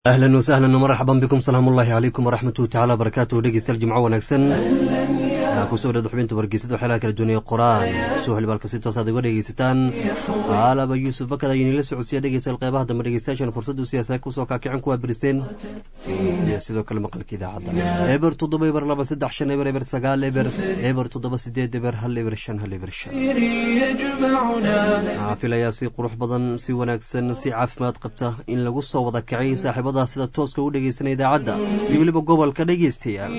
ahlan wasahlan marxaban bikum salaam ullaahi calaykum waraxmatuhi tacala barakaatuhu dhegeystayaal jimco wanaagsan kusoo dhada xubinta wargeysada waxyaalaha kala duwanaya qoraan soo xilbaalka si toos aad uga dhegeysataan aalaba yuusuf bakad ayuu inila socodsiya dhegeystayaal qeybaha dambe dhegeystayaashan fursaddu siyaasa kusoo kaakicin kuwaa biriseen iyo sidoo kale maqalka idaacadda eber toddoba eber laba saddex shan eber eber sagaal eber eber toddoba sideed eber hal eber shan hal eber shan filayaa si qurux badan si wanaagsan si caafimaad qabta in lagu soo wada kacay saaxiibada sida tooska u dhegeysanaya idaacadda iyo weliba gobolka dhegeystayaal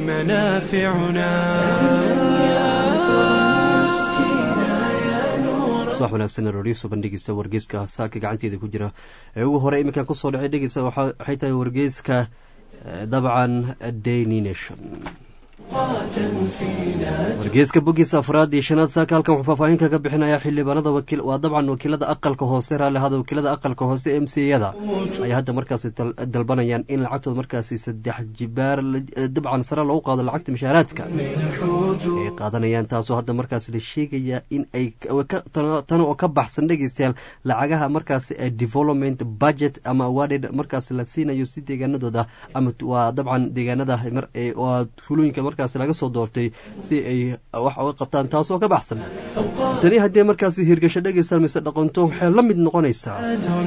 subax wanaagsan roriyso bandhigista wargeyska saaka gacanteeda ku jira ee ugu hore iminkan kusoo dhacay dhegeysa waxay tahay wargeyska dabcan daily nation wargeeska bogiisa afraad iyo shanaad saaka halkan wuxuu faahfaahin kaga bixinaya xildhibaanada waa dabcan wakiilada aqalka hoose raalli ahada wakiilada aqalka hoose m c yada ayaa hadda markaasi dalbanayaan in lacagtooda markaasi saddex jibaar dabcan sare loogu qaado lacagta mishaaraadka ay qaadanayaan taasoo hadda markaasi la sheegaya in ay tan oo ka baxsan dhegeystayaal lacagaha markaasi ee development budget ama awarded markaasi la siinayo si deegaanadooda ama waa dabcan deegaanada hulooyinka markaas laga soo doortay si ay wax uga qabtaan taasoo ka baxsan tani haddii markaasi hirgasho dhegeysa mise dhaqanto waxay la mid noqonaysaa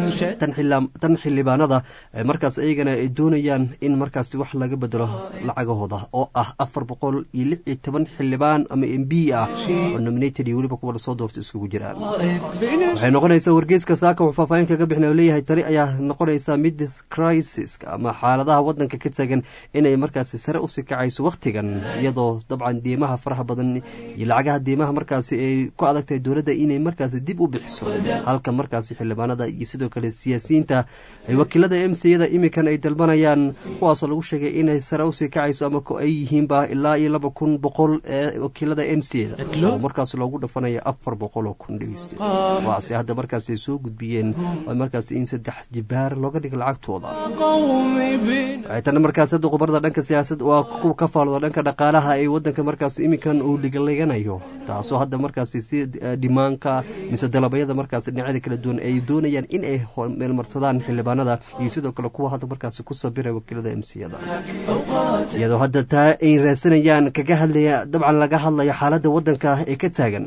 tan xildhibaanada markaas iyagana ay doonayaan in markaasi wax laga bedelo lacagahooda oo ah afar boqol iyo lix iyo toban xildhibaan ama m b ah oo nominated iyo weliba kuwa lasoo doorta iskugu jiraan waxay noqonaysaa wargeyska saaka wuxuu faahfaahin kaga bixina leeyahay tani ayaa noqonaysaa mid crisis ama xaaladaha wadanka ka tagan inay markaasi sare usii kacayso waqtigan iyadoo dabcan deemaha faraha badan iyo lacagaha deemaha markaasi ay ku adagtahay dowladda inay markaasi dib u bixiso halka markaasi xildhibaanada iyo sidoo kale siyaasiyiinta wakiilada m c yada iminkan ay dalbanayaan kuwaasoo lagu sheegay inay sare usii kacayso ama ay yihiinba ilaa iyo laba kun boqol ee wakiilada m c yada oo markaas loogu dhafanaya afar boqol oo kun dhegeyste waase hadda markaasi ay soo gudbiyeen markaasi in saddex jibaar looga dhiga lacagtooda tana markaas hadda khubarada dhanka siyaasad waa kuwa ka faalooda dhanka dhaqaalaha ee wadanka markaas iminkan uu ligaliganayo taasoo hadda markaasi si dhimaanka mise dalabayada markaas dhinacyada kala duwan ay doonayaan in ay meelmarsadaan xildhibaanada iyo sidoo kale kuwa hadda markaasi ku sabira wakiilada emsiyada iyadoo hadda taa ay raadsanayaan kaga hadlaya dabcan laga hadlayo xaaladda wadanka ee ka taagan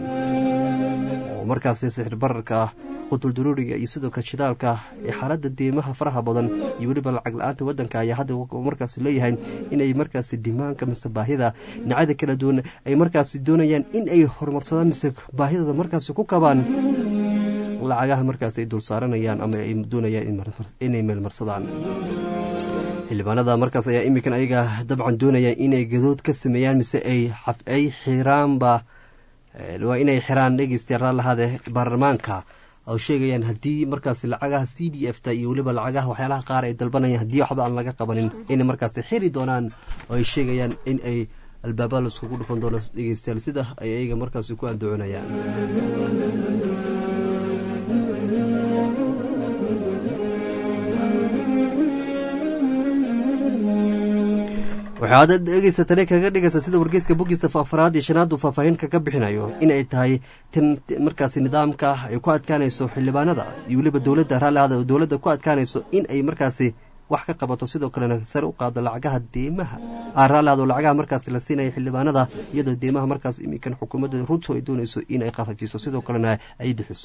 oo markaasi sixir bararka qutulduruuriga iyo sidoo kale shidaalka ee xaaladda deemaha faraha badan iyo weliba lacag la-aanta wadanka ayaa hadda markaasi leeyahay inay markaasi dhimaanka mise baahida dhinacyada kala duwan ay markaasi doonayaan in ay horumarsadaan mise baahidooda markaasi ku kabaan lacagaha markaasi ay dul saaranayaan ama ay doonayaan inay meelmarsadaan xildhibaanada markaas ayaa iminkan ayaga dabcan doonayaan inay gadood ka sameeyaan mise ay xiraanba waa inay xiraan dhegeystayaal raalahaade baarlamaanka oo sheegayaan haddii markaas lacagaha c d f ta iyo weliba lacagaha waxyaalaha qaar ay dalbanayaan haddii waxba aan laga qabanin inay markaas xiri doonaan oo ay sheegayaan in ay albaaba laiskugu dhufan doono dhegeystayaal sida ay ayaga markaas ku andacoonayaan waxaad dhegeysa tani kaga dhigaysa sida wargeyska bogiisa afraad iyo shanaad uu faahfaahin kaga bixinayo inay tahay tan markaasi nidaamka ay ku adkaanayso xildhibaanada iyo weliba dowladda raallihada dowladda ku adkaanayso in ay markaasi wax ka qabato sidoo kalena sare u qaado lacagaha deemaha raallihado lacagaha markaasi la siinaya xildhibaanada iyadoo deemaha markaas iminkan xukuumadda ruto ay doonayso in ay qafajiso sidoo kalena ay bixiso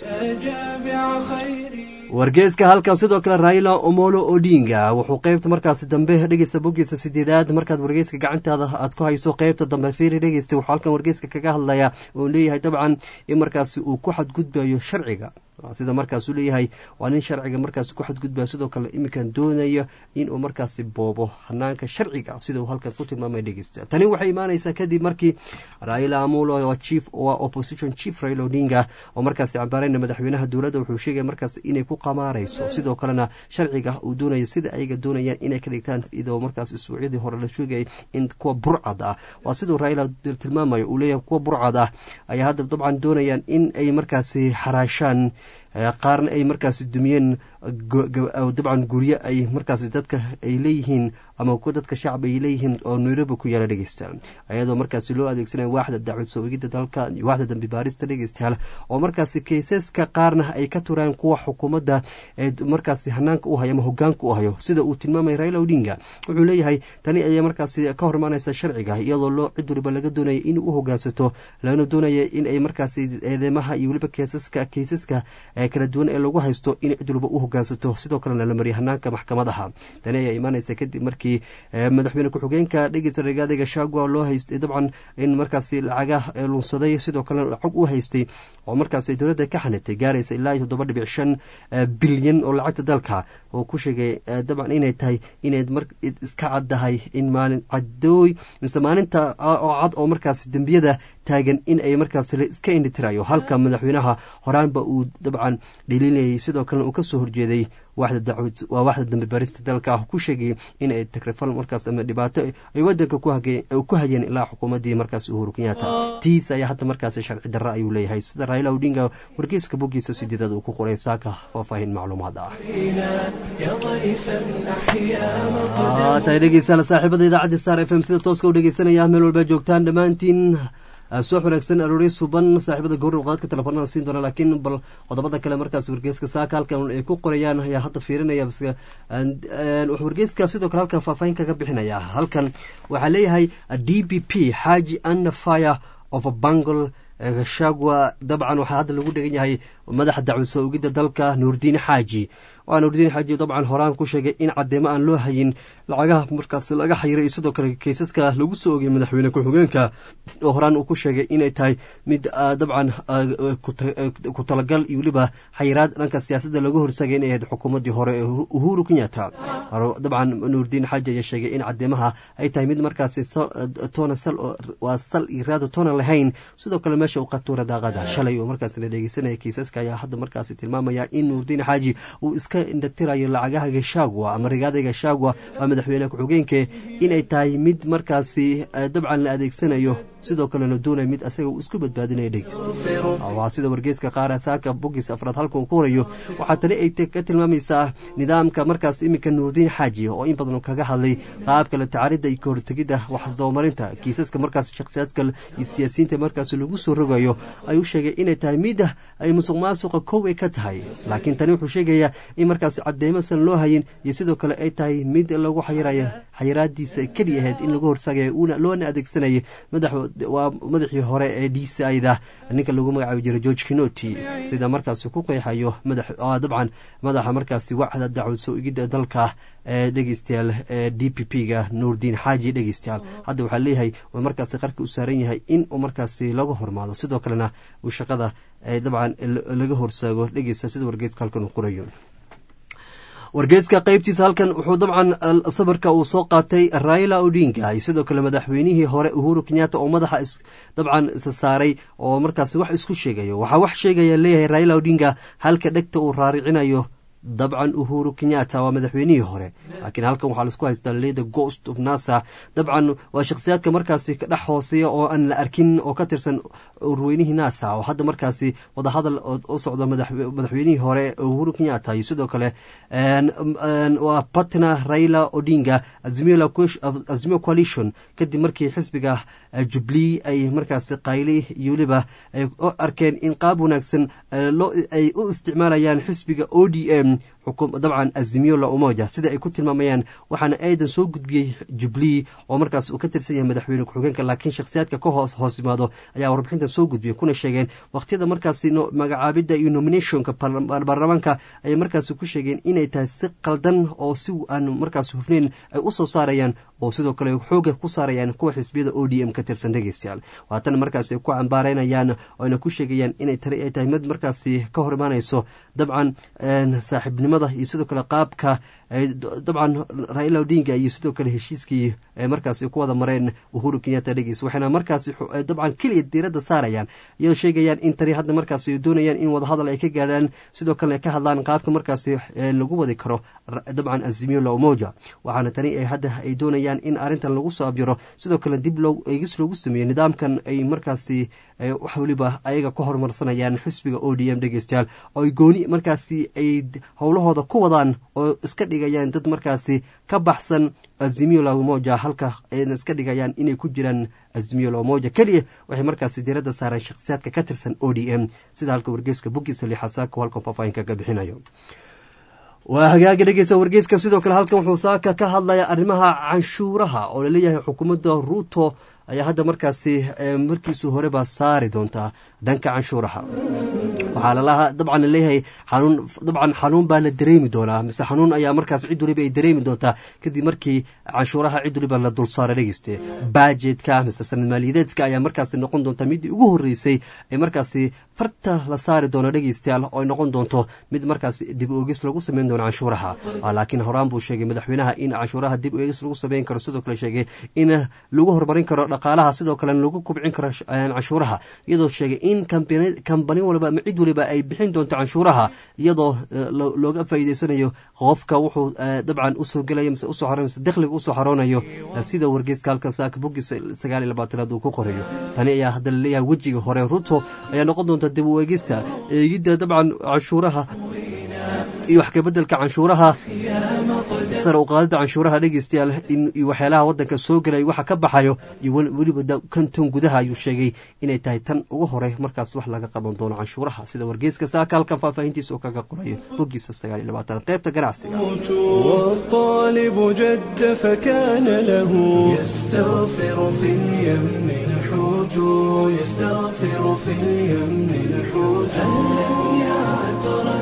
wargeeska halkan sidoo kale raila omolo odinga wuxuu qeybta markaasi dambe dhegeysta bogiisa sideedaad markaad wargeyska gacantaada aad ku hayso qeybta dambe fiiri dhegeysta wuxuu halkan wargeyska kaga hadlaya oo leeyahay dabcan in markaasi uu ku xadgudbayo sharciga sida markaasuu leeyahay waa nin sharciga markaas ku xadgudbaya sidoo kale iminkan doonaya inuu markaasi boobo hanaanka sharciga sida uu halkan ku tilmaamay dhegeysta tani waxay imaanaysaa kadib markii raila amulo chief waa opposition chief raila odinga oo markaasi cambaarayna madaxweynaha dowladda wuxuu sheegaya markaas inay ku qamaarayso sidoo kalena sharciga uu doonaya sida ayaga doonayaan inay ka dhigtaan iyadoo markaas isbuucyadii hore la sheegayay in kuwa burcad ah waa siduu raila tilmaamayo uu leeyahay kuwa burcad ah ayaa hadda dabcan doonayaan in ay markaasi xaraashaan qaarna ay markaasi dumiyeen dabcan guryo ay markaasi dadka ay leeyihiin ama kuwa dadka shacab ay leeyihiin oo nairobi ku yaala dhegeystayaal ayadoo markaasi loo adeegsanaya waaxda dacwad soo egidda dalka iyo waaxda dambi baarista dhegeystayaal oo markaasi kaysaska qaarna ay ka turaan kuwa xukuumadda ee markaasi hanaanka u hayo ama hogaanka u hayo sida uu tilmaamay raila odinga wuxuu leeyahay tani ayaa markaasi ka hormaanaysa sharciga iyadoo loo cid waliba laga doonaya in u hogaansato lagana doonaya in ay markaasi eedeymaha iyo weliba keysaska kaysaska kala duwan ee lagu haysto in cid waliba u hogaansato sidoo kalena la mariya hanaanka maxkamadaha tani ayaa imaanaysa kadib markii madaxweyne ku-xigeenka dhegeysa ragaadiga shagua loo haystay dabcan in markaasi lacaga lunsaday sidoo kalena xog u haystay oo markaasi dowladda ka xanibtay gaaraysa ilaa iyo toddoba dhibic shan bilyan oo lacagta dalka oo ku sheegay dabcan inay tahay inay iska caddahay in maalin cadooy mise maalinta oo cad oo markaasi dembiyada taagan in ay markaas iska indhitirayo halka madaxweynaha horaanba uu dabcan dhaliilayay sidoo kalena uu kasoo horjeeday waa waaxda dambe barista dalka ah ku sheegay in ay takrifal markaas ama dhibaato ay wadanka ku hayeen ilaa xukuumaddii markaas uhuru kenyaata tiis ayaa hadda markaas sharci darra ayuu leeyahay sida raila odinga wargeyska boggiisa sideedada uu ku qoray saaka faahfaahin macluumaad ah tahay dhegeystayaal saaxiibada idaacadda star f m sida tooska u dhegeysanaya meel walba joogtaan dhammaantiin subax wanaagsan aroorey suban saaxiibada gowra qaadka telefoonada siin doona laakiin bal qodobada kale markaas wargeyska saaka halkan ay ku qorayaan ayaa hadda fiirinaya wargeyska sidoo kale halkan faahfaahin kaga bixinaya halkan waxaa leeyahay d b p xaaji ana fire of bangle gashagwa dabcan waxaa hadda lagu dhegan yahay madaxa dacwad soo ogidda dalka nuurdiin xaaji waa nuurdiin xaaji dabcan horaan ku sheegay in cadeemo aan loo hayin lacagaha markaas laga xayiray sidoo kale kaysaska lagu soo ogay madaxweyne ku-xigeenka oo horaan uu ku sheegay inay tahay mid dabcan ku talagal iyo weliba xayiraad dhanka siyaasadda laga horsagay inay ahayd xukuumaddii hore ee uhuru kenyatta dabcan nuurdiin xaaji ayaa sheegay in cadeemaha ay tahay mid markaasi toona sal waa sal iyo raada toona lahayn sidoo kale meesha u qatuura daaqada shalay oo markaas la dhegeysanaya kaysaska ayaa hadda markaasi tilmaamaya in nuurdiin xaaji uu iska indhatirayo lacagaha gashagwa ama rigaada gashagwa waa madaxweyne ku-xigeenke inay tahay mid markaasi dabcan la adeegsanayo sidoo kale la doonaya mid asaga uu isku badbaadinaya dhegeysto waa sida wargeyska qaara saaka bogis afraad halka uu ku horayo waxaa tani ay ka tilmaamaysaa nidaamka markaas iminka nuurdiin xaaji oo in badan kaga hadlay qaabka la tacaaridda iyo kahortegidda waxsdabamarinta kiisaska markaas shakhsiyaadka iyo siyaasiyiinta markaas lagu soo rogayo ayuu sheegay inay tahay mida ay musuq maasuqa kow ay ka tahay laakiin tani wuxuu sheegayaa in markaas cadeymasan loo hayin iyo sidoo kale ay tahay mid lagu xayirayo xayiraadiisa keliya ahayd in lagu horsagayo loona adeegsanayay waa madaxii hore ee d c ida ninka lagu magacaabi jiray george kinoti sida markaasi ku qeexayo dabcan madaxa markaasi waxda dacwad soo igidda dalka ee dhegeystayaal ee d p p ga nuurdiin xaaji dhegeystayaal hadda waxaa leeyahay waa markaasi qarka u saaran yahay in uu markaasi laga hormaado sidoo kalena uu shaqada dabcan laga horsaago dhegeysta sida wargeyska halkan uu qorayo wargeyska qaybtiisa halkan wuxuu dabcan sawirka uu soo qaatay raila odinga iyo sidoo kale madaxweynihii hore uhuru kenyatta oo madaxa dabcan isa saaray oo markaas wax isku sheegayo waxaa wax sheegaya leeyahay raila odinga halka dhegta uu raaricinayo dabcan uhuru kenyatta waa madaxweynihii hore laakiin halkan waxaa laisku haystaa leda ghost of nasa dabcan waa shakhsiyaadka markaasi ka dhex hooseeya oo aan la arkin oo ka tirsan urweynihii nasa oo hadda markaasi wadahadal u socda madaxweynihii hore uhuru kenyatta iyo sidoo kale waa patna raila odinga azimio coalition kadib markii xisbiga jubilee ay markaasi qayli iyo weliba ay arkeen in qaab wanaagsan ay u isticmaalayaan xisbiga o d m dabcan azimiyo la umoja sida ay ku tilmaamayaan waxaana aidan soo gudbiyey jubilee oo markaas uu ka tirsan yahay madaxweyne ku-xigeenka laakiin shakhsiyaadka ka hoos hoos yimaado ayaa warbixintan soo gudbiyey kuna sheegeen wakhtiyada markaasi magacaabidda iyo nominationka baarlamaanka ayay markaasi ku sheegeen inay tahay si qaldan oo si aan markaas hufnayn ay u soo saarayaan oo sidoo kale xooga ku saarayaan kuwa xisbiyada o d m ka tirsan dhegeystayaal waatan markaas ay ku cambaareynayaan oyna ku sheegayaan inay tani ay tahay mid markaasi ka hor imaanayso dabcan saaxiibnimada iyo sidoo kale qaabka dabcan raila odinga iyo sidoo kale heshiiskii ay markaasi ku wada mareen uhuru kenyatta dhegeys waxayna markaasi dabcan keliya diiradda saarayaan iyadoo sheegayaan in tani hadda markaasi doonayaan in wadahadal ay ka gaadhaan sidoo kalena ka hadlaan qaabka markaasi lagu wadi karo dabcan azimiyo la umoja waxaana tani hadda ay doonayaan in arrintan lagu soo abjiro sidoo kale dib loo eegis loogu sameeyo nidaamkan ay markaasi wax weliba ayaga ka horumarsanayaan xisbiga o d m dhegeystayaal oo ay gooni markaasi ay howlahooda ku wadaan oo iska dhigayaan dad markaasi ka baxsan azimiyo la umoja halka ayna iska dhigayaan inay ku jiraan azimiyo la umoja keliya waxay markaasi diiradda saareen shakhsiyaadka ka tirsan o d m sida halka wargeyska bugisa lixasaako halkan faahfaahinka ka bixinayo waa hagaaga dhegeysta wargeyska sidoo kale halkan wuxuu saaka ka hadlaya arrimaha canshuuraha oo laleeyahay xukuumadda ruuto ayaa hadda markaasi markiisu horeba saari doontaa dhanka canshuuraha waxaa lalaha dabcan laleeyahay xanuun dabcan xanuun baa la dareemi doonaa mise xanuun ayaa markaas cid waliba ay dareemi doontaa kadib markii canshuuraha cid waliba la dulsaara dhegeyste bajetka mise sanad maaliyadeedka ayaa markaasi noqon doonta midii ugu horeysay ee markaasi farta la saari doono dhegeystayaal oo ay noqon doonto mid markaas dib oegis lagu sameyn doono canshuuraha laakiin horaan buu sheegay madaxweynaha in canshuuraha dib oegis lagu sameyn karo sidoo kale sheegay in lagu horumarin karo dhaqaalaha sidoo kale lagu kubcin karo canshuuraha iyadoo sheegay in kambani waliba ama cid waliba ay bixin doonto canshuuraha iyadoo looga faa'iideysanayo qofka wuxuu dabcan usoo gelaya mise usoo xaro mise dakhliga usoo xaroonayo sida wargeyska halkan saaka bogis sagaal iyo labaatanaad uu ku qorayo tani ayaa hadda laleeyahay wejiga hore ruto ayaa noqon doonta dib u eegista eegidda dabcan canshuuraha iyo wax kabedelka canshuuraha sare u qaadida canshuuraha dhegeystayaal in waxyaalaha wadanka soo gelay waxa ka baxayo iyo weliba kanton gudaha ayuu sheegay inay tahay tan ugu hore markaas wax laga qaban doono canshuuraha sida wargeyska saaka halkan faahfaahintiisa oo kaga qorayo bogiisa sagaal iyo labaatan qaybta ganacsiga والطالب جد فكان له يستغفر في اليم الحوت يستغفر في اليم الحوت هل يا عطرا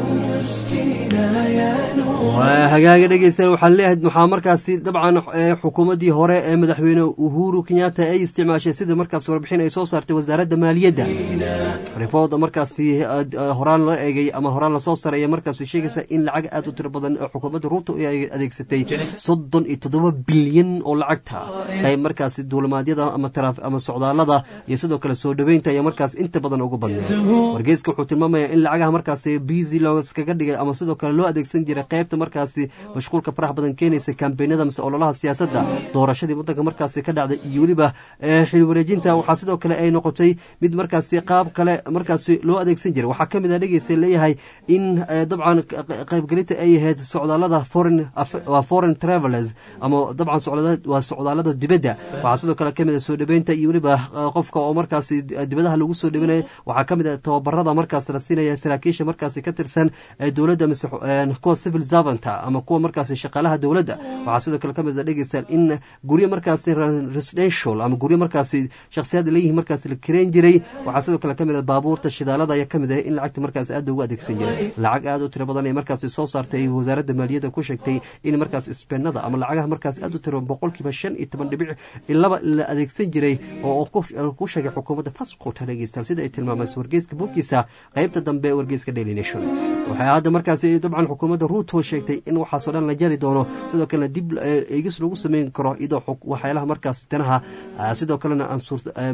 مسكينا يا waa hagaaga dhegeysta waxaan leeyahay waxaa markaasi dabcan xukuumaddii hore ee madaxweyne uhuru kenyatta ay isticmaashay sida markaas warbixin ay soo saartay wasaaradda maaliyadda rifooda markaasi horaan loo eegay ama horaan lasoo sareeya markaasi sheegaysa in lacag aad u tiro badan oo xukuumadda ruuto ay adeegsatay soddon iyo toddoba bilyan oo lacagta qayb markaasi duulimaadyada ama socdaalada iyo sidoo kale soo dhoweynta ayaa markaas inta badan ugu badnay wargeyska wuxuu tilmaamaya in lacagaha markaasi busy looskaga dhigay ama sidoo kale loo adeegsan jiray qaybta markaasi mashquulka farax badan keenaysa kambeynada mise ololaha siyaasadda doorashadii wadanka markaasi ka dhacday iyo weliba xil wareejinta waxaa sidoo kale ay noqotay mid markaasi qaab kale markaasi loo adeegsan jiray waxaa kamid a dhegeysa leeyahay in dabcan qaybgelinta ay ahayd socdaalada waa foreign travelers ama dabcan waa socdaalada dibadda waxaa sidoo kale kamid a soo dhaweynta iyo weliba qofka oo markaasi dibadaha lagu soo dhaweynaya waxaa kamid a tababarada markaas la siinaya saraakiisha markaasi ka tirsan dowladda mise kuwa civil servanta ama kuwa markaasi shaqaalaha dowladda waxaa sidoo kale kamid a dhegeystaan in guryo markaasi residential ama guryo markaasi shakhsiyaad leeyihiin markaasi la kireen jiray waxaa sidoo kale kamid a baabuurta shidaalada ayaa kamid ah in lacagta markaasi aad ugu adeegsan jiray lacag aad u tiro badan ay markaasi soo saartay wasaaradda maaliyadda ku sheegtay in markaas isbeenada ama lacagaha markaasi aad u tiro boqolkiiba shan iyo toban dhibic laba la adeegsan jiray oo ku sheegay xukuumadda fascota dhegeystaan sida ay tilmaamayso wargeyska bogiisa qaybta dambe ee wargeyska daily nation waxay hadda markaasi dabcan xukuumadda ruuto sheegtay in waxaasoo dhan la jari doono sidoo kalena dib eegis lagu sameyn karo iyadoo waxyaalaha markaas danaha sidoo kalena aan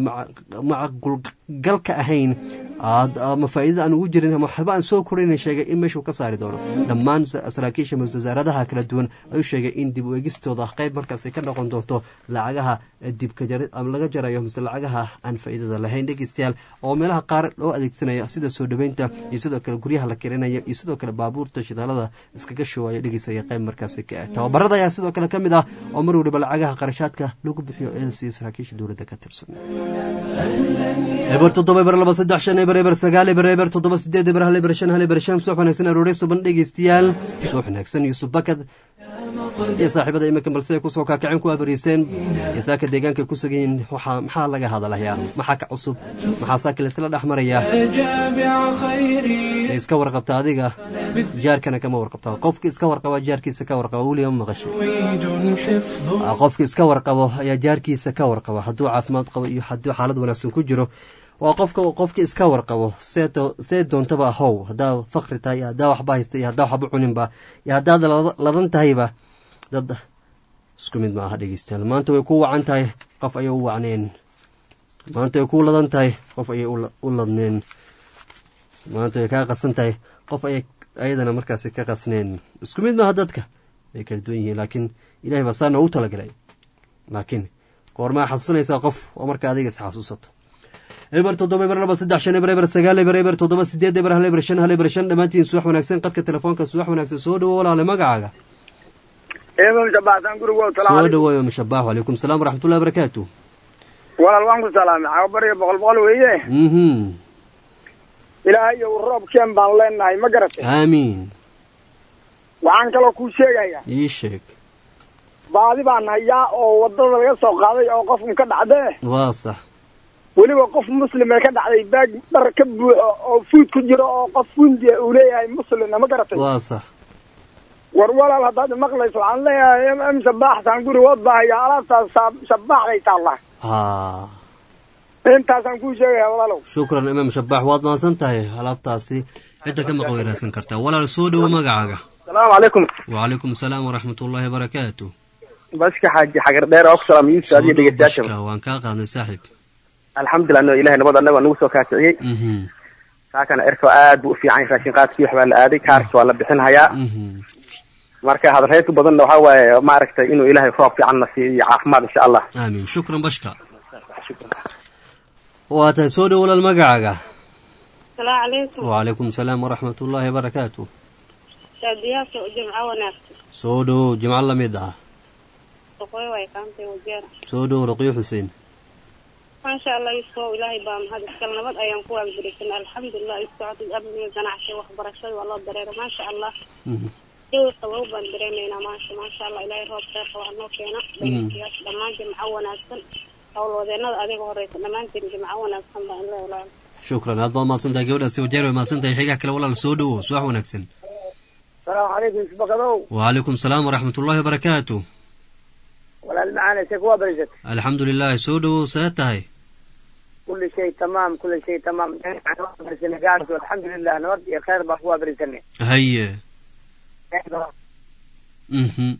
macaqulgalka ahayn ama faa'iidada aan ugu jirin ama waxba aan soo korayn sheegay in meeshuu ka saari doono dhammaan saraakiisha wasaaradaha kala duwan ayuu sheegay in dib u eegistooda qayb markaas ka noqon doonto lacagaha dibka ama laga jarayo mise lacagaha aan faa'iidada lahayn dhegeystayaal oo meelaha qaar loo adeegsanayo sida soo dhaweynta iyo sidoo kale guryaha la kirinayo iyo sidoo kale baabuurta shidaalada iskaga shawaayo dhegeysaya qayb markaasi ka ah tababarada ayaa sidoo kale ka mid ah oo mar waliba lacagaha qarashaadka lagu bixiyo ee la siiyo saraakiisha dowladda ka tirsan eber toddoba eber laba saddex shan eber eber sagaal eber eber toddoba sideed eber hal eber shan hal eber shan suux wanaagsan aroore suban dhegeystayaal suux wanaagsan yuusuf bakad iyo saaxiibada iminka balse ay kusoo kaakaceen ku abariiseen iyo saaka deegaanka ku sugayiin maxaa laga hadalayaa maxaa ka cusub maxaa saaka laisla dhex marayaa iska warqabta adiga jaarkana kama warqabta qofka iska warqaba jaarkiisa ka warqaba weliga ma maqashay qofka iska warqabo ayaa jaarkiisa ka warqaba hadduu caafimaad qabo iyo hadduu xaalad wanaagsan ku jiro waa qofka qofka iska warqabo see see doontaba ahow haddaa fakri tahay iyo haddaa waxba haysta iyo haddaa waxba cuninba iyo haddaad ladan tahayba dad isku mid ma aha dhegeystayaal maanta way ku wacan tahay qof ayay u wacneen maanta way ku ladan tahay qof ayay u ladneen maanta way kaa qasan tahay qof ayay ayadana markaasi ka qasneen isku mid maaha dadka way kala duwan yihiin laakiin ilahay baa saa noogu talagalay laakiin goormaa xasuusanaysaa qof oo marka adiga isxasuusato eber toddoba eber laba saddex shan eber eber sagaal eber eber toddoba sideed eber hal eber shan hal eber shan dhammaantiin suwax wanaagsan qadka telefoonka suwax wanaagsan soo dhawo walaale magacaaga soo dhawoy mushabax walaykum salaam waraxmatullahi barakaatu walaal waan ku salaamay cawabariga boqol boqol weeye mhm ilaahay iyo roobkeen baan leenahay ma garatay aamiin waxaan kaloo kuu sheegayaa ii sheeg baadi baan hayaa oo waddada laga soo qaaday oo qofun ka dhacdee waa sax weliba qof muslimee ka dhacday baag dhar ka buuxo oo fuud ku jiro oo qof fundiya uu leeyahay muslimna ma garatay waa sax war walaal haddaad maqlayso waxaan leeyahay m m sabaaxsaan guri wood baa hayaa alaabtaas sabaaxday taalla ha intaasaan kuu sheegaya walaalow shukran imaam shabax waad mahadsan tahay alaabtaasi cidda ka maqan weyraadsan kartaa walaal soo dhowo magacaaga asalaamu calaykum wacalaykum asalaam waraxmat ullaahi barakaatu baska xaaji xagar dheer oo ku salaam yuusuf adiyo dhegeystayaasha bashka waan kaa qaadnay saaxiib alxamdulilah no ilahay nabad annaga nagu soo kaasiciyey mhm kaakana erka aad buu u fiican yahay raashin qaadkii wax baa la aaday kaarka waa la bixin hayaa mhm marka hadalhayntu badanna waxaa waaye maaragtay inuu ilaahay roob fiican na siiyo iyo caafimaad insha allah aamiin shukran bashka waa tahay soo dhowo walaal magacaaga asalaamu calaykum wacalaykum asalaam waraxmat ullaahi barakaatu shaadiyaasha jimco wanaagsan soo dhowow jimco la mid ah boqoy way kaantay wajeera soo dhowow raqiyo xuseen maasha allah isoo ilaahay baa mahad iskal nabad ayaan ku waagdirisan alxamdulilah isocodid amniga ganacsiga waxbarashada waa loo dareero maasha allah Mhm. jawi qabow baan dareemaynaa maasha maasha allah ilaahay roob kheerka waa noo keena dhegeystayaasha dhammaan jimco wanaagsan howlwadeenada adiga horeysa dhammaantiin jimco wanaagsan baa in la ilaalo shukran aad baad mahadsan tahay gabadhaasi wajeer way mahadsan tahay xigaa kale walaal soo dhowow subax wanaagsan salaamu calaykum isbakadow wacalaykum asalaam waraxmat ullaahi barakaatu walaal macaane se kuwaa barisat alxamdu lilah soo dhowow see tahay kulli shay tamaam kulli shay tamaam gaarso alxamdulilah nabad iyo khayr baa kuwaa barisane haye mhm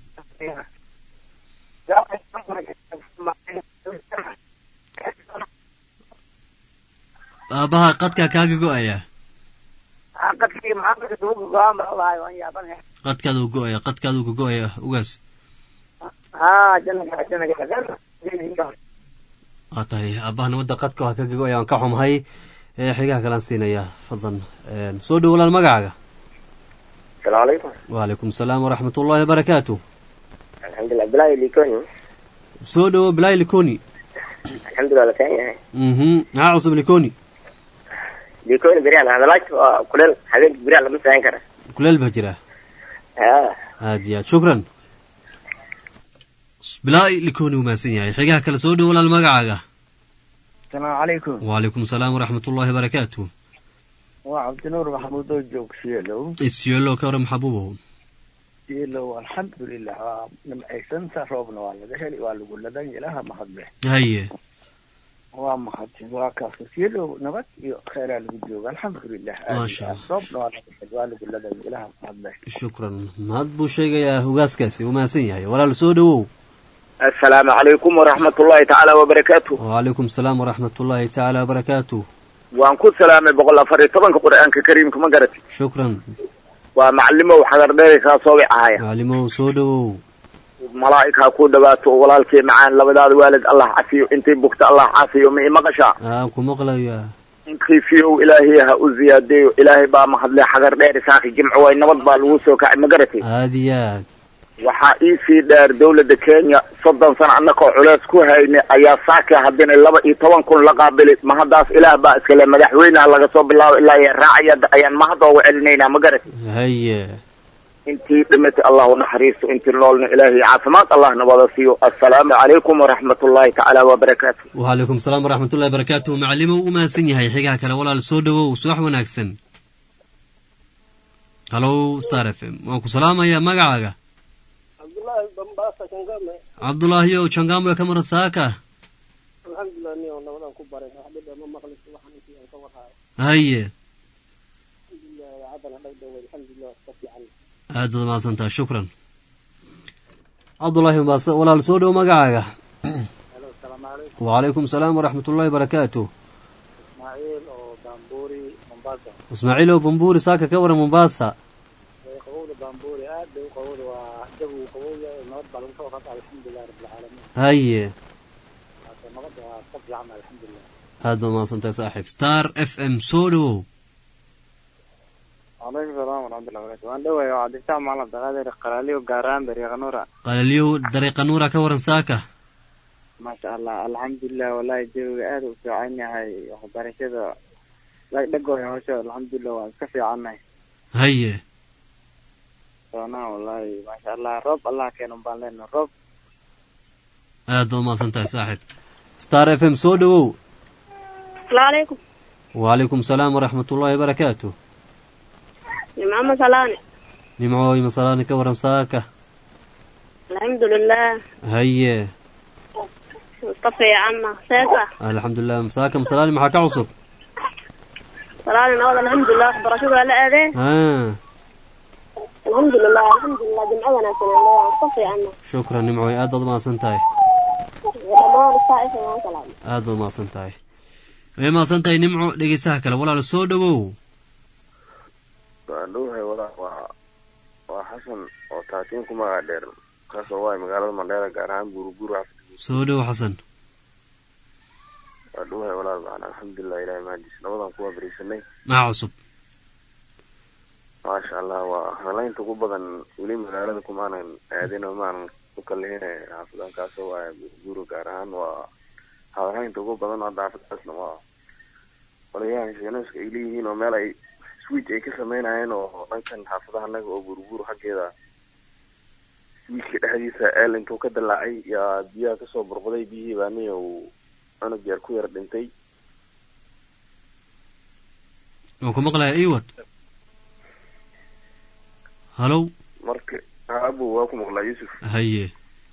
aabbaha qadkaa kaaga go-aya qadkii maxaa suuga go-aan baa lahay waan yaabanahay qadkaaduu go-aya qadkaaduu ka go-aya ugaas haa janaga janaga waa tahay aabbaha nabadda qadka waa kaga go-aya waan ka xumahay ee xigaha kalaan siinaya fadlan Een, soo dhowo walaal magacaaga السلام عليكم wacalaykum asalaam waraxmat ullaahi barakaatu الحمد لله بلاي ليكوني soo dhowo bilaay likoni الحمد لله لكان mhm maxaa cusub likoni ليكوني بريال هذا لاج كلل حبيب بريال لما ساين كره kuleel baa jira اه aad iyo aad shukran bilaay likoni wuu mahadsan yahay xigaha kale soo dhowo walaal magacaaga asalaamu calaykum wacalaykum asalaam waraxmat ullaahi barakaatu waa cabdinuur maxamuud oo joog sielow isyeelo ka waran maxabuubow sielow alxamdulilah waa nimcaysanta roobna waa laga heli waa lagu ladan ilaha mahadle haye waa mahadsan waa kaasa sielow nabad iyo kheyraa lagu jooga alxamdulilah Maasha Allah. roobna waa laga heli waa lagu ladan ilaha mahadle shukran mahad buu sheegayaa hogaaskaasi wuu mahadsan yahay walaal soo dhowow السلام عليكم ورحمة الله تعالى وبركاته wacalaykum asalaam waraxmat ullaahi tacaala barakaatu وان كل سلام بقول الله فريد طبعا قرآن كريم كما قرأت shukran ومعلمه وحضر ديري كاسوبي عايا macalimow soo dhowow ملائكة كو دباتو ولالكي معان لبداد والد الله عافيه انتي بكت الله عافيه مي مقشا aan ku maqlayaa انتي فيو إلهي ها أزياديو إلهي با محضلي حضر ديري ساقي جمع وين نبض بالوسو كعب مقرتي aad iyo aad waxaa ii sii dheer dawladda kenya soddon sano annakoo culeys ku hayne ayaa saaka haddina laba iyo toban kun la qaabili mahaddaas ilaah baa iskale madaxweynaha laga soo bilaabo ilaa iyo raacaya ayaan mahad ooga celinaynaa ma garat haye intii dhimatay allah u naxariisto intii noolna ilaahay caafimaad allah nabada siiyo assalaamu calaykum waraxmat ullaahi tacaala wabarakaatu wacalaykum asalaam waraxmat ullahi barakaatu macalimow u mahadsan yahay xigaha kale walaal soo dhowow subax wanaagsan halow star f m waan ku salaamayaa magacaaga cabdullaahi bambaasa kangame cabdulaahiyow jangamoy ka maran saaka alxamdulilah ni oo nabadan ku baray wax dhib ma maqlis waxaan intii aan ka warhaayo haye alxamdulilah idaacadana dhagdhow alxamdulilah ka fiican aad baad mahadsantaha shukran cabdullaahi mbaase walaal soo dhow magacaaga halo asalaamu calaykum wacalaykum salaam waraxmat ullaahi barakaatu ismaaciil oo baambuuri mombasa ismaaciilow bambuuri saaka ka waran mombasa ee qabowda baambuuri aad bay u qabowda waa jawigu qabowya nabad baa lagu soo qata alxamdulilah rabbilcaalamiin haye hase nabadda waa ka fiican alxamdulilah aad baad mahadsantahay saaxiib star f m soo dhowow calaykum salaam waraxmatullahi barakatu waan dhawaaya waa cabdifataax macalin abdaqaadir qalaaliyo gaaraan bariiqa nuura qalaliyow dariiqa nuura ka waran saaka maasha allah alxamdulilah wallahi jawiga aad u fiican yahay waxbarashada dhagooya howsha alxamdulilah waan iska fiicannahay haye soonaa wallahi maasha allah roob allah keenan baan leenahay roob aad baad mahadsantahay saaxiib star f m soo dhowow asalaamu calaykum wacalaykum salaam waraxmat ullaahi barakaatu nimcama salaane nimcooy masalaani ka waran saaka alxamdulilah haye iska fiicanna seesa alxamdulilah saaka masalaani maxaa ka cusub salaane nabad alxamdulilah waxbarashadu waa la aadeen ha alxamdulilah alxamdulilah jimco wanaagsan aan leeyahay iska fiicanna shukran nimcooy aad baad mahadsan tahay dhammaan isaa isa waan salaam aad baad mahadsan tahay way mahadsan tahay nimco dhegeysaha kale walaal soo dhowow waan dhowhay walaal waa waa xasan oo taatiin ku magaca dheer kaasoo waay magaalada mandheera gaar ahaan buuruburu soo dhowow xasan waa dhowhay walaal macana alxamdulilah ilahi mahadis nabadan kuwa beriisanay maxaa cusub maasha allah waa halaynta ugu badan weli magaalada kumaanan aadin oo maanan u kalihine xaafadan kaasoo waay buuruburu gaar ahaan waa hadalhaynta ugu badan hadda xaafadaasna waa qolayahan sheenooska ay leeyihiin oo meel ay switch ay ka sameynayeen oo dhankan xaafadaha naga oo burbur xaggeeda switchka dhexdiisa eel intuu ka dilaacay yaa biyaha kasoo burqaday biyihii baani uu cunug yar ku yar dhintay waan ku maqlaya iwad halow marka aabu waa ku maqlaa yuusuf haye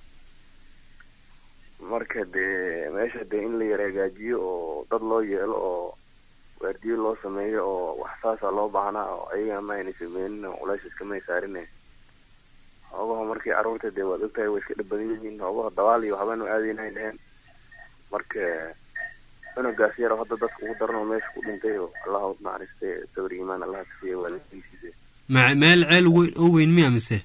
marka dee meesha dee in la yar hagaajiyo oo dad loo yeelo oo waardiyo loo sameeyo oo wax saasa loo baahnaa oo ayaga ma ayna sameynin oo culays iskamay saarine hoogaha markii carruurta dee waad ogtahay way iska dhib badan yihiin hoogaha dabaal iyo waxbaan u aadayn ay dheheen marka cunugaas yar oo hadda dadka ugu daran oo meesha ku dhintay oo allah u naxariiste sabir iimaan allah ka siiya waalidkiisiisa ma meel ceel weyn oo weyn miya mise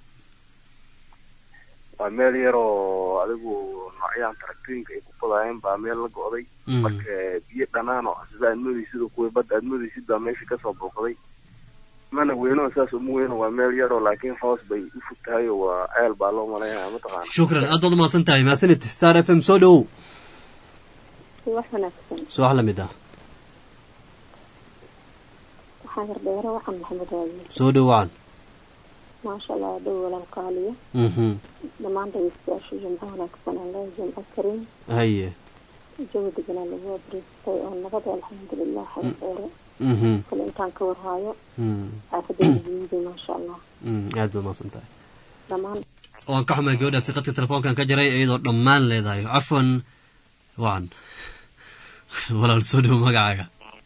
waa meel yar oo adigu noocyahan taraktooyinka ay ku fadaayeen baa meel la go'day marka biyo dhanaan oo sida aad moodaysid oo kuwa badda aad moodaysid baa meesha kasoo booqday mana weyno saas uma weyno waa meel yaroo laakiin hoos bay u fog tahay oo waa ceel baa loo malaynaya mataqaana shukran aad baad umahadsan tahay mahadsanid star f m soo dhowow wax wanaagsan subax la mid ah waxaa hardheero waxaan maxamed raadiye soo dhowacan maasha allah dhow walaal qaaliyo mhm dhammaan dhegeystayaasha jimco wanaagsan aan leeyahay jimco kariim haye jawi deganaa lagu abriistay oo nabada alxamdulilah xaydheere mhm kale intaan ka warhaayo mm xaafadeeda guuday maasha allah mm aad baad umahadsan tahay dhammaan waan ka xumahay gabadhaasi qadka telefoonkan ka jaray iyadoo dhammaan leedahay cafwan wacan walaal soo dhowo magacaaga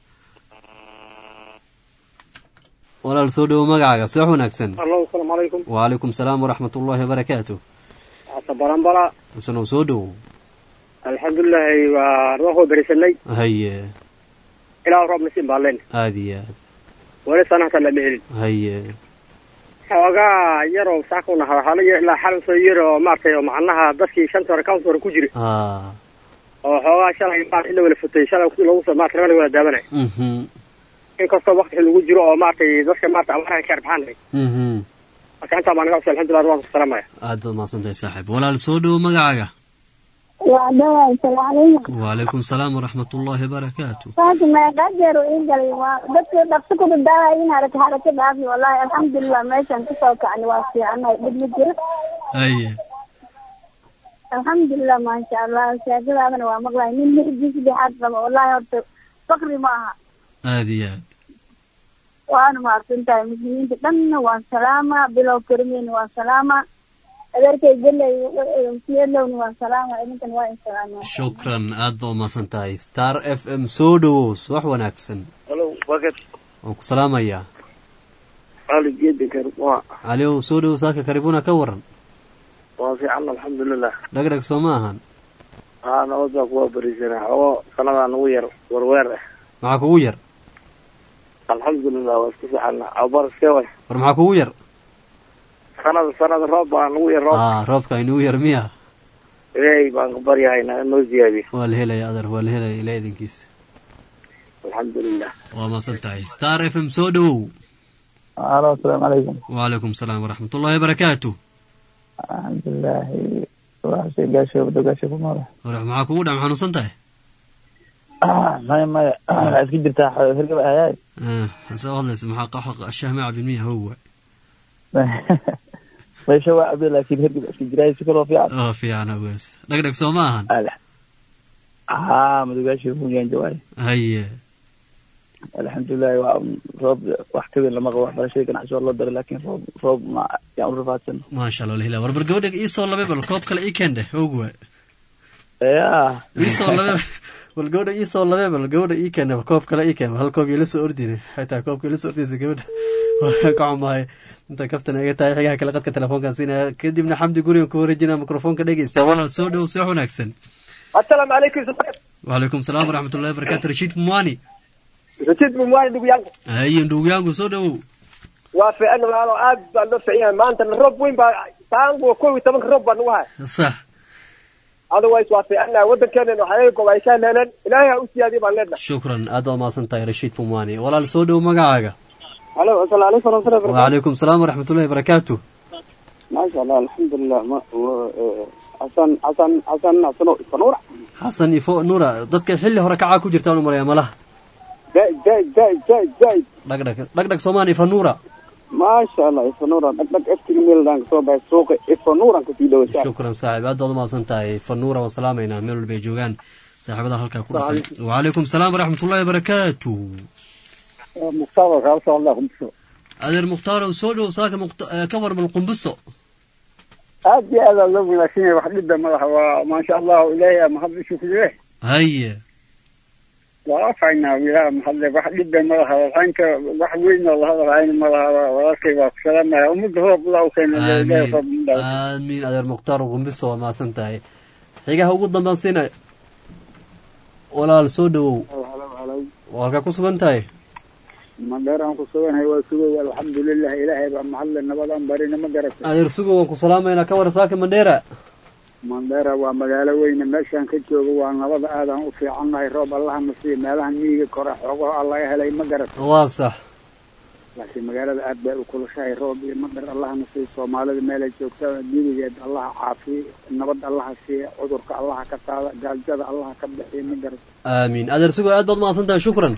walaal soo dhowo magacaaga subax wanaagsan allo asalaamu calaykum wacalaykum salaam waraxmat ullaahi wabarakaatu asa baranbala isanow soo dhowow alxamdulilahi waa ruuxuu berisanay haye ilaa roob nasiin baa leen aad iyo aad weli sanahta lama helin haye xoogaa yaroo saakuna halo ilaa xal soo yar oo maaragtay oo macnaha dadkii shanta hore county hore ku jira ha oo xoogaa shalay maarata in la wala futay shalay lagu soo maarata laga wala daawanay mhm inkastoo wakti lagu jiro oo maaragtay dadka maarata amaraha ka arbaxaan mhm marka intaa baa naga cusub alxamdulilah waan ku salaamaya aad baad mahadsan tahay saaxiib walaal soo dhowo magacaaga waa dhawaa asalaamu calaykum wacalaykum salaam waraxmat ullaahi wabarakaatu saaki meeqa jeer uu ii galay waa dadkii dhaqso ku dadaalaya in haraka haraka dhaafi wallahi alxamdulilah meeshan kasoo kacni waa fiicanahay dhib ma jiro haye alxamdulilah maasha allah sheekadaadana waa maqlay nin mirdiisa dhexaad qaba wallahi horta fakri ma aha aad iyo aad waana mahadsan tahay muslimiinta dhanna waan salaama bilow karimeena waan salaama adeerkay gelay siyadlowna waa salaama idinkan waa insalaama shukran aad ba umahadsan tahay star f m soo dhowow subax wanaagsan halo wakad waan ku salaamayaa ali geedi karwa caliow soo dhowow saaka karibuna ka waran waa fiican alxamdulilah dhagdhag soo ma ahan haa nabad baa kuwa bariisana xoogo sanadaa nagu yar warweer ah maxaa kugu yar alxamdulilah waa isku fiicana abar iskee way war maxaa kugu yar sanada sanada roob baa nagu yar roob aa roobka inugu yar miya ilaahay baan ka baryahaynaa in noo ziyaadiyo waa la helaya adar waa la helaya ilaa idinkiisa alxamdulilah waa mahadsan tahay star f m soo dhowow alo asalaamu calaykum wacalaykum salaam waraxmatullahi wabarakaatu alxamdulilaahi waxase gaasho wado gaasho ku noole hore maxaa kugu dhac xanuunsan tahay maya maya waxaa iska jirtaa hirgab ayaay hase hadlaysa maxaa qaxa shahma cabin miya how waay meesha waa cabdi laakiin hirgab iska jiraa si kaloo fiican oo fiican awees dhagdhag soo ma ahan haa madogaasho muyaan jawaay haye alxamdulilahi waa roob wax ka weyn lama qabo waxbarashada ganacsi waa loo daray laakiin roob roob ma yaan u rafaadsan maasha allah lahila war bar gabadha iisoo labe bal koob kale ii keendhe og waay ya iisoo labe bal gabadha iisoo labe bal gabadha ii keendhe koob kale ii keen hal koob ila soo ordine xitaa koobka ila soo ordaysa gabadha ka xumahay inta kaftan iga tahay xigaha kale qadka telefoonkan siinaya kadibna xamdi gurigan ku wareejinaya mikrofoonka dhegeysta walaal soo dhow subax wanaagsan asalaamu calaykum wacalaykum salaam waraxmatullahi wabarakatu rashiid mumwani rashid mumwani ndugu yangu haye ndugu yangu soo dhowow waa fiican walaalo aad baa loo fiican yahay maantana roob weyn baa taangu kow iyo tobanka roob baa nagu haya sax otherwise waa fiicannahay waddankeena waxyaga gobayshaan heleen ilaahay ha u siyaadiyo baan leenahay shukran aad baa umahadsan tahay rashiid mumwani walaal soo dhow magacaaga halo asalaamu calaykum waraxmatullahi barakatu wacalaykum salaam waraxmatullahi wabarakaatu maasha allah alxamdulilah ma xasan xasan xasan xasano sanuura xasan ifo nuura dadka xilli hore kacaa ku jirtaan u maraya malaha zaid zaid zaid zaid zaid dhagdhag dhagdhag soomaan ifa nuura maasha allah ifanuura dhagdhag eftiga meeldaan kasoo baxay suuqa ifanuuran kasii dhawasa shukran saaxib aad baad umahadsan tahay ifa nuura waan salaamaynaa meel walba ay joogaan saaxiibada halkaa ku dhaqan wacalaykum salaam waraxmatullahi wabarakaatu mukhtaar kaa socda qumbiso adeer mukhtaaro soo dhow saaka ka warmal qumbiso aad iyo aad aa loo wanaagsan yahay wax dhibba madaxa waa maasha allahu ilaahay aa mahad ishu ku leh haye waa afaynaa wiilaa mahadle wax dhibba madaxa waxaynka wax weyn oo lahadalhayn madaxa walaalkay waa ku salaamaya ummadda roob laa u keena ilaahay roob midhaa aamiin adeer mukhtaar qumbiso waa mahadsan tahay xigaha ugu dambean siinay walaal soo dhowow halkaa ku sugan tahay mandheeraan ku suganahay waa sugay alxamdulilah ilaahay baa mahadle nabadaan barina ma garatay adeer sugo waan ku salaamaynaa ka war saaka mandheera mandheera waa magaalo weyne meeshaan ka joogo waa nabada aadaan u fiicannahay roob allaha na siiya meelaha miyiga kore xoogaho aa laga helay ma garatay waa sax laakiin magaalada aad bay u kulushahay roob iyo madar allaha na siiya soomaalida meelay joogta dibigeed allaha caafiye nabad allaha siiya cudurka allaha ka qaada gaajada allaha ka bixiya ma garatay aamiin adeer sugo aad baad mahadsan tahay shukran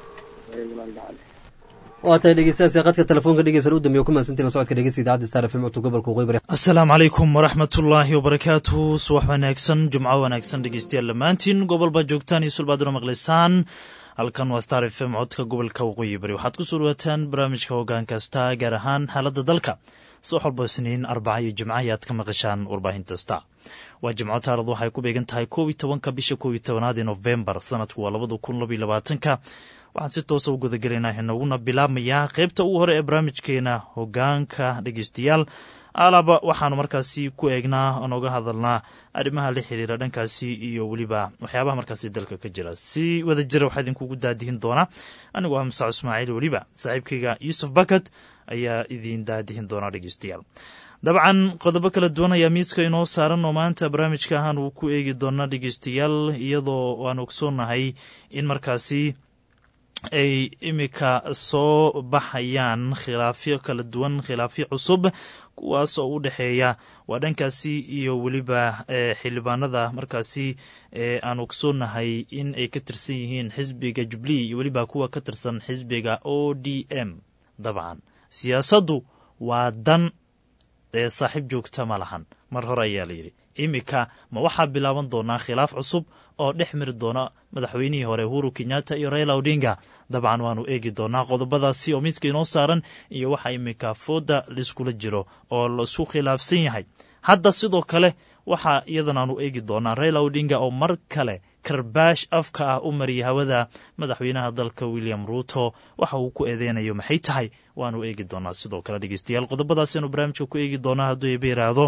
waa tahay dhegeystayaasii qadka telefoonka dhegeysan u dambeeya ku mahadsantiin la socodka dhegeysta idaacadda star fm codka gobolka waqooyi bari asalaamu calaykum waraxmatullaahi wabarakaatuhu subax wanaagsan jumco wanaagsan dhegeystayaal dhammaantiin gobolba joogtaan iyo sulbaaduna maqlaysaan halkan waa star f m codka gobolka waqooyi bari waxaad ku soo dhawaataan barnaamijka hoggaan kasta gaar ahaan xaaladda dalka subax walba isniin arbaca iyo jimca ayaad ka maqashaan warbaahinta star waa jimco taaradu waxay ku beegan tahay koob iyo tobanka bisha koob iyo tobanaad ee nofembar sanadku waa labada kun labaiyo labaatanka waxaan si toosa u gudagelaynaa inaguna bilaabmayaa qeybta ugu hore ee barnaamijkeena hogaanka dhegeystayaal alaba waxaanu markaasi ku eegnaa nooga hadalnaa arrimaha la xiriira dhankaasi iyo weliba waxyaabaha markaasi dalka ka jira si wada jira waxaa idinkugu daadihin doonaa anigoo ah musac ismaaciil weliba saaxiibkayga yuusuf bakat ayaa idiin daadihin doonaa dhegeystayaal dabcan qodobo kala duwan ayaa miiska inoo saaran oo maanta barnaamijka ahaan uu ku eegi doonaa dhegeystayaal iyadoo aan ogsoonnahay in markaasi ay imika soo baxayaan khilaafyo kala duwan khilaafyo cusub kuwaas oo u dhexeeya waa dhankaasi iyo weliba xildhibaanada markaasi aan ogsoonnahay in ay ka tirsan yihiin xisbiga jubilee iyo weliba kuwa ka tirsan xisbiga o d m dabcan siyaasaddu waa dan ee saaxiib joogta ma lahan mar hore ayaa layidhi imika ma waxaa bilaaban doonaa khilaaf cusub oo dhex miri doona madaxweynihii hore uhuru kenyatta iyo raila odinga dabcan waanu eegi doonaa qodobadaasi oo midka inoo saaran iyo waxa imika fooda laiskula jiro oo laisku khilaafsan yahay hadda sidoo kale waxaa iyadan aanu eegi doonaa raila odinga oo mar kale karbaash afka ah u mariyay hawada madaxweynaha dalka william ruuto waxa uu ku eedeynayo maxay tahay waanu eegi doonaa sidoo kale dhegeystayaal qodobadaasaynu barnaamijka ku eegi doonaa hadduu eeba yiraahdo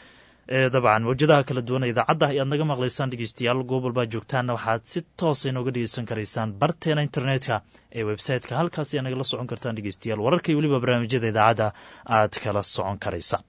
dabcan mawjadaha kala duwan idaacadda ayaad naga maqlaysaan dhegeystayaal goob walbaa joogtaanna waxaad si toosa inooga dhegeysan karaysaan barteena internetka ee website-ka halkaas ayaa nagala socon kartaan dhegeystayaal wararka iyo weliba barnaamijyada idaacadda aad kala socon karaysaan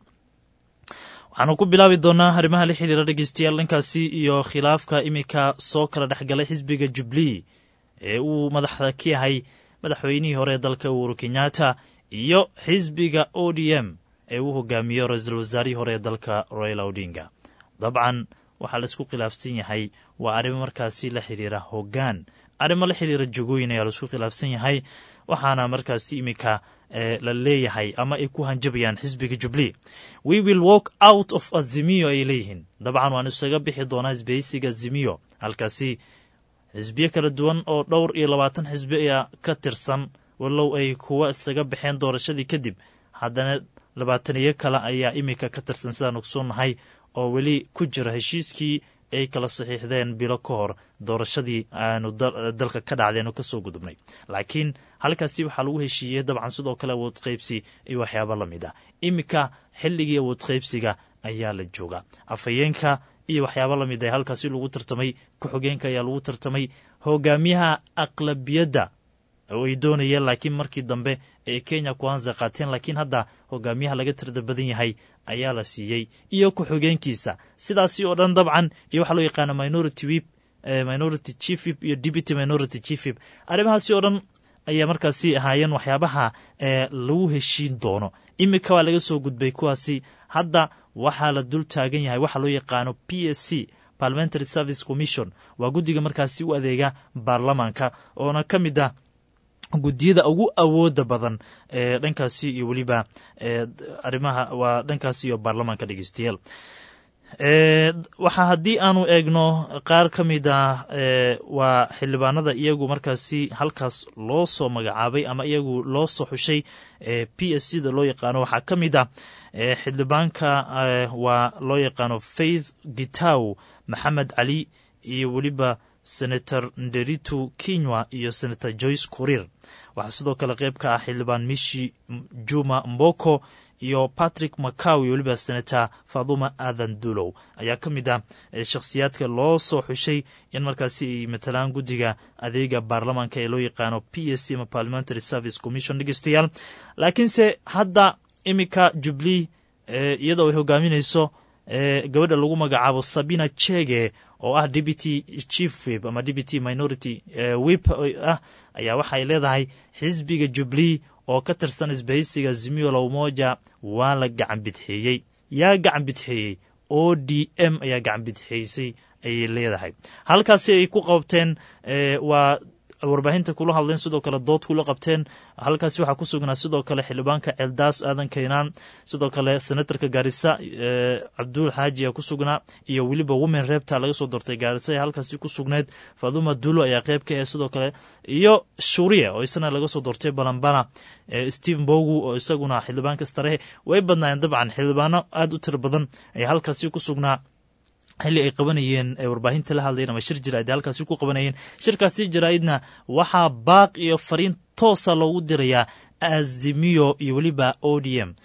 waxaanu ku bilaabi doonaa arrimaha la xiriira dhegeystayaal dhankaasi iyo khilaafka iminka soo kala dhexgalay xisbiga jubilee ee uu madaxda ka yahay madaxweynihii hore ee dalka uhuru kenyatta iyo xisbiga o d m ee uu hogaamiyo ra-iisul wasaarihii hore ee dalka royal odinga dabcan waxaa laisku khilaafsan yahay waa arrimo markaasi la xiriira hoggaan arrimo la xiriira jogooyin ayaa laisku khilaafsan yahay waxaana markaasi iminka la leeyahay ama ay ku hanjabayaan xisbiga jubilee we will walk out of azimiyo ay leeyihiin dabcan waan isaga bixi doonaa isbahaysiga azimiyo halkaasi xisbiyo kala duwan oo dhowr iyo labaatan xisbi ayaa ka tirsan walow ay kuwa isaga baxeen doorashadii kadib haddana labaataniyo kale ayaa iminka ka tirsan sidaan ogsoonnahay oo weli ku jira heshiiskii ay kala saxiixdeen bilo ka hor doorashadii aanu dalka ka dhacdeenu kasoo gudubnay laakiin halkaasi waxaa lagu heshiiyey dabcan sidoo kale awood qaybsi iyo waxyaaba la mid ah iminka xilligii awood qaybsiga ayaa la jooga afhayeenka iyo waxyaaba la mid ah halkaasi lagu tartamay ku-xogeenka ayaa lagu tartamay hogaamiyaha aqlabiyadda oo ay doonayeen laakiin markii dambe ay kenya kuanza qaateen laakiin hadda hogaamiyaha laga tirda badan yahay ayaa la siiyey iyo ku-xogeenkiisa sidaasi oo dhan dabcan iyo waxaa loo yaqaana minority wip minority chief wip iyo deputy minority chief wip arrimahaasi oo dhan ayaa markaasi ahaayeen waxyaabaha lagu heshiin doono iminka waa laga soo gudbay kuwaasi hadda waxaa la dul taagan yahay waxaa loo yaqaano p s c parliamentary service commission waa guddiga markaasi u adeega baarlamaanka oona ka mid ah guddiyada ugu awooda badan ee dhankaasi iyo weliba arrimaha waa dhankaasi iyo baarlamaanka dhegeystayaal waxaa haddii aanu eegno qaar ka mid ah waa xildhibaanada iyagu markaasi halkaas loo soo magacaabay ama iyagu loo soo xushay p s c da loo yaqaano waxaa ka mid ah xildhibaanka waa loo yaqaano faith gitaw maxamed cali iyo weliba senator nderitu kinywa iyo senator joyce kurir waxaa sidoo kale qayb ka ah xildhibaan mishi juma mboko iyo patrick macaw iyo weliba senator faduma adan dulow ayaa ka mid ah shakhsiyaadka loo soo xushay in markaasi ay matalaan guddiga adeega baarlamaanka ee loo yaqaano p s c ama parliamentary service commission dhegeystayaal laakiinse hadda iminka jubilee iyadoo ay hogaaminayso gabadha lagu magacaabo sabina chege oo ah deputy chief wip ama deputy minority wip ah ayaa waxay leedahay xisbiga jubilee oo ka tirsan isbahaysiga zimio lowmoja waa la gacan bidxeeyey yaa gacan bidxeeyey o d m ayaa gacan bidxeysay ayay leedahay halkaasi ay ku qabteen waa warbaahinta kula hadleen sidoo kale dood kula qabteen halkaasi waxaa ku sugnaa sidoo kale xildhibaanka celdaas aadan kaynaan sidoo kale senatarka gaarisa cabduul xaaji ayaa ku sugnaa iyo weliba women reebta laga soo doortay gaarisa ee halkaasi ku sugneed faduma dulo ayaa qayb ka ah sidoo kale iyo shuuriya oo isana laga soo doortay balambana steve mbogu oo isaguna xildhibaanka starehe way badnaayeen dabcan xildhibaano aada u tiro badan ayaa halkaasi ku sugnaa xilli ay qabanayeen warbaahinta la hadlayeen ama shir jaraa'id halkaasi ku qabanayeen shirkaasi jaraa'idna waxaa baaq iyo fariin toosa loogu dirayaa azimiyo iyo weliba o d m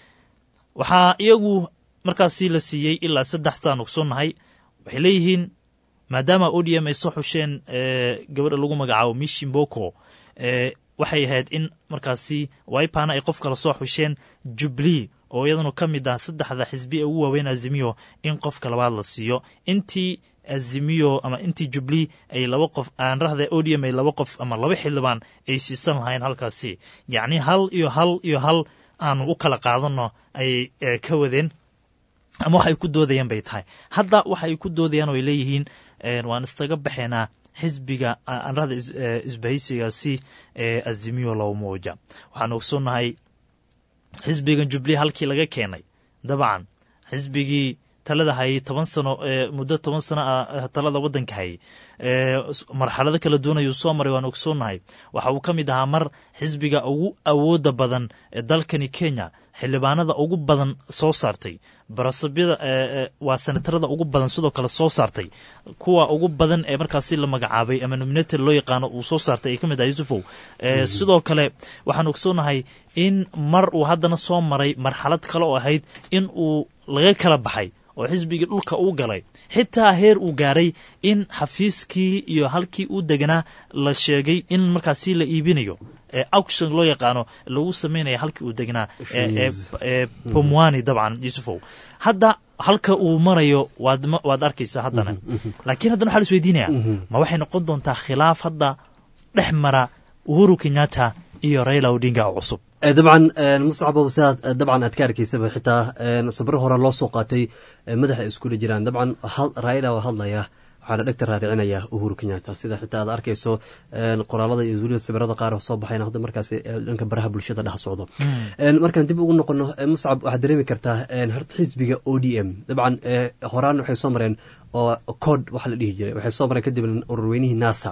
waxaa iyagu markaasi la siiyey ilaa saddex saan ogsoonnahay waxay leeyihiin maadaama o d m ay soo xusheen gabadha lagu magacaabo mishimboko waxay ahayd in markaasi waipana ay qof kala soo xusheen jubilee oo iyaduna ka mid ah saddexda xisbi ee ugu waaweyn azimiyo in qofka labaad la siiyo intii azimiyo ama intii jubilee ay laba qof aanrahda odium ay laba qof ama laba xildhibaan ay siisan lahayn halkaasi yacni hal iyo hal iyo hal aanu u kala qaadano ayay ka wadeen ama waxay ku doodayeen bay tahay hadda waxay ku doodayaan oo ay leeyihiin waan istaga baxaynaa xisbiga aanrahda isbahaysigaasi ee azimiyo lowmoja waxaan ogsoonnahay xisbigan jubilee halkii laga keenay dabcan xisbigii talada hayay toban sano ee muddo toban sano ah talada waddanka hayay marxalado kala duwan ayuu soo maray waan ogsoonahay waxa uu ka mid ahaa mar xisbiga ugu awooda badan ee dalkani kenya xildhibaanada ugu badan soo saartay barasabyada waa senatarada ugu badan sidoo kale soo saartay kuwa ugu badan ee markaasi la magacaabay ama nominated loo yaqaano uu soo saartay ay ka mid ah yusufow sidoo kale waxaan ogsoonahay in mar uu haddana soo maray marxalad kale oo ahayd in uu laga kala baxay oo xisbigii dhulka uu galay xitaa heer uu gaaray in xafiiskii iyo halkii uu deganaa la sheegay in markaasi la iibinayo ee auction loo yaqaano lagu sameynaya halkii uu degnaa ee pomwani dabcan yusufow hadda halka uu marayo waad waad arkaysaa haddana laakiin haddana waxaa la isweydiinaya ma waxay noqon doontaa khilaaf hadda dhex mara uhuru kenyatta iyo raila odinga oo cusub dabcan muscabow sidaad dabcan aad ka arkaysaba xitaa sabro hore loo soo qaatay madaxa iskula jiraan dabcan raila waa hadlaya waxaana dhegta raaricinaya uhuru kenyatta sida xitaa aad arkayso qoraalada iyo weliba sawirada qaar soo baxayna hadda markaas dhanka baraha bulshada dhex socdo markaan dib ugu noqono muscab waxaad dareemi kartaa horta xisbiga o d m dabcan horaan waxay soo mareen oo cod waxa la dhihi jiray waxay soo mareen kadib ururweynihii nasa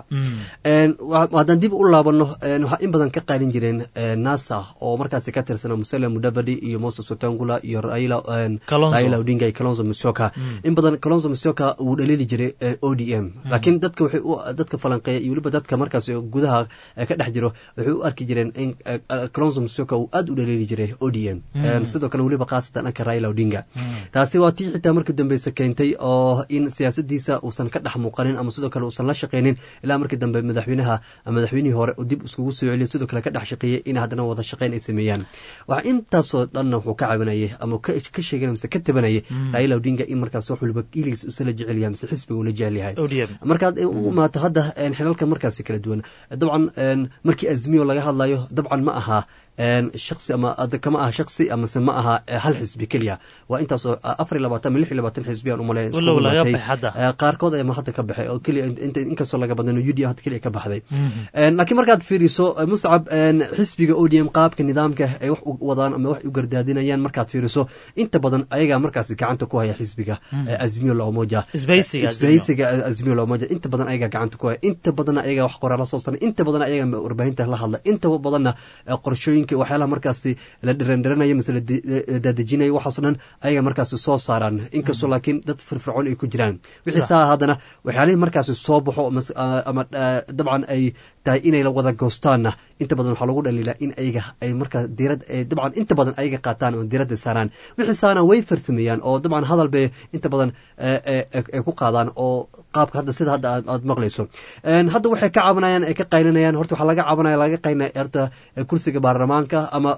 haddaan dib u laabano waxaa in badan ka qaalin jireen nasa oo markaasi ka tirsana musele mudavadi iyo moses otangula iyo raila odinga iyo kalonzo musyoka in badan kalonzo musyoka wuu dhaliili jiray o d m laakiin dadka waxay dadka falanqeeya iyo weliba dadka markaas gudaha ka dhex jiro waxay u arki jireen in kalonzo musyoka uu aad u dhaliili jiray o d m sidoo kale weliba khaasatan dhanka raila odinga taasi waa tii xitaa markii dambeysa keentay oo in siyaasadiisa uusan ka dhex muuqanin ama sidoo kale uusan la shaqaynin ilaa markii dambe madaxweynaha madaxweynihii hore dib iskugu soo celiyo sidoo kale ka dhex shaqeeyey in haddana wada shaqayn ay sameeyaan waxaa intaasoo dhanna wuxuu ka cabanayay ama ka sheegana mise ka tabanayay raila odinga in markaas wax waliba iligiis usala jecel yahay mise xisbiga ula jecel yahay markaad u imaato hadda xilalka markaasi kala duwan dabcan markii azmiyo laga hadlayo dabcan ma aha shaksi ama kama aha shaksi amase ma aha hal xisbi keliya waa intaasoo afar iyo labaatan ama lix iyo labaatan xisbi aan umaleyn qaarkood ama hadda ka baxay oo keliya inkastoo laga badnan u d hadda keliya ka baxday laakiin markaad fiiriso muscab xisbiga o d m qaabka nidaamka ay wax u wadaan ama wax u gardaadinayaan markaad fiiriso inta badan ayagaa markaasi gacanta ku haya xisbiga azmiyo la umoja isbahaysiga azmiyo la umoja inta badan ayagaa gacanta ku haya inta badanna ayagaa wax qoraala soo saray inta badan ayagaa warbaahinta la hadla inta badanna qorshooyin waxyaalaha markaasi la dhirandiranaya mise la daadejinaya waxaaso dhan ayaga markaasi soo saaraan inkastoo laakiin dad firfircoon ay ku jiraan wixii saa haddana waxyaalihii markaasi soo baxo ama dabcan ay tahay inay wada goostaanna inta badan waxaa lagu dhaliilaa in ayaga ay markaa diirad dabcan inta badan ayaga qaataan oo diiradda saaraan wixii saaraan way farsameeyaan oo dabcan hadal bay inta badan ay ku qaadaan oo qaabka hadda sida hadda aad maqlayso hadda waxay ka cabanayaan ay ka qaylinayaan horta waxaa laga cabanaya laga qaynaya horta kursiga baarlamaanka ama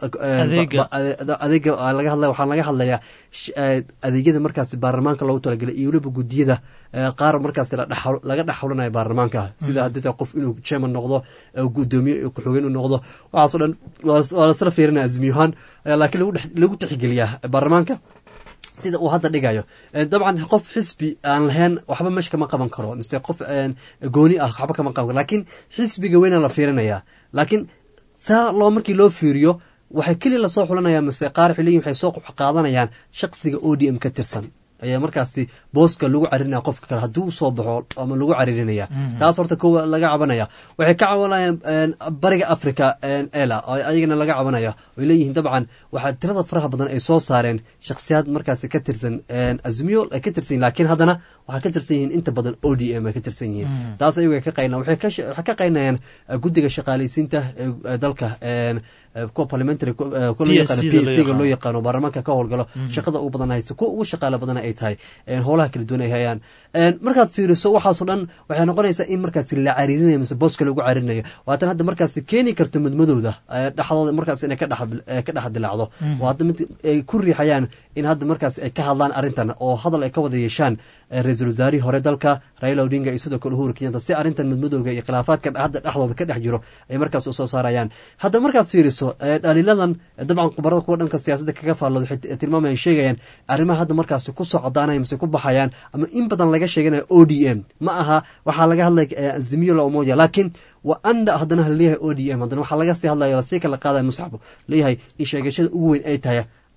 adeega laga hadlaya waxaa laga hadlayaa adeegyada markaasi baarlamaanka loogu talagelay iyo weliba guddiyada qaar markaasi laga dhex xulanayo baarlamaanka sida hadita qof inuu chairman noqdo gudoomiye ku-xogeen uu noqdo waxaasoo dhan waa lasla fiirinaya azmiyahaan laakiin lagu tixgeliyaa baarlamaanka sida uu hadda dhigayo dabcan qof xisbi aan lahayn waxba meesha kama qaban karo mise qof gooni ah waxba kama qaban karo laakiin xisbiga weyna la fiirinaya laakiin saa loo markii loo fiiriyo waxay keliya lasoo xulanaya mise qaar xiliyin waxay soo qaadanayaan shaqsiga o d m ka tirsan ayaa markaasi booska lagu caririnaya qofka kale hadduu soo baxo ama lagu caririnaya taas horta kowa laga cabanaya waxay ka cabanayaan bariga africa ela ayagana laga cabanaya ay leeyihiin dabcan waxaa tirada faraha badan ay soo saareen shakhsiyaad markaasi ka tirsan azmiyo ay ka tirsan yihin laakiin haddana waxay ka tirsan yihiin inta badan o d m ay ka tirsan yihiin taas ayaga ka qayna waxay ka qaynayaan guddiga shaqaalaysiinta ee dalka kuwa parliamentary kuwa loo yaqaano p s ga loo yaqaano baarlamaanka ka howlgalo shaqada ugu badan haysto kuwa ugu shaqaala badana ay tahay howlaha kala duwan ay hayaan markaad fiiriso waxaasoo dhan waxay noqonaysaa in markaasi la cariirinayo mise booska lagu cariirinayo waatan hadda markaasi keeni karto madmadowda dhexdooda markaas inay ka dhex dilaacdo oo hadda mid ay ku riixayaan in hadda markaas ay ka hadlaan arrintan oo hadal ay ka wada yeeshaan ra-iisul wasaarihii hore dalka raila odinga iyo sidoo kale uhuru kenyanta si arrintan madmadowga iyo khilaafaadka hadda dhexdooda ka dhex jiro ay markaas usoo saarayaan hadda markaad fiiriso dhaliiladan dabcan khubarada kuwa dhanka siyaasadda kaga faallooda waxay tilmaamayaan sheegayaan arrimaha hadda markaasi kusoo codaanaya mise ku baxayaan ama in badan laga sheeganayo o d m ma aha waxaa laga hadlaya azimiyo la umoja laakiin wa anda haddana haleeyahay o d m haddana waxaa laga sii hadlaya lasii kala qaadaya musxab leeyahay in sheegashada ugu weyn ay tahay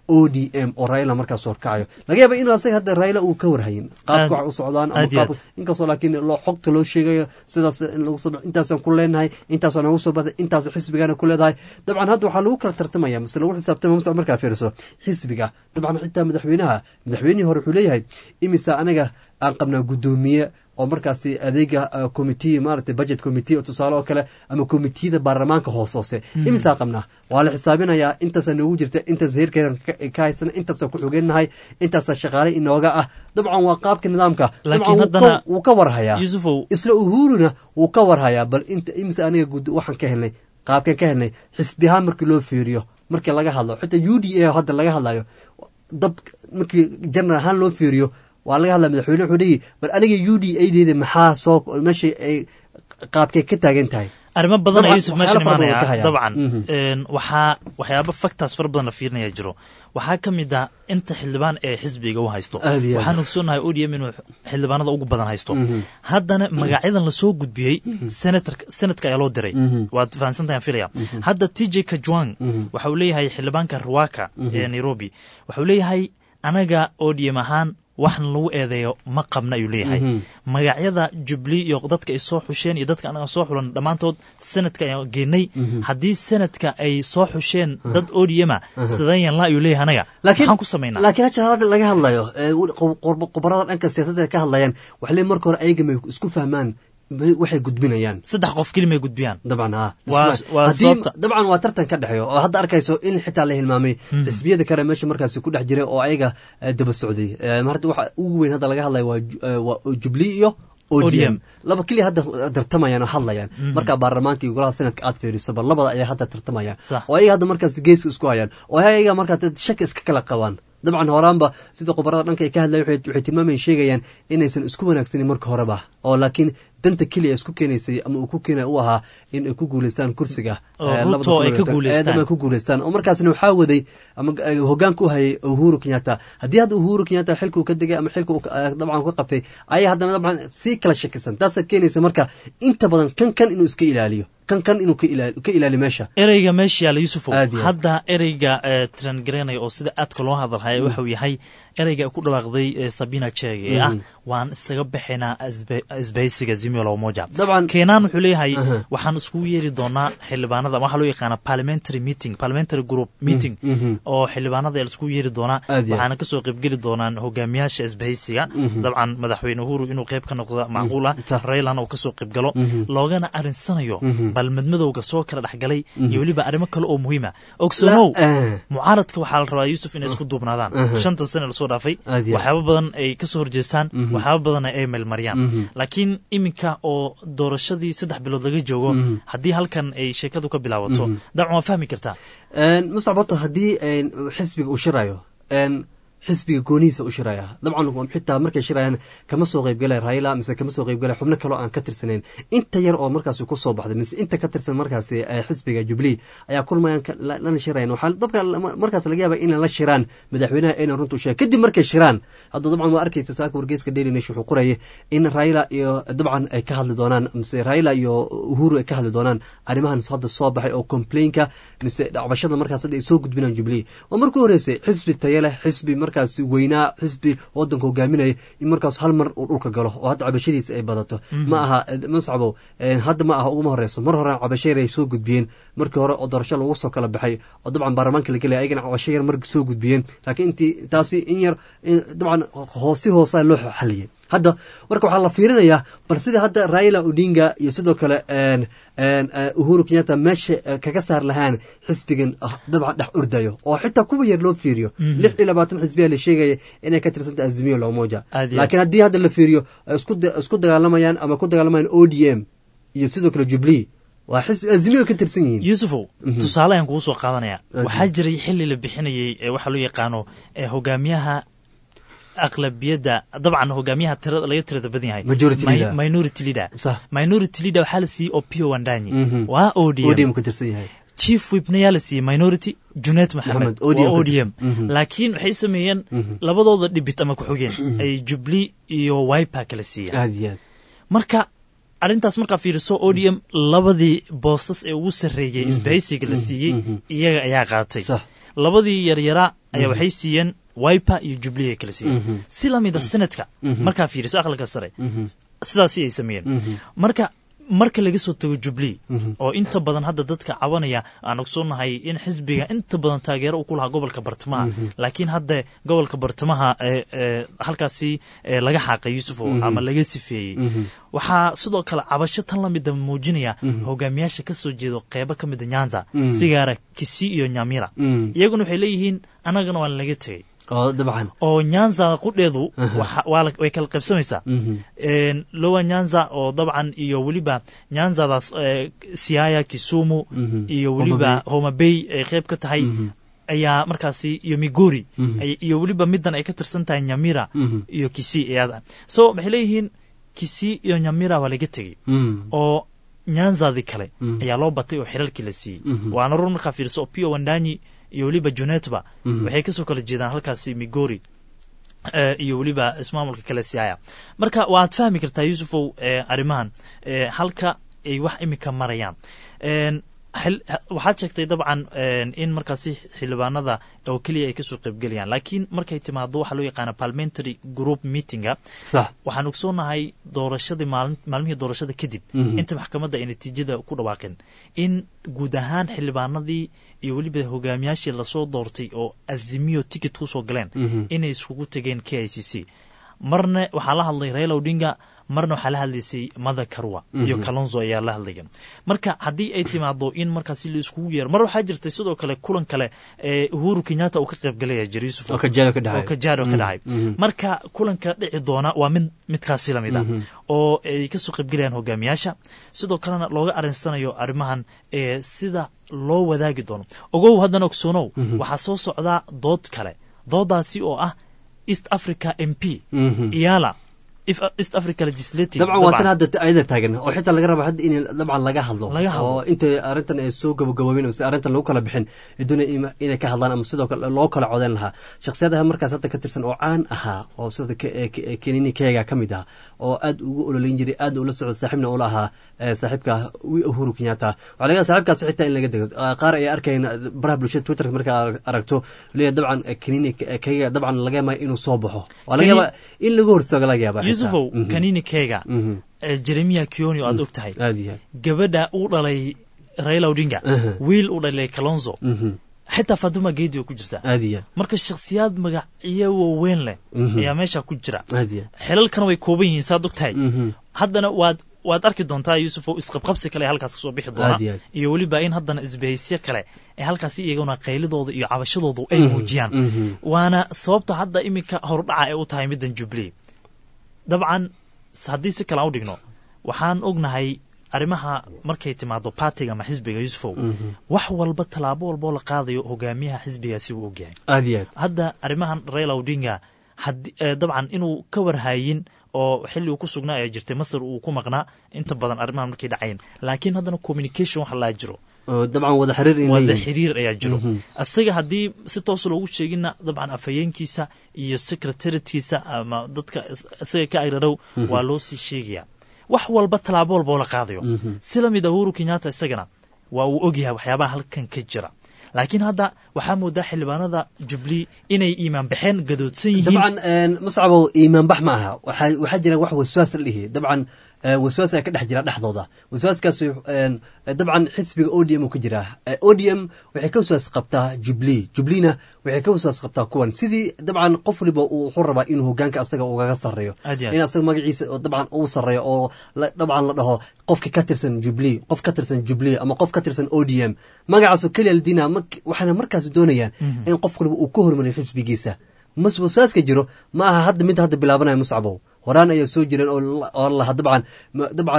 o d m oo raila markaas horkacayo laga yaaba inuu asaga hadda raila uu ka warhayin qaabka wax u socdaan ama aad iyo qaabka inkastoo laakiin loo xogta loo sheegayo sidaas in lagu soo intaasaan ku leenahay intaasaan nagu soo baxday intaas xisbigana ku leedahay dabcan hadda waxaa lagu kala tartamaya mise lagu xisaabtama mase markaa fiiriso xisbiga dabcan xitaa madaxweynaha madaxweynihii hore wuxuu leeyahay imisa anaga aan qabnaa guddoomiye oo markaasi adeega committee maaragtay budget committee oo tusaale oo kale ama committeeda baarlamaanka hoos hoose imisaa qabnaa waa la xisaabinayaa intaasaa noogu jirta intaas heerkeena ka haysana intaasaan ku xogeennahay intaasaa shaqaale inooga ah dabcan waa qaabka nidaamka Laakiin dabcan wuu haddana- ka- wuu ka warhayaa yusufow isla uhuruna wuu ka warhayaa bal inta imise aniga gud waxaan ka helnay qaabkan ka helnay xisbi ahaan markii loo fiiriyo markii laga hadlo xitaa u d a hadda laga hadlayo dab markii general ahaan loo fiiriyo waa laga hadlaya madaxweyne wuxuu leeyahy bal aniga u d a deeda maxaa soo meesha ay qaabkay ka taagan tahay arrimo badan Dabcan, ayaa yusuf meeshan waxyaalo fara badan imaanaya ka hayaan. dabcan Mhm. een, waxaa waxyaaba factors fara badan la fiirinaya jiro waxaa ka mid ah inta xildhibaan ee xisbiga u haysto Aad iyo aad. waxaan ogsoonahay odm inuu xildhibaanada ugu badan haysto Mhm. haddana magacyadan lasoo gudbiyey senator senatka ayaa loo diray Mhm. waad fahansantahay aan filaya Mhm. hadda t j kajwang Mhm. waxa uu leeyahay xildhibaanka ruwaka Mhm. ee nairobi waxa uu leeyahay anaga odm ahaan waxna lagu eedeeyo ma qabna ayuu leeyahay Mhm. magacyada jubli iyo dadka ay soo xusheen iyo dadka anaga soo xulan dhammaantood senadka ayaan geenay Mhm. haddii senadka ay soo xusheen dad odiyama Aha. sidayan la ayuu leeyahay anaga laakiin maxaan ku samaynaa laakiin hadda hadda laga hadlayo ee, qo- qor- qobarada dhanka siyaasadda ay ka hadlayaan waxay leeyihin marka hore ayaga may isku fahmaan may- waxay gudbinayaan saddex qof kelimay gudbiyaan dabcan ha Waa- Isma- waa haddii sababta- dabcan waa tartan ka dhexeeyo oo hadda arkayso in xitaa la hilmaamay Mhm. xisbiyada kale meesha markaasi ku dhex jiray oo ayaga eh, daba socday Eh, hadda waxa ugu weyn hadda laga hadlayo waa ju- eh, waa jubli iyo ODM. odm laba keliya hadda tartamayaan oo hadlayaan Mhm. marka baarlamaanka iyo golaha senadka aad fiiriso bal labada ayaa hadda tartamayaan Sax. oo ayaga hadda markaas geeska isku hayaan oo ayaga markaa dad shaki iska kala qabaan dabcan horaanba sida qobarada dhanka ay ka hadlayan waxay waxay tilmaamayeen sheegayaan inaysan isku wanaagsanin marka horeba oo laakiin danta keliya isku keenaysay ama uu ku keenay u ahaa in ay ku guuleystaan kursiga Oo eh, Ruto labada ay ka kun iyo guuleystaan. labaatan. Eh, dabcan ku guuleystaan oo markaasna waxaa waday ama eh, hogaanka u hayay uhuru kenyatta haddii hadda uhuru kenyatta xilka uu ka degay ama xilka uu ka- eh, dabcan ka qabtay ayaa haddana dabcan sii kala shakisan taasaa keenaysa marka inta badan kan kan inuu iska ilaaliyo kan kan inuu ka ilaali- ka ilaaliyo meesha ereyga meesha yaala yusufow Aad iyo aad. hadda ereyga ee trangareynaya oo sida aadka loo hadalhaya waxa uu yahay ereyga ay ku dhawaaqday ee sabina chege ee ah Mhm. waan isaga bixinaa isbe- isbahaysiga zimio la umoja dabcan keenaan wuxuu leeyahay Aha. waxaan iskugu yeeri doonaa xildhibaanada waxaa loo yaqaana parliamentary meeting parliamentary group meeting mhm. oo xildhibaanada la iskugu yeeri doonaa Aad iyo aad. waxaana kasoo qaybgeli doonaan hogaamiyaasha isbahaysiga Mhm. dabcan madaxweyne uhuru inuu qayb ka noqdo macquul ah Tah. raylana uu kasoo qaybgalo Mhm. loogana arinsanayo Mhm. bal madmadowga soo kala dhexgalay Mhm. iyo weliba arrimo kale oo muhiima ogsanow La- eh. mucaaradka waxaa la rabaa yuusuf inay isku duubnaadaan Aha. shanta sane lasoo dhaafay Aad iyo aad. waxyaabo badan ay kasoo horjeestaan Mhm. waxyaabo badan ay meelmariyaan Mhm. laakiin iminka oo doorashadii saddex bilood laga joogo Mhm. haddii halkan ay sheekadu ka bilaabato Mhm. dabcan waa fahmi kartaa muscab horta haddii een, xisbiga uu shirayo een, xisbiga goonihiisa u shiraya dabcan waa xitaa markay shirayaan kama soo qaybgalaya raila mise kama soo qaybgalaya xubno kaloo aan ka tirsanayn inta yar oo markaasi ku soo baxday mise inta ka tirsan markaasi eh, xisbiga jubilee ayaa kulmayaan ka- la- lana shirayan waxaa dabka markaas laga yaaba inay la shiraan madaxweynaha ayna runta u sheegan kadib markay shiraan hadda dabcan waa arkaysa saaka wargeyska daily nation wuxuu qoraya in raila iyo dabcan ay ka hadli doonaan mise raila iyo uhuru ay ka hadli doonaan arrimahan hadda soo baxay oo complainka mise dhacbashada markaas hadda ay soo gudbinaan jubilee waa markii horeysay xisbi tayo leh xisbi markaas weynaa xisbi wadanka hogaaminaya in markaas hal mar uu dhulka galo oo hadda cabashadiisa ay badato Mhm. ma aha eh, muscabow eh, hadda ma aha uguma horeyso mar hore cabasho yar ay soo gudbiyeen markii hore oo doorasho lagu soo kala baxay oo dabcan baarlamaanka la gelaya ayagana cabasho yar mar soo gudbiyeen laakiin intii taasi in yar in dabcan hoosi hoosaa loo xaliyay hadda marka waxaa la fiirinayaa bal sida hadda raila odinga iyo sidoo kale een, een, eh, uhuru kenyatta meesha eh, kaga saar lahaan xisbigan ah, dabcan dhex ordayo oo xitaa kuwa yar loo fiiriyo Mhm. lix iyo labaatan xisbiya la sheegaya inay ka tirsanta azimiyo lomoja Aad iyo laakiin haddii hadda la fiiriyo ay isku da- isku dagaalamayaan ama ku dagaalamayaan o d m iyo sidoo kale jubilee waa xisbi azimiyo ka tirsan yihiin yuusufow Mhm. tusaale ayaan kugu soo qaadanaya Aad waxaa jiray xili la bixinayey ee waxaa loo yaqaano ee hogaamiyaha aqlabiyadda dabcan hogaamiyaha tirada laga tirada badan yahay Majority Mi- leader. minority leader Sax. minority leader waxaa la siiyey opio wandanyi Mhm. waa odm ODM ka tirsan yahay chief whipna yaa la siiyey minority junet maxamed Maxamed, ODM waa ka odm tirsan. Mhm. laakiin waxay sameeyeen Mhm. labadooda dhibit ama ku-xigeen Mhm. ay jubilee iyo wiper kala siiyeen aad iyo aad marka arrintaas markaa fiiriso odm labadii boostas ee ugu sarreeyey isbahaysiga la siiyey iyaga ayaa qaatay labadii yaryaraa ayaa waxay siiyeen wiper iyo jubilee ay kala siiyeen si lamida senatka markaa fiiriso aqalka sare sidaasi ay sameeyeen marka marka laga soo tago jubilee oo inta badan hadda dadka cabanaya aan ogsoonahay in xisbiga inta badan taageero uu ku lahaa gobolka bartamaha laakiin hadda gobolka bartamaha halkaasi laga xaaqay yuusufow ama laga sifeeyey waxaa sidoo kale cabasho tan lamida muujinaya hogaamiyaasha ka soo jeedo qeybo ka mida nyanza sigaara kisi iyo nyamira iyaguna waxay leeyihiin annagana waan laga tegey oo dabcan oo nyanza qudheedu way kala qaybsamaysaa lowa nyanza oo dabcan iyo weliba nyanzadaas siaya kisumu iyo weliba homabey ay qayb ka tahay ayaa markaasi iyo migori iyo weliba midan ay ka tirsan tahay nyamira iyo kisi iyada so waxay leeyihiin kisi iyo nyamira waa laga tegey oo nyanzadii kale ayaa loo batay oo xiralkii la siiyey waana run markaa fiirso oo pio wandanyi iyo weliba junetba waxay kasoo kala jeedaan halkaasi migori iyo weliba ismaamulka kale siaya marka waad fahmi kartaa yuusufow arrimahan halka ay wax imika marayaan waxaad sheegtay dabcan in markaasi xildhibaanada oo keliya ay kasoo qaybgelayaan laakiin markay timaado waxaa loo yaqaana parliamentary group meetinga waxaan ogsoonahay doorashadii maalmihii doorashada kadib inta maxkamadda ay natiijada ku dhawaaqeen in guud ahaan xildhibaanadii iyo weliba hogaamiyaashii lasoo doortay oo azimiyo ticket kusoo galeen inay iskugu tegeen k i c c marna waxaa la hadlay raila odinga marna waxaa la hadlaysay mother karwa iyo kalonzo ayaa la hadlaya marka haddii ay timaado in markaasi la iskugu yeero mar waxaa jirtay sidoo kale kulan kale ee uhuru kenyatta uu ka qayb galaya jir yusuf oo kajaado ka dhacay marka kulanka dhici doona waa mid midkaasi lamid ah oo ay kasoo qaybgelayaan hogaamiyaasha sidoo kalena looga arinsanayo arrimahan ee sida loo wadaagi doono ogow haddana ogsoonow waxaa soo socdaa dood kale doodaasi oo ah east africa m p iyala east africa legislative dabcan waa tan hadda ayada taagan oo xitaa laga raba hadda in dabcan laga hadlo oo inta arrintan ay soo gabagaboobin mise arrintan lagu kala bixin doonaya inay ka hadlaan ama sidoo kale loo kala codeyn lahaa shakhsiyadaha markaas hadda ka tirsan oo caan ahaa oo sida kenini keega ka mid ah oo aad ugu ololeyn jiray aad ula socda saaxiibna ula ahaa saaxiibka uhuru kenyatta waxaa laga saaxiibkaas xitaa in laga dego qaar ay arkayn baraha bulshada twitterka markaa aragto leeya dabcan kenini keega dabcan laga yaabaa inuu soo baxo waa laga yaabaa in laga hortaago laga yaabaa yusufow kanini kega jeremiya kioni oo aad og tahay gabadha uu dhalay raila odinga wiil uu dhalay kalonzo xitaa fatuma geedi way ku jirtaa marka shakhsiyaad magacyo waaweyn leh ayaa meesha ku jira xilalkana way kooban yihiin saad og tahay haddana waad waad arki doontaa yuusufow isqabqabsi kale ee halkaas kasoo bixi doona iyo weliba in haddana isbahaysyo kale ee halkaasi iyaguna qaylidooda iyo cabashadooda ay muujiyaan waana sababta hadda iminka hordhaca ee u tahay middan jubilee dabcan haddii si kale aan u dhigno waxaan ognahay arrimaha markay timaado baatiga ama xisbiga yusufow wax walba tallaabo walboo la qaadayo hogaamiyaha xisbigaasi wuu ogyahay aad iyo aad hadda arrimahan raila odinga dabcan inuu ka warhayin oo xilli uu ku sugnaa ee jirtay masar uu ku maqnaa inta badan arrimahan markay dhacayeen laakiin haddana communication wax laa jiro dabcan wada xiriir wada xiriir ayaa jiro isaga haddii si toos loogu sheegina dabcan afhayeenkiisa iyo secretaritkiisa ama dadka isaga ka agradhow waa loo sii sheegaya wax walba tallaabo walba oo la qaadayo si lamid a uhuru kenyatta isagana waa uu ogyahay waxyaabaha halkan ka jira laakiin hadda waxaa moodaa xildhibaanada jubilee inay iimaan baxeen gadoodsan yihiin dabcan mascabow iimaan bax ma aha waxaa jira wax waswaas la dhihi dabcan waswaas ayaa ka dhex jira dhexdooda waswaaskaas dabcan xisbiga odm uu ka jiraa odm waxay ka waswaas qabtaa jubilee jubileena waxay ka waswaas qabtaa kuwan sidii dabcan qof waliba uu wuxuu rabaa inuu hogaanka asaga ugaga sarreeyo in asaga magaciisa dabcan uu sarreeyo oo dabcan la dhaho qofka ka tirsan jubilee qof ka tirsan jubilee ama qof ka tirsan odm magacaasoo keliya la diinaa waxaana markaas doonayaan in qof waliba uu ka hormariyo xisbigiisa mas waswaaska jiro ma aha hadda mid hadda bilaabanaya muscabow horaan ayaa soo jireen oo laha dabcan dabcan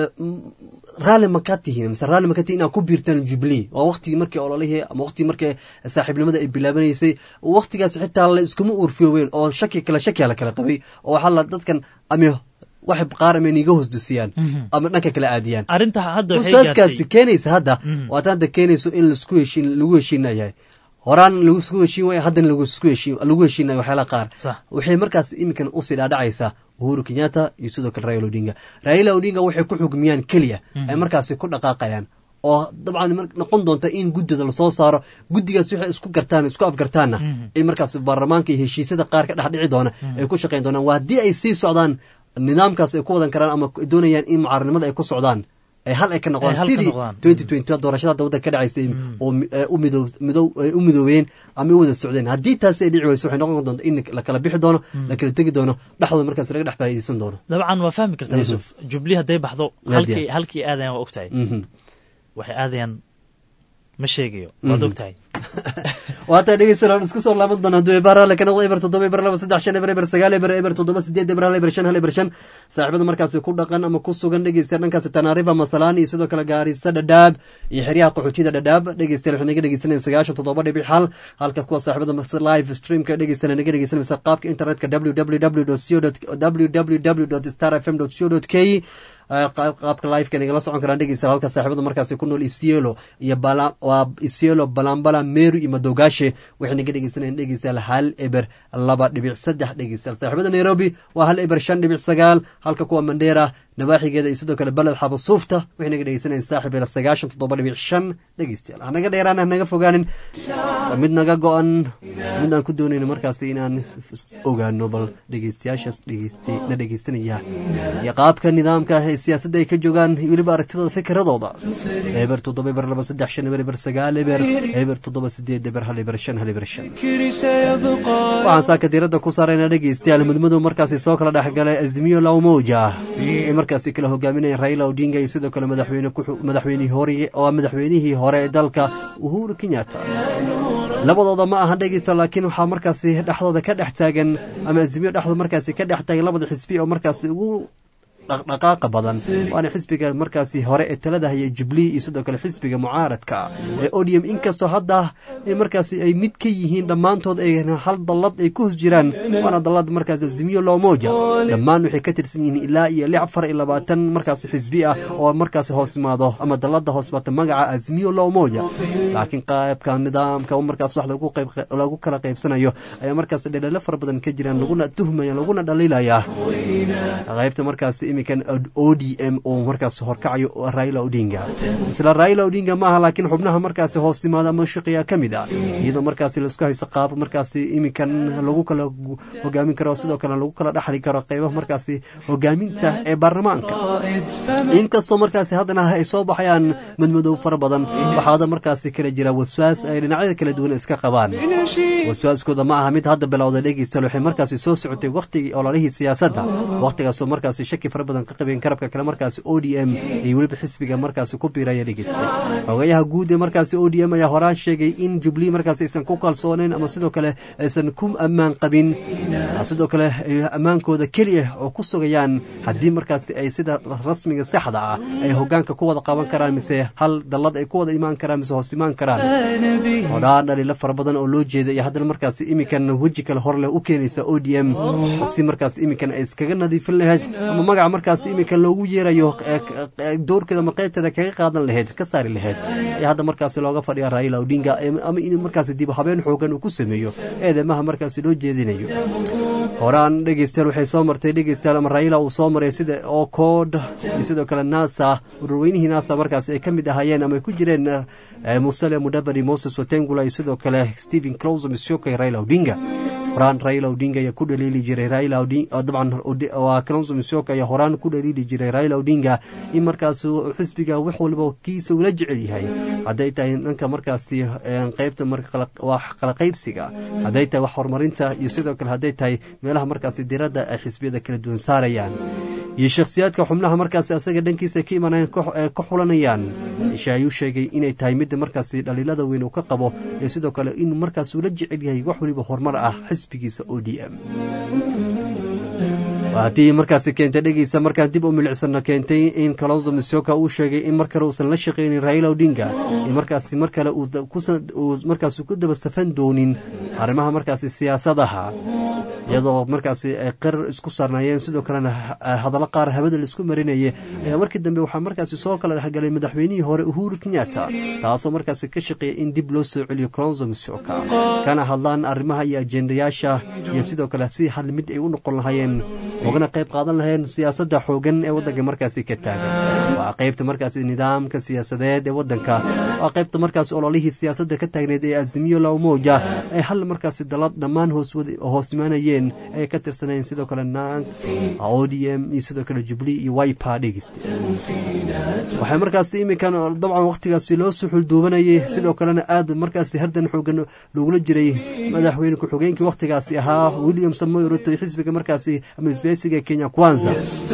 raalli ma ka tihiin mise raalli ma ka tihiin inaad ku biirtaan jubilee waa waqtigii markii ololihii ama waqtigii markii saaxiibnimada ay bilaabanaysay waqtigaas xitaa la iskuma uurfiyoweyn oo shaki kale shakiya la kala qabay oo waxaa la dadkan ami wax qaar ama niga hoosdusiyaan ama dhanka kala aadiyaan arrinta hadda waswaaskaasi keenaysa hadda waata hadda keenayso in lasku heshiin lagu heshiinayahay horaan lagu heshiin waaya haddana lagu heshiinayo waxyaala qaar waxay markaas iminkan usii dhaadhacaysaa uhuru kenyatta iyo sidoo kale raila odinga raila odinga waxay ku xugmiyaan keliya ay markaasi ku dhaqaaqayaan oo dabcan mar- noqon doonta in guddida lasoo saaro guddigaas waxay isku gartaan isku afgartaanna in markaas baarlamaanka iyo heshiisyada qaar ka dhex dhici doona ay ku shaqayn doonaan waa haddii ay sii socdaan nidaamkaas ay ku wadan karaan ama doonayaan in mucaaradnimada ay ku socdaan ay hal ay ka Ay noqdaan hal ka sidii noqdaan. twenty twenty doorashada hadda waddanka ka dhacaysay oo mi- ee u midoo midow ee u midoobeen ama u wada socdeen haddii taasi ay dhici weyso waxay noqon doonta in la kala bixi doono la kala tegi doono dhexdooda markaas laga dhex faa'iidaysan doono dabcan waa fahmi kartaa Mhm. yuusuf jubli hadday baxdo Nadia. halkii halkii aadayaan waa ogtahay Mhm. waxay aadayaan ma sheegayo waad Mhm. ogtahay waataa dhegeysan aan isku soo laaban doona hadduu eber hale ka noqdo eber toddoba eber laba saddex shan eber eber sagaal eber eber toddoba sideed eber hal eber shan hal eber shan saaxiibada markaasi ku dhaqan ama ku sugan dhegeystayaal dhankaasi tanaarifa masalaan iyo sidoo kale gaarisa dhadhaab iyo xeryaha qaxootiyada dhadhaab dhegeystayaal waxay naga dhegeysanayeen sagaashan toddoba dhibic hal halka kuwa saaxiibada mas- live streamka dhegeysanaya naga dhegeysanaysa qaabka internetka www www star fm co k qaabka liveka nagala socon karaan dhegeysta halka saaxiibada markaasi ku nool isielo iyo bala waa isielo balambala meru iyo madogaashe waxay naga dhegeysanayaan dhegeystayaal hal eber laba dhibic saddex dhegeystayaal saaxiibada nairobi waa hal eber shan dhibic sagaal halka kuwa mandheera nawaaxigeeda iyo sidoo kale beled xabasuufta waxay naga dhegeysanayaan saaxib eber sagaashan toddoba dhibic shan dhegeystayaal hanaga dheeraan hanaga fogaanin waa mid naga go-an mid aan ku doonayno markaasi inaan ogaano bal dhegeystayaashaas dhegeystay na dhegeysanaya iyo qaabka nidaamka ah ee siyaasadda ay ka joogaan iyo weliba aragtidooda fikiradooda eber toddoba eber laba saddex shan eber eber sagaal eber eber toddoba sideed eber hal eber shan hal eber shan الذكر سيبقى waxaan saaka diiradda ku saaraynaa dhegeystayaal mudmadow markaasi soo kala dhexgalay azimiyo lawmoja ee markaasi kala hogaaminaya raila odinga iyo sidoo kale madaxweyne ku- madaxweynihii hore oo madaxweynihii hore ee dalka uhuru kenyatta labadooda ma aha dhegeysta laakiin waxaa markaasi dhexdooda ka dhex taagan ama azimiyo dhexdooda markaasi ka dhex taagan labada xisbi oo markaasi ugu dhaqdhaqaaqa badan waana xisbiga markaasi hore ee talada haya jubilee iyo sidoo kale xisbiga mucaaradka ee odium inkastoo hadda ay markaasi ay mid ka yihiin dhammaantood ay hal dallad ay ku hos jiraan waana dallad markaasi azimiyo loomoja dhammaan waxay ka tirsan yihiin ilaa iyo lix afar iyo labaatan markaasi xisbi ah oo markaasi hoos imaado ama dallada hoos imaata magaca azimiyo loomoja laakiin qaybka nidaamka markaas wax lagu qayb lagu kala qaybsanayo ayaa markaasi dhaleelo fara badan ka jiraan laguna tuhmaya laguna dhaliilaya qaybta markaasi iminkan o d m oo markaas horkacayo raila odinga isla raila odinga maaha laakiin xubnaha markaasi hoos timaada ama shaqiya ka mid ah iyadoo markaasi laisku haysto qaab markaasi iminkan lagu kala gu- hogaamin karo sidoo kale lagu kala dhaxli karo qaybaha markaasi hogaaminta ee baarlamaanka inkastoo markaasi haddana ay soo baxayaan madmadow fara badan waxaada markaasi kala jira waswaas ay dhinacyada kala duwan iska qabaan waswaaskooda ma aha mid hadda bilowda dhegeystayaal waxay markaasi soo socotay wakhtigii ololihii siyaasadda wakhtigaasoo markaasi shaki fara badan ka qabeen karabka kale markaasi o d m iyo weliba xisbiga markaasi ku biiraya dhegeystay xogayaha guud ee markaasi o d m ayaa horaan sheegay in jubilee markaasi aysan ku kalsooneyn ama sidoo kale aysan ku ammaan qabin sidoo kale ay ammaankooda keliya oo ku sugayaan haddii markaasi ay sida rasmiga saxda ah ay hogaanka ku wada qaban karaan mise hal dallad ay ku wada imaan karaan mise hoos imaan karaan hodhaan dhaliilo fara badan oo loo jeeda iyo haddana markaasi iminkan weji kale hor leh u keenaysa o d m si markaas iminkan ay iskaga nadiifin lahayd ama magaca markaas iminkan loogu yeerayo ee- ee doorkeeda ama qaybteeda kaga qaadan lahayd ka saari lahayd ayaa hadda markaasi looga fadhiya raila odinga ee- ama in markaasi dib u habeen xoogan uu ku sameeyo eedemaha markaasi loo jeedinayo horaan dhegeystayaal waxay soo martay dhegeystayaal ama raila uu soo maray sida oo kood iyo sidoo kale nasa ururweynihii nasa markaasi ay ka mid ahaayeen ama ay ku jireen eh, musale mudabari moses watengula iyo sidoo kale stephen close mishoka iyo raila odinga horaan raila odinga ayaa ku dhaliili jiray raila Odinga- oo dabcan Odi- waa kalonso mishoka ayaa horaan ku dhaliili jiray raila odinga in markaas uu xisbiga wax walba kiisa ula jecel yahay hadday tahay dhanka markaasi eh, qaybta marka kala- wax kala qaybsiga hadday tahay wax horumarinta iyo sidoo kale hadday tahay meelaha markaasi diradda ay xisbiyada kala duwan saarayaan iyo shakhsiyaadka xubnaha markaasi asaga dhankiisa ka imanayaan ka- ee ka xulanayaan isha ayuu sheegay inay tahay midda markaasi dhaliilada weyn uu ka qabo iyo sidoo kale in markaas uu la jecel yahay wax waliba horumar ah xisbigiisa o d m haddii markaasi keentay dhegeysa markaan dib u milicsana keentay in kalonzo misoka uu sheegay in mar kale uusan la shaqaynin raila odinga in markaasi mar kale uu da- kusa- uu markaasi ku daba safan doonin arrimaha markaasi siyaasadaha iyadoo markaasi ay qarar isku saarnaayeen sidoo kalena hadallo qaar hawada laisku marinayay ayaa markii dambe waxaa markaasi soo kala dhexgalay madaxweynihii hore uhuru kenyatta taasoo markaasi ka shaqeeya in dib loo soo celiyo kalonzo musyoka kana hadlaan arrimaha iyo ajendayaasha iyo sidoo kale si hal mid ay u noqon lahaayeen ugana qayb qaadan lahayeen siyaasadda xoogan ee waddanka markaasi ka taagan waa qaybta markaasi nidaamka siyaasadeed ee waddanka waa qaybta markaasi ololihii siyaasadda ka taagneed ee azimiyo la umoja ay hal markaasi dalad dhammaan hoos imaanayeen ay ka tirsanayeen sidoo kale naag o d m iyo sidoo kale jubli iyo wipa dhegeyste waxay markaasi iminkan dabcan wakhtigaasi loo suxul duubanayay sidoo kalena aad markaasi hardan xoogan loogula jiray madaxweyne ku-xigeenkii wakhtigaasi ahaa william samoy ruto xisbiga markaasi ama isbeysiga kenya kwanza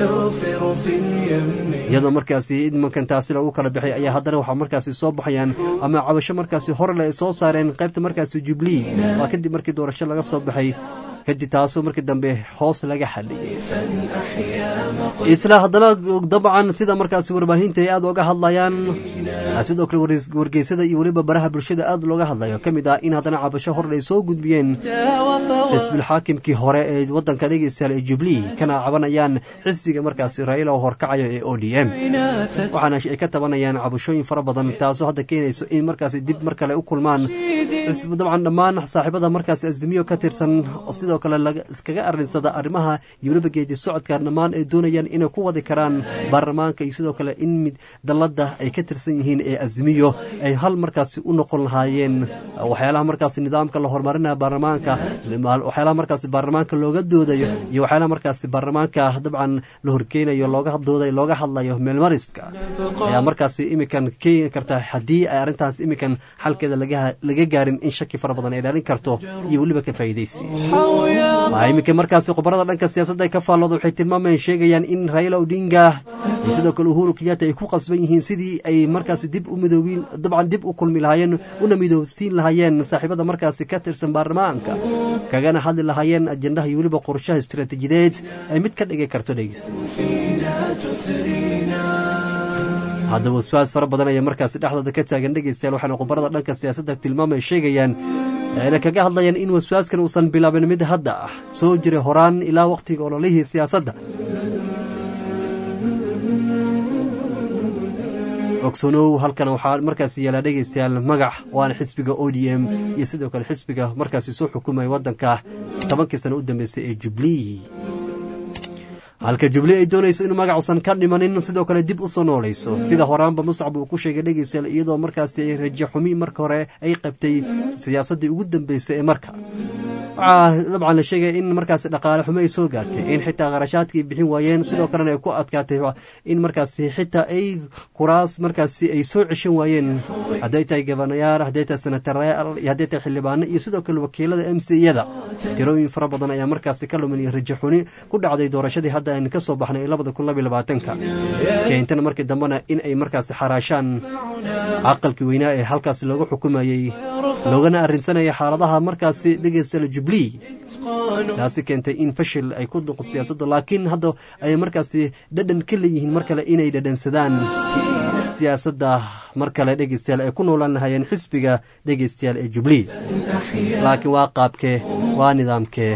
iyadoo markaasi imankan taasi lagu kala bixay ayaa haddana waxaa markaasi soo baxayaan ama cabasho markaasi horele ay soo saareen qaybta markaasi jubilee waa kadib markii doorasho laga soo baxay kadib taasoo markii dambe hoos laga xaliyay isla haddana dabcan sida markaasi warbaahinta ay aad oga hadlayaan sidoo kale wargeysada iyo weliba baraha bulshada aad looga hadlayo ka mid ah in haddana cabasho hor ay soo gudbiyeen xisbilxaakimkii hore ee waddanka dhegeystayaal ee jubilee kana cabanayaan xisbiga markaasi raila oo horkacayo ee o d m waxaana ay ka tabanayaan cabashooyin fara badan taasoo hadda keenayso in markaasi dib mar kale u kulmaan dabcan dhammaan saaxiibada markaasi azimiyo ka tirsan sidoo kale kaga arinsada arrimaha iyo weliba geedi socodka dhammaan ay doonayaan inay ku wadi karaan baarlamaanka iyo sidoo kale in mid dalladda ay ka tirsan yihiin ee azimiyo ay hal markaasi u noqon lahaayeen waxyaalaha markaasi nidaamka la horumarinaya baarlamaanka waxyaalaha markaasi baarlamaanka looga doodayo iyo waxyaalaha markaasi baarlamaanka dabcan la horkeenayo looga dooday looga hadlayo meelmariska ayaa markaasi imikan keeni karta haddii ay arrintaas imikan xalkeeda laga gaarin in shaki fara badan ay dhalin karto iyo weliba ka faa'iidaysi waa iminka markaasi khubarada dhanka siyaasadda ay ka faallooda waxay tilmaamayeen sheegayaan in raila odinga iyo sidoo kale uhuru kenyatta ay ku qasban yihiin sidii ay markaasi dib u midoobiin dabcan dib u kulmi lahaayeen una midoobsiin lahaayeen saaxiibada markaasi ka tirsan baarlamaanka kagana hadli lahaayeen ajendaha iyo weliba qorshaha istiraatiijideed ay mid ka dhigi karto dhegeysta haddaba waswaas fara badan ayaa markaasi dhexdooda ka taagan dhegeystayaal waxaana khubarada dhanka siyaasadda tilmaamay sheegayaan ayna kaga hadlayaan in waswaaskan uusan bilaabin mid hadda ah soo jiray horaan ilaa wakhtiga ololihii siyaasadda ogsoonow halkan waxaa markaasi yeelaa dhegeystayaal magac waana xisbiga o d m iyo sidoo kale xisbiga markaasi soo xukumaya waddanka tobankii sano u dambeysay ee jubilee halka jubilee ay doonayso inuu magacuusan ka dhimanin sidoo kale dib u soo noolayso sida horaanba muscab uu ku sheegay dhegeystayaal iyadoo markaasi rajo xumi marka hore ay qabtay siyaasaddii ugu dambeysay ee marka waxaa dabcan la sheegaya in markaasi dhaqaale xumo ay soo gaartay in xitaa qarashaadkii bixin waayeen sidoo kalena ay ku adkaatay in markaasi xitaa ay kuraas markaasi ay soo ceshan waayeen hadday tahay gabanayaal hadday tahay senatarayaal iyo hadday tahay xildhibaano iyo sidoo kale wakiilada m c yada tirooyin fara badan ayaa markaasi ka lumin iyo rajo xuni ku dhacday doorashadii hadda aynu ka soo baxnay labada kun labiyo labaatanka keentana markii dambena in ay markaasi xaraashaan caqalkii weynaa ee halkaasi loogu xukumayey loogana arrinsanaya xaaladaha markaasi dhegeysta jubilee taasi keentay in fashil ay ku duqo siyaasadda laakiin hadda ay markaasi dhadhan ka leeyihiin mar kale inay dhadhansadaan siyaasadda mar kale dhegeystayaal ay ku noolaan lahaayeen xisbiga dhegeystayaal ee jubilee laakiin waa qaabkee waa nidaamkee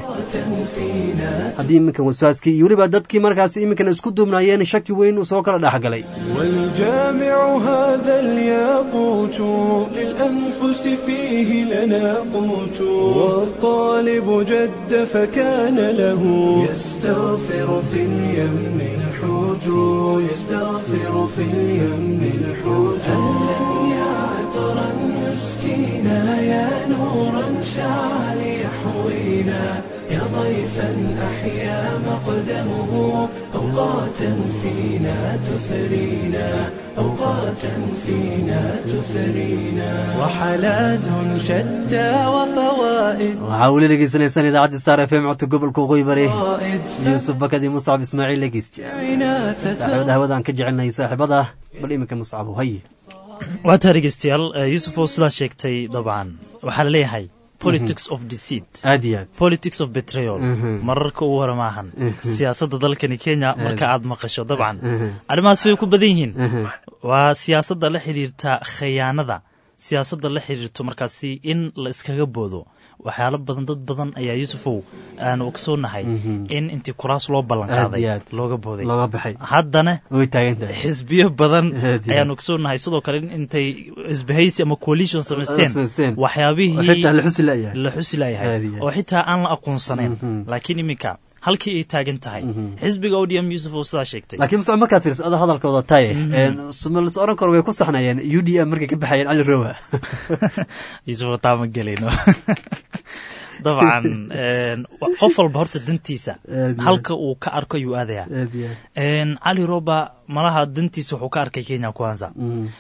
haddii iminkan waswaaskii iyo weliba dadkii markaasi iminkan isku duubnaayeen shaki weyn uu soo kala dhexgalay والجامع هذا الياقوت للأنفس فيه لنا قوت والطالب جد فكان له يستغفر في اليم الحوت يستغفر في اليم الحوت هل يا عطرا مسكينا يا نورا شعل يحوينا يا ضيفا أحيا مقدمه أوقاتا فينا تثرينا أوقاتا فينا تثرينا وحالات شتى وفوائد waxaa weli dhegeysanaysaan idaacadda star f m codka gobolka waqooyi bari yuusuf bakadi muscab ismaaciil dhegeystiyaal saaxiibada hawadaan ka jecelnahay saaxiibada bal iminka muscab haye waataa dhegeystayaal yuusuf oo sidaa sheegtay dabcan waxaa la leeyahay politics of deceit aad iyo aad politics of betrayal mararka ugu hore maahan siyaasadda dalkani kenya marka aad maqasho dabcan arrimahaas way ku badan yihiin waa siyaasadda la xidhiirta khayaanada siyaasadda la xidhiirto markaasi in la iskaga boodo waxyaalo badan dad badan ayaa yuusufow aan ogsoonahay Mhm. in intii kuraas loo ballan Aad iyo qaaday aad. looga booday looga baxay haddana way taagan tahay xisbiyo badan Aad iyo ayaan aad. ogsoonahay sidoo kale in intay isbahaysi ama coalition samaysteen samaysteen. waxyaabihii oo xitaa la xusi la'yahay. la xusi Aad la'yahay iyo aad. oo xitaa aan la aqoonsanayn Mhm. laakiin iminka halkii ay taagan tahay xisbiga odm yuusuf oo sidaa sheegtay laakiin muse markaad fiirsa ada hadalkooda taye sumalis oran karo way ku saxnayeen u d m markay ka baxayeen cali rowa yuusuf taa ma gelayno dabcan een, wa- qof walba horta dantiisa Aad iyo halka uu ka arko ayuu aadayaa Aad iyo aad. Een, cali roba malaha dantiisa wuxuu ka arkay kenya kwanza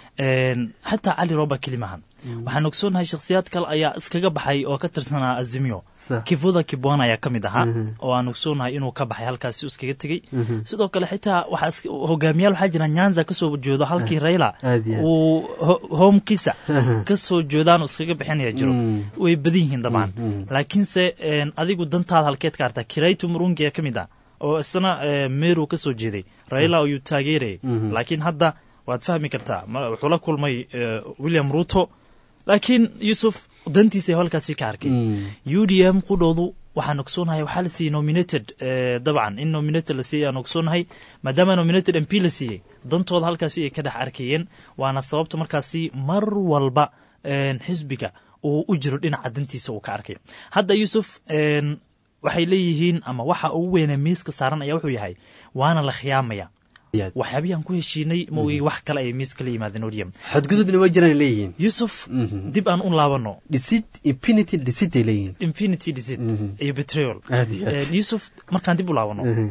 Een, xataa cali roba kelimahan waxaan ogsoonahay shakhsiyaad kale ayaa iskaga baxay oo ka tirsanaa azimio Sax. kivuda kibwana ayaa ka mid ahaa Mhm. oo aan ogsoonahay inuu ka baxay halkaasi uu iskaga tegey Mhm. sidoo kale xitaa waxaa iska- hogaamiyaal waxaa jira nyanza kasoo jeedo halkii raila Aad iyo aad. uu ho- homekiisa kasoo jeedaan oo iskaga bixinaya jiro Mm. way badan yihiin dabcan Mm. laakiinse een, adigu dantaada halkeed ka artaa kiraytu murungi ayaa ka mid ah oo isna ee, meru ka soo jeeday raila ayuu taageerayay Mhm. laakiin hadda waad fahmi kartaa ma- wuxuu la kulmay ee, william ruto laakiin yusuf dantiisa ayuu halkaasi ka arkay u d m qudhoodu waxaan ogsoonahay waxaa la siiyey nominated eh, dabcan in nominated la siiyey aan ogsoonahay maadaama nominated m p la siiyey dantooda halkaasi ay ka dhex arkayeen waana sababta markaasi mar walba een, xisbiga uu u jiro dhinaca dantiisa uu ka arkayo hadda yuusuf een, waxay leeyihiin ama waxa ugu weynee miiska saaran ayaa wuxuu yahay waana la khiyaamaya waxyaabihii aan ku heshiinay ma ogi wax kale ay miiska la yimaadeen odium xadgudubna way jiraan leeyihiin yusuf dib aan u laabano dhisid infinity dhisid ay leeyihiin infinity deceit iyo betrayal Aad iyo aad. Een, yusuf markaan dib u laabano Mhm.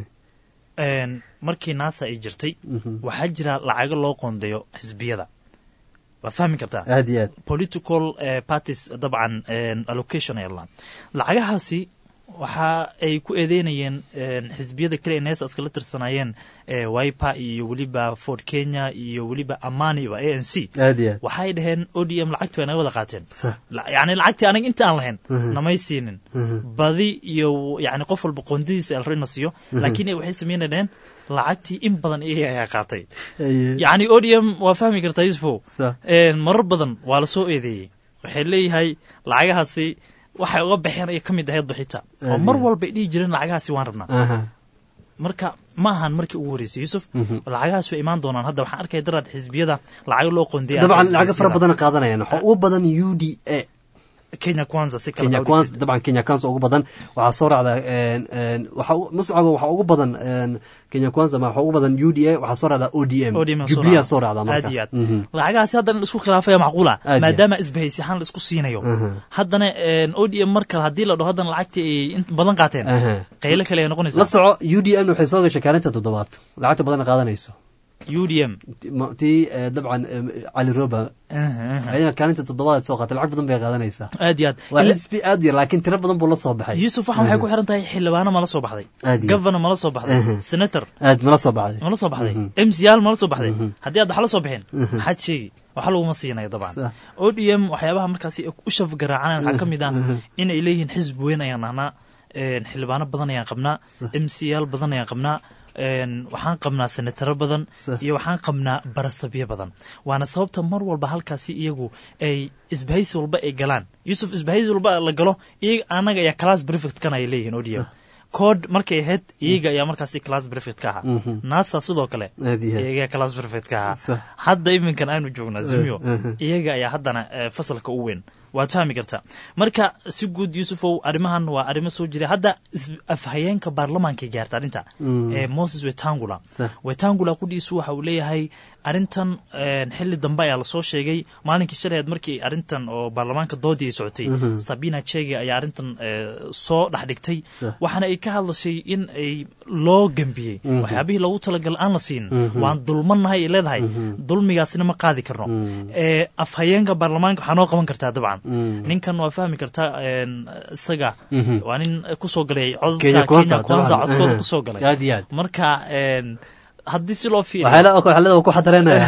een, markii naasa ay jirtay Mhm. waxaa jira lacago loo qoondeeyo xisbiyada waad fahmi kartaa aad iyo aad political eh, parties dabcan een, allocation ay ladhaan lacagahaasi waxa ay ku eedeynayeen een, xisbiyada kale ee neesa iskala tirsanaayeen eh, wiper iyo weliba ford kenya iyo weliba amaniba a n c aad iyo aad waxay dhaheen o d m lacagti way naga wada qaateen sax La- yacni lacagtii anaga inta aan lahayn Mhm. namay siinin Mhm. badi iyo yacni qof walba qoondadiisa alrina siiyo Mhm. laakiin waxay sameynayeen lacagtii in badan iyaga ayaa qaatay Aye. yacni o d m waa fahmi kartaa yusufow Sax. Een, marar badan waa la soo eedeeyey waxay leeyahay lacagahaasi waxay uga baxeen ay ka mid ahayd baxita oo Aad mar iyo. walba ay dhihi jireen lacagahaasi waan rabnaa Aha. marka ma ahan markii ugu horreysay yusuf Mhm. lacagahaas way imaan doonaan hadda waxaan arkaya daraad xisbiyada lacago loo qoondiyay dabcan lacago fara badan qaadanayaan waxaa ugu badan u d a kenya kwanza si kala kenya dhawdhigtid. kwanza dabcan kenya kwanza ugu badan waxaa soo raacda een, een, waxa u- mascaba waxaa ugu badan een, kenya kwanza ma waxaa ugu badan u d a waxaa soo raacda o d m ODM soo jubilee raacda. soo raacda marka aad iyo aad Mhm. lacagahaasi haddana la isku khilaafaya macquula Aad iyo maadaama isbahaysi ahaan la isku siinayo Aha. haddana o d m mar kale haddii la dhaho haddana lacagtii ay inta badan qaateen Aha. qaylo kale ay la noqonaysaa soco u d m waxay soo gashay kaalinta toddobaad lacagta badan qaadanayso u d m Ma- tii eh, dabcan eh, cali roba ayana kaalinta toddobaad soo qaatay lacag badan bay qaadanaysaa aad iyo aad waa Ila- xisbi aad yar laakiin tiro badan buu la soo baxay yuusuf waxaan waxay ku xiran tahay xildhibaano mala soo baxday Aad iyo aad. governor mala soo baxday Aha. senator aad mala soo baxday mala soo baxday Mhm. m c yaal mala soo baxday haddii aad waxla soo bixin Mhm. maxaad sheegi waxa laguma siinayo dabcan Sax. o d m waxyaabaha markaasi ay u shaf garaacanayan waxaa ka mid ah inay leeyihiin xisbi weyn ayaan nahnaa een, xildhibaano badan ayaan qabnaa m c yaal badan ayaan qabnaa een, waxaan qabnaa senataro badan Sax. iyo waxaan qabnaa barasabyo badan waana sababta mar walba halkaasi iyagu ay isbahaysi walba ay galaan yusuf isbahaysi walba la galo iyaga anaga ayaa class prefect kan ay leeyihiin o d m code markay ahayd iyaga ayaa markaasi class prefect ka ahaa Mhm. nasa sidoo kale Aad iyo aad. iyaga class prefect ka ahaa Sax. hadda iminkan aanu joognaa zimio Eh, eh. iyaga ayaa haddana eh, fasalka u weyn waad fahmi kartaa marka si guud yuusufow arrimahan waa arrimo soo jira hadda is- afhayeenka baarlamaankay gaarta arrinta Mm. ee moses wetangula Sax. wetangula kudhiisu waxa uu leeyahay arrintan een, xili dambe ayaa lasoo sheegay maalinkii shalayd markii arrintan oo baarlamaanka doodii ay socotay Mhm. sabina chege ayaa arrintan eh, soo dhex dhigtay Sax. waxaana ay ka hadlashay in ay loo gembiyey Mhm. waxyaabihii loogu talagal aan la siin Mhm. waan dulmannahay ay leedahay dulmigaasina ma qaadi karno ee afhayeenka baarlamaanka waxaa noo qaban kartaa dabcan Mm. ninkan waa fahmi kartaa een, isaga Mhm. waa nin kusoo galay codka Kenya Kwanza, kenya kwanza dabcan. codkooda Aha. kusoo galay Aad iyo aad. marka een, haddii si loo fiiriyo waxyaala waxyaalada ku xadareynaya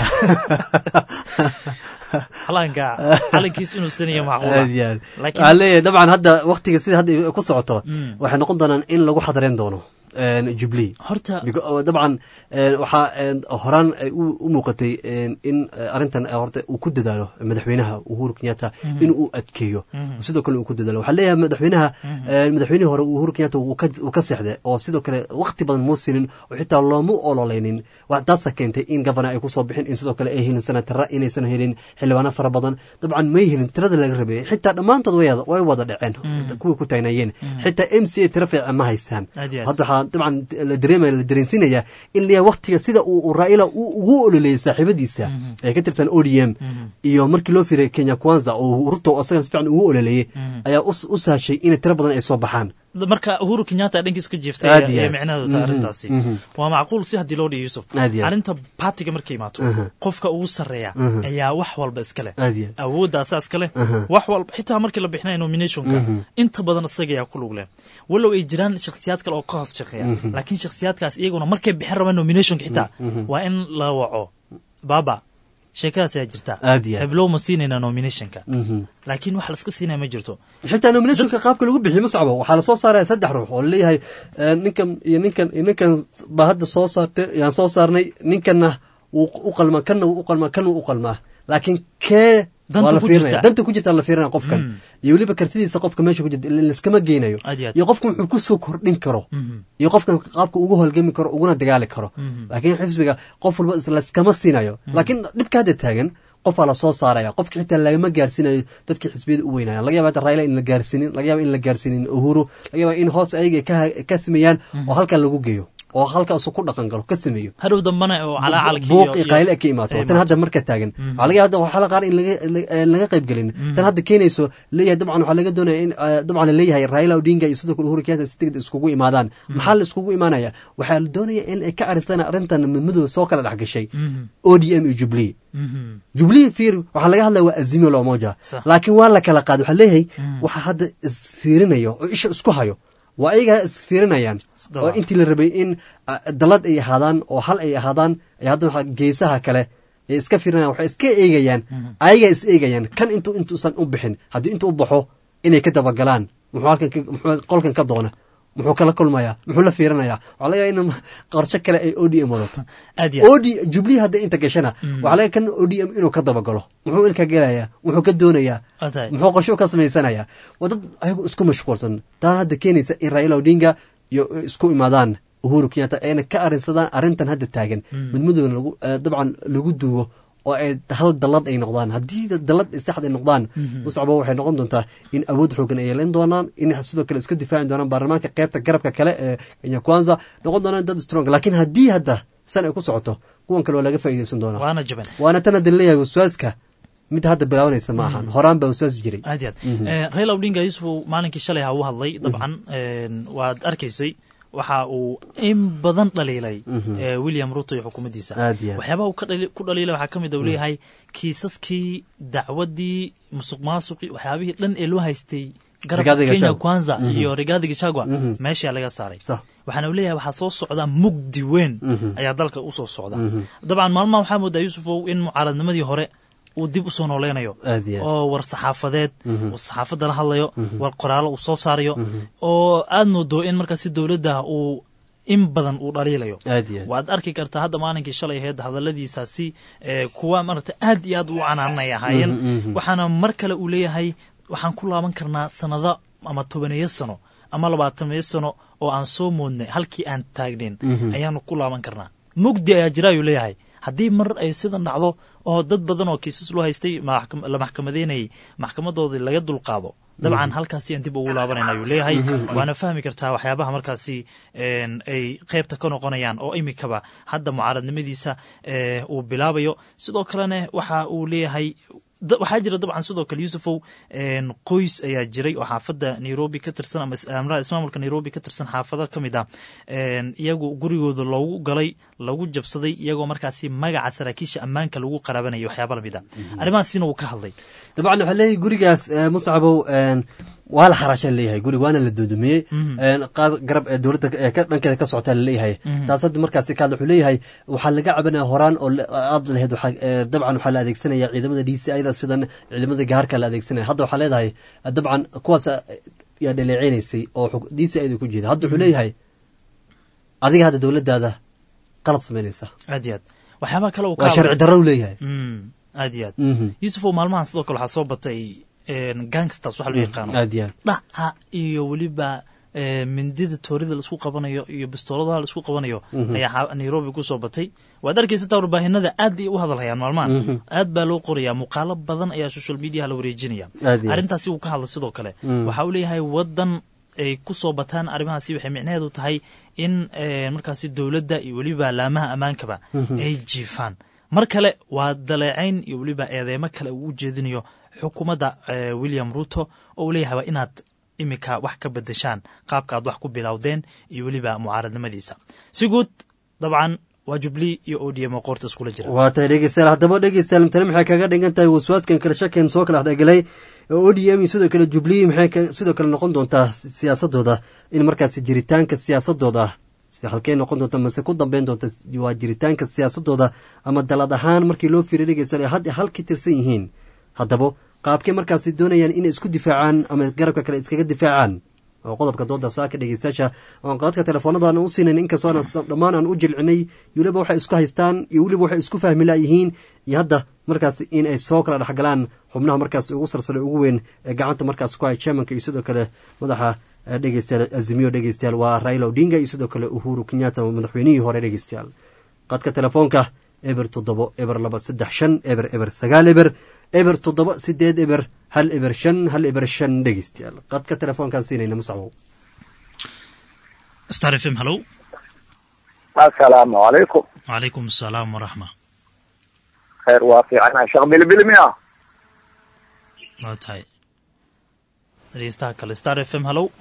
calanka calankiis inuu sanayo macquula aad iyo aad laakiin waxaa leeyahay dabcan hadda waktiga sida hadda ay ku socoto Mm. waxay noqon doonaan in lagu xadareyn doono jubilee horta dabcan waxaa horaan ay u muuqatay in arrintan horta uu ku dadaalo madaxweynaha uhuru kenyatta in uu adkeeyo sidoo kale uu ku dadaalo waxaa leeyahay madaxweynaha madaxweynihii hore uhuru kenyatta uu ka seexday oo sidoo kale waqti badan muu sinin oo xitaa looma ololeynin taasa keentay in gavana ay kusoo bixin in sidoo kale ay helin senatara inaysan helin xildhibaano fara badan dabcan may helin tirada laga rabeeyey xitaa dhammaantood way wada dhaceen kuwii ku tagnayeen xitaa m c a tiro fiican ma haystaan hadda waxaa dabcan la dareemaya la dareensinaya in leeyahay waqtiga sida uu raila uu ugu ololeeyey saaxiibadiisa ee ka tirsan o d m iyo markii loo firay kenya kwanza oo ruto asagana si fiican ugu ololeeyey ayaa u sahashay inay tiro badan ay soo baxaan marka uhuru kenyatta dhankiis ka jeeftay ee micnaheedu tahay arrintaasi waa macquul si haddii loo dhihi yusuf arrinta baatiga markay imaato qofka ugu sarreeya ayaa wax walba iska leh awoodda asaa iska leh wax walba xitaa markii la bixinaya nominationka inta badan isaga ayaa ku lug leh walow ay jiraan shakhsiyaad kale oo ka hoos shaqeeya laakiin shakhsiyaadkaas iyaguna markay bixin rabaan nominationka xitaa waa in la waco baba sheekadaas ayaa jirta heblow ma siinayna nominationka laakiin wax laska siinaya ma jirto xitaa nominationka qaabka lagu bixiyo ma socbo waxaa lasoo saaraya saddex ruux oo laleeyahay ninkan iyo ninkan iyo ninkan baa hadda soo saartay yaan soo saarnay ninkanna wuu u qalmaa kanna wuu u qalmaa kan wuu u qalmaa laakiin kee danta ku jirta la fiirinaya qofkan iyo weliba kartidiisa qofka meesha ku jirta laskama geynayo iyo qofka wuxuu ku soo kordhin karo iyo qofkan qaabka ugu holgami karo uguna dagaali karo laakiin xisbiga qof walba laskama siinayo laakiin dhibka hadda taagan qofaa lasoo saaraya qofka xitaa lagama gaarsiinayo dadkii xisbiyada u weynaya laga yaba hata raila in la gaarsiinin laga yaba in la gaarsiinin uhuru laga yaba in hoos ayaga ka sameeyaan oo halkan lagu geeyo oo halkaasu ku dhaqan galo ka sameeyo hadhow dambana oo calacalkii buuqi qayle ka imaato tan hadda marka taagan waxaa laga hadda waxaa la qaar in laga qayb gelin tan hadda keenayso leeyahay dabcan waxaa laga doonaya in dabcan la leeyahay raila odinga iyo sidoo kale uhuru kenyatta si degdeg iskugu imaadaan maxaa la iskugu imaanaya waxaa la doonaya in ay ka caristaan arrintan midmadooda soo kala dhex gashay o d m iyo jubilee jubilee fiir waxaa laga hadlaya waa azimio la umoja laakiin waa la kala qaaday waxaa leeyahay waxaa hadda isfiirinayo oo isha isku hayo waa ayagaa isfiirinayaan oo intii la rabay in dalad ay ahaadaan oo hal ay ahaadaan ay hadda geesaha kale ay iska fiirinayan waxay iska eegayaan ayagaa is eegayaan kan intu intuusan u bixin haddii intu u baxo inay ka dabagalaan muxuu halkan muxuu qolkan ka doona muxuu kala kulmayaa muxuu la fiirinayaa waxaa laga in qorsho kale ay o d m wadato o d jubilee hadda inta gashana waxaa laga kan o d m inuu ka dabagalo muxuu ilka gelayaa muxuu ka doonayaa muxuu qorsho ka samaysanayaa waa dad ayagu isku mashquulsan taan hadda keenaysa in raila odinga iyo isku imaadaan uhuru kenyatta ayna ka arinsadaan arrintan hadda taagan midmadooda lagu dabcan lagu duugo oo ay hal dalad ay noqdaan haddii dalad saxd ay noqdaan muscabo waxay noqon doontaa in awood xoogan ay yeelan doonaan in sidoo kale iska difaaci doonaan baarlamaanka qaybta garabka kale ee kenya kwanza noqon doonaan dad strong laakiin haddii hadda san ay ku socoto kuwan kale waa laga faa'iidaysan doonaa waana jaban waana tan hadda leeyahay waswaaska mid hadda bilaabanaysa ma ahan horaan baa waswaas jiray aad aad raila odinga yusuf maalinkii shalay ha u hadlay dabcan waad arkaysay waxa uu in badan dhaliilay william ruto iyo xukuumaddiisa waxyaabaha uu ku dhaliilay waxaa ka mid u leeyahay kiisaskii dacwaddii musuq maasuqii waxyaabihii dhan ee loo haystay garabka kenya kwanza iyo rigaadi gishagwa meeshaa laga saaray waxaana u leeyahay waxaa soo socda mugdi weyn ayaa dalka usoo socda dabcan maalmaha waxaa moodaa yusufow in mucaaradnimadii hore uu dib usoo nooleynayo oo war saxaafadeed uu saxaafadda la hadlayo war qoraallo uu soo saarayo oo aad moodo in markaasi dowladda uu in badan uu dhaliilayo waad arki kartaa hadda maalinkii shalay ahayd hadaladiisaasi kuwa marata aad iyo aad u canaanay ahaayeen waxaana mar kale uu leeyahay waxaan ku laaban karnaa sanado ama tobaneeyo sano ama labaataneeyo sano oo aan soo moodnay halkii aan taagnayn ayaanu ku laaban karnaa mugdi ayaa jira ayuu leeyahay haddii mar ay sidan dhacdo oo dad badan oo kiisas loo haystay la maxkamadeynayay maxkamadoodii laga dulqaado dabcan halkaasi aan dib ugu laabanayna ayuu leeyahay waana fahmi kartaa waxyaabaha markaasi ay qeybta ka noqonayaan oo imikaba hadda mucaaradnimadiisa uu bilaabayo sidoo kalena waxa uu leeyahay waxaa jira dabcan sidoo kale yusufow qoys ayaa jiray oo xaafadda nairobi ka tirsan ama ismaamulka nairobi ka tirsan xaafado ka mid ah iyagu gurigooda loogu galay lagu jabsaday iyagoo markaasi magaca saraakiisha ammaanka lagu qaraabanayay waxyaaba lamid a arrimahaasina uu ka hadlay dabcan waxaa leeyahay gurigaas muscabow waa la xaraashaan leeyahay gurig waana la doodumiyey qaab garab ee dowladda dhankeeda ka socotaa laleeyahay taas hadda markaasi ka hadla wuxuu leeyahay waxaa laga cabanaya horaan oo aad lahayd dabcan waxaa la adeegsanaya ciidamada d c ayada sidan ciidamada gaarka la adeegsanaya hadda waxaa leedahay dabcan kuwaas yaa dhaleeceynaysay oo d c ayada ku jeeda hadda wuxuu leeyahay adiga hadda dowladdaada qalad samaynaysa aad iyo aad waxyaabaha kale uu ka waa sharci hadlay- darro u leeyahay Mm, aad iyo aad Mhm. yuusuf oo maalmahan sidoo kale waxaa soo batay een, gangsters waxa loo Mm, yaqaano aad iyo aad. dhaca iyo weliba ee, mindida toorida laisku qabanayo iyo bistooladaha laisku qabanayo Mhm. ayaa xa- nairobi kusoo batay waad arkaysa taa warbaahinada aad ay u hadalhayaan maalmahan Mhm. aad baa loo qorayaa muuqaalo badan ayaa social mediaha la wareejinaya Aad iyo aad. arrintaasi uu ka hadla sidoo kale Mm. waxa uu leeyahay wadan ay kusoo bataan arrimahaasi waxay micnaheedu tahay in ee, markaasi dowladda iyo weliba laamaha ammaankaba Mhm. ay jiifaan mar kale waa daleecayn iyo weliba eedeemo kale uu u jeedinayo xukuumadda ee, william ruto oo uu leeyahay waa inaad imika wax ka bedeshaan qaabka aad wax ku bilowdeen iyo weliba mucaaradnimadiisa si guud dabcan waa jubilee iyo odm oo qoorta iskula jira waa tahay dhegeystayaal haddaba dhegeystayaal tani maxay kaga dhigan tahay waswaaskan kale shakan soo kala dhexgelay o d m iyo sidoo kale jubilee maxay ka- sidoo kale noqon doontaa si- siyaasadooda in markaasi jiritaanka siyaasadooda si halkey noqon doonta mase ku dambeyn doonta waa jiritaanka siyaasadooda ama dalad ahaan markii loo fiiriyo dhegeystayaal ay had halka tirsan yihiin haddaba qaabkay markaasi doonayaan inay isku difaacaan ama garabka kale iskaga difaacaan oo qodobka dooda saaka dhegeystayaasha oon qadadka teleefoonadan u siinayn inkastoo aan dhammaan aan u jilcinay iyo weliba waxay isku haystaan iyo weliba waxay isku fahmi laayihiin iyo hadda markaas in ay soo kala dhexgalaan xubnaha markaas ugu sarsare ugu weyn ee gacanta markaas ku hay chairmanka iyo sidoo kale madaxa eh, dhegeystayaal azimiyo dhegeystayaal waa raila odinga iyo sidoo kale uhuru kenyatta madaxweynihii hore dhegeystayaal qadka telefoonka eber toddobo eber laba saddex shan eber eber sagaal eber eber toddoba sideed eber hal eber shan hal eber shan dhegeystayaal qadka telefoonkaan siinayna musacbow star f m hallow asalaamu calaykum wacalaykum asalaam waraxma khayr waa fiicana sheekh bilbilmiya waa tahay dhegeystaha kale star f m hallow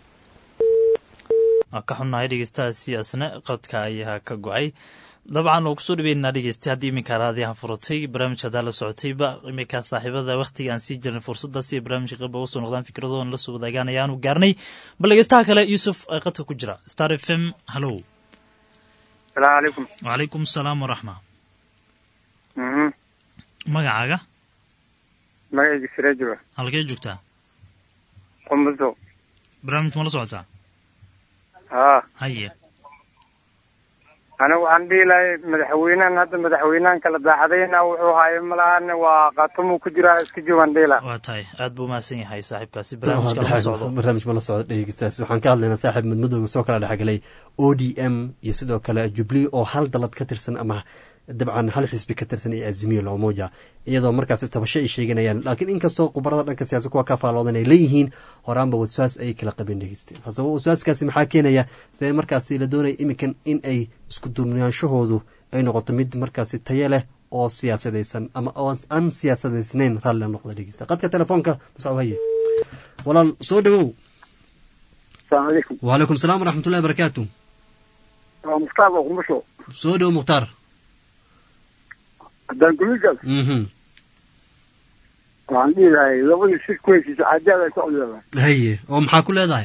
waa ka xunnahay dhegeystahaasi asna qadka ayaa ka go-ay dabcan oo kusoo dhaweynaa dhegeystay haddii iminka raadiyaha furatay barnaamijka haddaa la socotayba iminka saaxiibada wakhtiga aan sii jirnay fursadda si ay barnaamijka qayba uga soo noqdaan fikradoodan la soo wadaagaan ayaanu gaarnay bal dhegeystaha kale yuusuf ee qadka ku jira star f m hallow salaamu calaykum wacalaykum asalaam waraxma Mhm. magacaaga magacayga siraajiba halkee joogtaa qumbuso barnaamij ma la socotaa haa haye anigu waxaan dhihi lahay madaxweynahan hadda madaxweynahan kala daacadayna wuxuu haayo malahan waa qaatumuu ku jiraa iska joogaan dhihi laha waa tahay aad buu mahadsan yahay saaxiibkaasi barnaamijka lama socdo barnaamij ma la socdo dhegeystayaas waxaan ka hadlaynaa saaxiib madmadowga soo kala dhexgalay o d m iyo sidoo kale jubilee oo hal dalad ka tirsan ama dabcan hal xisbi ka tirsan ee azimiyo loomoja iyadoo markaasi tabasho ay sheeganayaan laakiin inkastoo khubarada dhanka siyaasa kuwa ka faaloodan ay leeyihiin horaanba waswaas ayay kala qabeen dhegeystayaal hasaba waswaaskaasi maxaa keenaya see markaasi la doonaya iminkan in ay isku duubnaanshahoodu ay noqoto mid markaasi tayo leh oo siyaasadaysan ama oo aan siyaasadaysnayn raalli noqda dhegeysta qadka telefoonka muscab haye walaal soo dhawow asalaamu calaykum wacalaykum salaam waraxmatullahi barakaatu waa mukhtaar oo qumbusho soo dhow mukhtaar haddaan guligal mhm waxaan dhihi lahay labadii si ku heshiisa cajaad ay ku codleedahay haye oo maxaa ku leedahay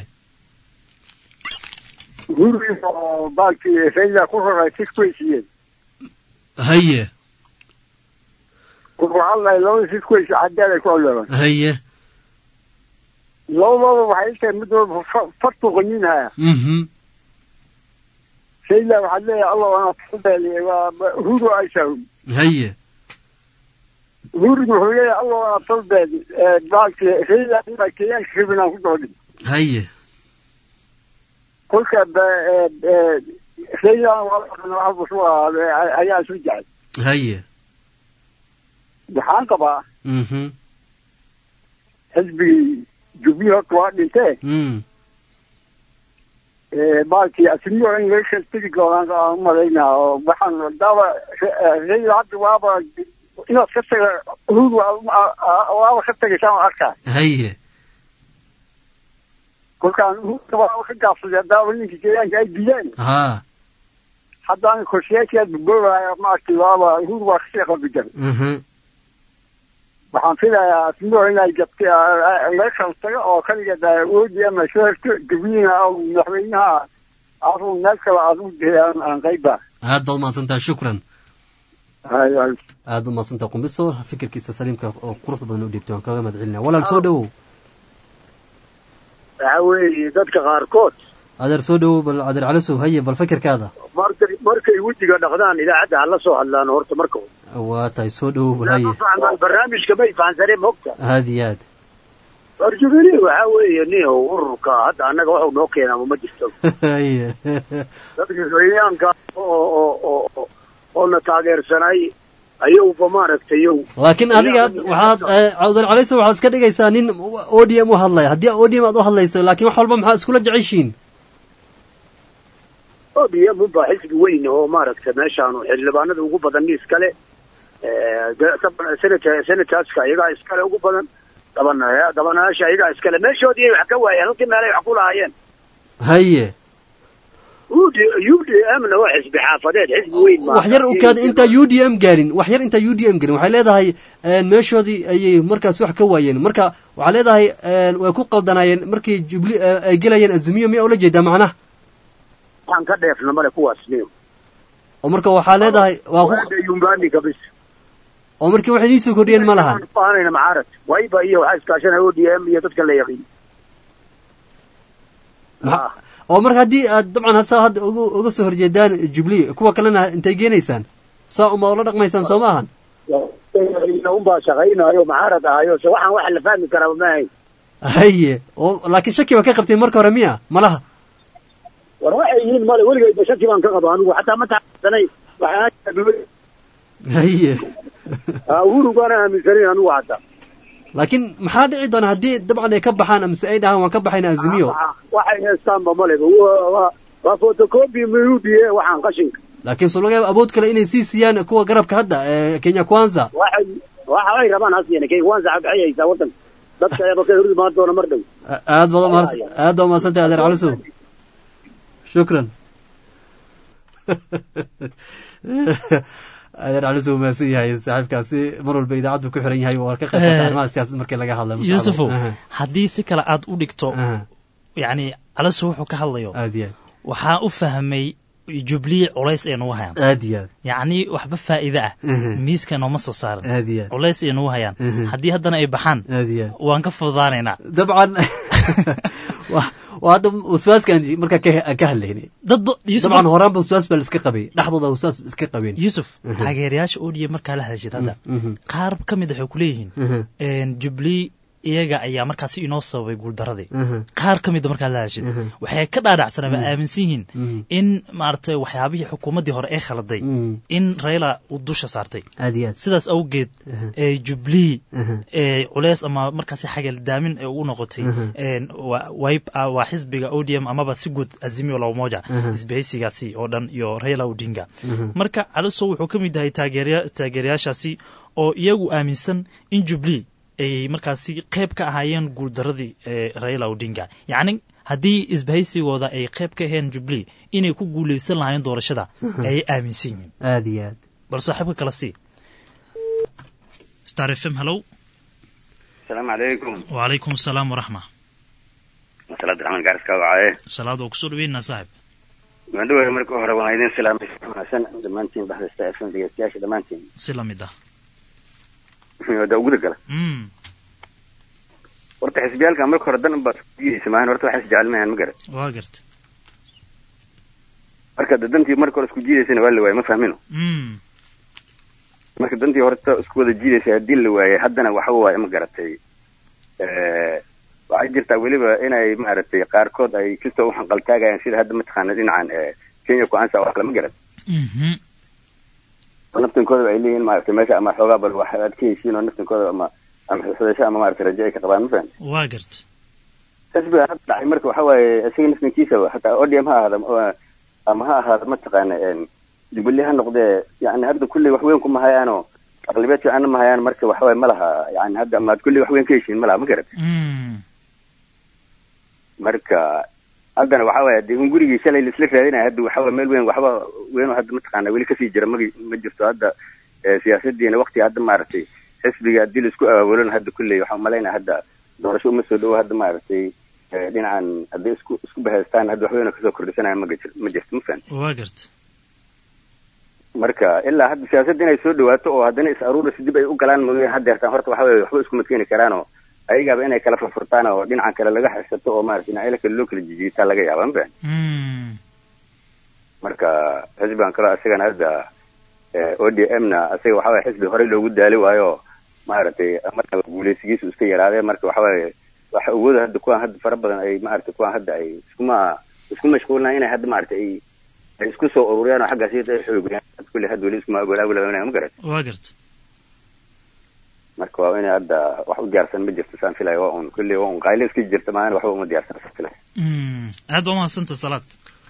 hurri oo baalkii rayla ku raray si ku heshiiyeen haye waxaan lahay labadii si ku heshiisa cajaad ay ku codleedahay haye labadooda waxay tahay mid walba fa- fartu qanyinhaya mhm rayla waxaad leeyahay allah waana tafadali waa huru aysahum haye hurigu wuxuu leeyahay allah waana tafadali baalkii rayla inaa kenyaanka rabinaan ku doodhin haye kolka rayla ayaa isu jecel haye waxaan qabaa mhm xisbigii jubilee horta waa dhintee mm baalkii asimiyo in laga kala tegi doonaan aan umalaynaa oo waxaan daaba rayla hadda waaba inaad ka taga hur waaba ka tegaysaan arkaa haye kolkaan hurka waaba ka gaabsaday daaba ninkii kenyaanka ay dileen haa haddaan korshayaashaad boboobaya maaragtay waaba hur waa kasii qalbijan mhm waxaan filayaa asimiyo inay jabtay laga kala tago oo kaligeed oodi ama soo herto gabiina oo madaxweynaha aadu meel kale aad u diheen aan qayba aad baad umahadsantaha shukran hay hay aad u mahadsantaha qumbiso fikirkiisa saliimka oo quruxda badan u dhiibtay waan kaga mahad celinaya walaal soo dhawow waxa weeye dadka qaarkood adeer soo dhowow bal adeer calasow haye bal fikirkaada markay markay wejiga dhaqdaan idaacadda hala soo hadlaan horta marka waa tahay soo dhowow bal haye fahmaan barnaamijka may fahansaneen mogta aad iyo aad arjubili waxaa weeye nin ururka hadda annaga waxu noo keenaa ma jirto haye dadka kenyaanka oo oo oo oo na taageersanay ayowba maaragtay yow laakiin adiga waxaad adeer calasow waxaad iska dhigaysaa nin o d m u hadlaya haddii o d m aad u hadlayso laakiin wax walba maxaa iskula jeceshiin odm unbaa xisbi weyn oo maaragtay meeshaanu xildhibaanada ugu badan nin iskale senat senataska iyagaa iskale ugu badan gabana gabanayaasha iyagaa iskale meeshoodii wax ka waayeen halkii meelay wax ku lahaayeen haye ud u d mna waa xisbi xaafadeed xisbi weyn ma wax yar ukaad intaa u d m gaarin wax yar intaa u d m gaarin waxay leedahay meeshoodii ayay markaas wax ka waayeen marka waxaa leedahay way ku qaldanaayeen markii jubli ay gelayeen azimiyo miyaa ula jeedaa macnaha waxaan ka dheefna male kuwaas niyo oo marka waxaa leedahay waa ku yumbaniga bis oo markii waxay nii soo kordhiyeen ma lahan baanayna macaarad wayba iyo waxaa iskaashanaya o d m iyo dadka la yaqiin oo marka haddii aad dabcan saa hadda uga uga soo horjeedaan jubli kuwa kalena intay geenaysaan saa uma ula dhaqmaysaan soo ma ahan unbaa shaqaynayo macaarad ahayo se waxaan waxa la fahmi karaa maahayn haye oo laakiin shaki ba ka qabtay marka hore miya malaha war waxay yihiin male weligayba shaki baan ka qabo anigu xataa ma taxsanay haye uhuru baana aaminsanayn anigu hataa laakiin maxaa dhici doona haddii dabcan ay ka baxaan amase ay dhahaan waan ka baxayna azumiyo waxay heestaanba maleba waa photocopy mudie waxaan qashinka laakiin so laga yaaba awood kale inay sii siiyaan kuwa garabka hadda kenya kwanza waxay waxa ay rabaan hasiina kenya kwanza waxay haysaa wadanka dadka eeba ka hor imaan doona mar dhow aad baad umahad aad baa umahadsantahay adeer calisow shukran adeer calisow umahadsan yahay saaxiibkaasi mar walba idaacaddu ku xiran yahay waa ka qayb qaata arrimaha siyaasadda markii laga hadlayo yuusufow haddii si kale aad u dhigto yacni calisow wuxuu ka hadlayo aad iyo aad waxaa u fahmay jubliye culays ay nagu hayaan aad iyo aad yacni waxba faa'iide ah miiska nooma soo saaran aad iyo aad culays ay nagu hayaan haddii haddana ay baxaan aad iyo aad waan ka fududaanaynaa dabcan waa hadda waswaaskaan markaa ka hadlaynay dad dabcan horaanba waswaas baa la iska qabay dhexdooda waswaas iska qabeen yuusuf taageerayaasha odiya markaa la hadashid hadda qaar ka mid waxay ku leeyihiin jubilee iyaga ayaa markaasi inoo sababay guuldaradii qaar ka mida markaad la hashid waxay ka dhaadhacsanaa ba aaminsan yihiin in maaragtay waxyaabihii xukuumaddii hore ee khaladay in rayla uu dusha saartay sidaas awgeed jubilee culeys ama markaasi xagaldaamin ee ugu noqotay waa xisbiga odm amaba si guud azimio lamoja isbahaysigaasi oo dhan iyo rayla odinga marka caliso wuxuu ka mid yahay taageerayaashaasi oo iyagu aaminsan in jubilee ay markaasi qayb ka ahaayeen guuldaradii raila odinga yacni haddii isbahaysigooda ay qayb ka aheen jubilee inay ku guuleysan lahaayeen doorashada ayay aaminsan yihiin aad iyo aad bal saaxiibka kala sii star f m hallow asalaamu calaykum wacalaykum asalaam waraxma salaad raxmaan gaariska wacaye salaad waa kusoo dhaweynaa saaxib maandhawe marka hore waan idin salaamay wanaagsan dhammaantiin baxda star f m dhegeystayaasha dhammaantiin si lamid ah da guda gala horta xisbiyaalka marka hore dan unbaa isku jiidaysa maahan horta waxay isjecel mahan ma garat waa garta marka da dantii marka hore isku jiidaysana waa la waayay ma fahmino marka dantii horta isku wada jiidaysa haddii la waayay haddana waxa waaye ma garatay waxay jirtaa weliba inay maaragtay qaarkood ay kastoo u xanqaltaagayaan sida hadda mataqaana dhinacan kenya ku-aansa oo kale ma garat naftinkooda ay leeyihin maaragtay meesha ama xoogaa bal wax aad ka heshiin oo naftinkooda ama ama xusudasho ama maaragtay rajo ay ka qabaan ma fahan waa garta xisbiga hadda dhacay marka waxa waaye isaga naftinkiisa hataa odm ha ahaada ama ha ahaada mataqaana jubilee ha noqdee yani hadda kulley wax weyn kuma hayaanoo aqlibeed fiicanna ma hayaan marka waxa waaye ma laha yani hadda amaad kulley wax weyn ka heshiin ma laha ma garat marka haddana waxa waaye dee un gurigii shalay laisla raadinaya hadda waxa waye meel weyn waxba weyn oo hadda mataqaana weli kasii jira ma ma jirto hadda siyaasadiina wakti hadda maaragtay xisbiga haddii laisku abaabulona hadda kulley waxaan umalaynaya hadda doorasho uma soo dhowo hadda maaragtay dhinacan hadday isku isku bahaystaan hadda wax weyn oo kasoo kordhisanaya ma gajir ma jirto ma fahan waa garta marka ilaa hadda siyaasadda inay soo dhawaato oo haddana is aruuris dib ay u galaan mooyeen hadda yartaan horta waxa weye waxba isku madkeeni karaanoo ayagaaba inay kala furfurtaan oo dhinacan kale laga xirsato oo maarata dhinacyada kale loo kala jijiitaa laga yaaba ma marka xisbigan kaloo isagana hadda o d m na isaga waxa waye xisbi horey loogu daali waayo maaragtay marka guuleysigiisu iska yaraadee marka waxa waaye waxa awooda hadda kuwaan hadda fara badan ay maaragtay kuwaan hadda ay iskuma isku mashquulinaan inay hadda maaragtay ay ay isku soo ururiyaan oo xaggaas iyada ay xoogayaan kulli hadda weli iskuma ogolaagulabanaya ma garat waa garta marka waa inay hadda wax u diyaarsan ma jirto saan filaya waa un kulli waa un qayle iska jirta maana waxba uma diyaarsan saan filaya aad waa mahadsanta salaad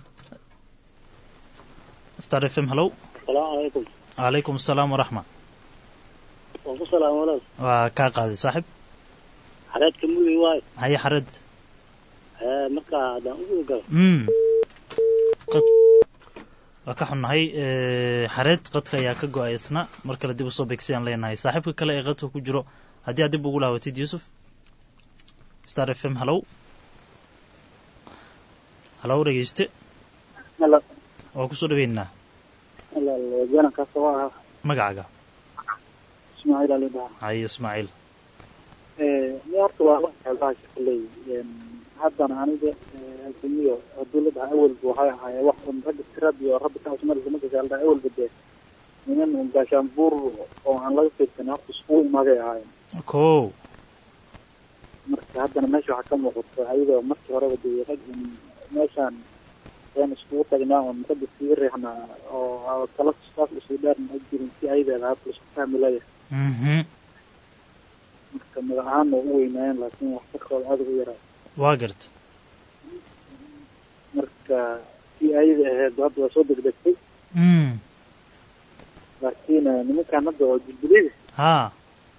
star f m hallow asalaamu calaykum calaykum asalaam waraxma waan ku salaama walaal waa kaa qaaday saaxib xareedka mugay waayo haye xared ee marka haddaan ugu galo mm qad waa ka xunnahay xareed qadka ayaa ka go-ay isna mar kale dib usoo beegsayaan leenahay saaxiibka kale ee qadka ku jiro haddii aad dib ugu laawatid yuusuf star f m hallow hallow dhegeyste Hello. waa kusoo dhaweynaa walaal janankaas waa ahaa magacaaga ismaaciil ali dhaha haye ismaaciil ni horta waa la bahasha kaley haddana aniga adduunyo dowladda awalba waxay ahaayeen wax un ragga tirad iyo rabbi kaas marka ma gasaalda awalba dee niman un gaashaanbuur oo aan laga fiirsan horta iskugu imaaday ahaayeen ko marka haddana meesha waxaa ka muuqata ayadoo markii horeba dee rag un meeshaan een iskugu tagnaa un ragga sii riixnaa oo tala saas usii dheerna ay jirin si ayadeeda hadda laisku fahmi leeyahay marka magac ahaanna u weynaayeen laakiin waxtarkooda aada ugu yaraa waa garta marka si ayada ahayd hadda waa soo degdegtay mm laakiin nimankan hadda oo jilbilida ha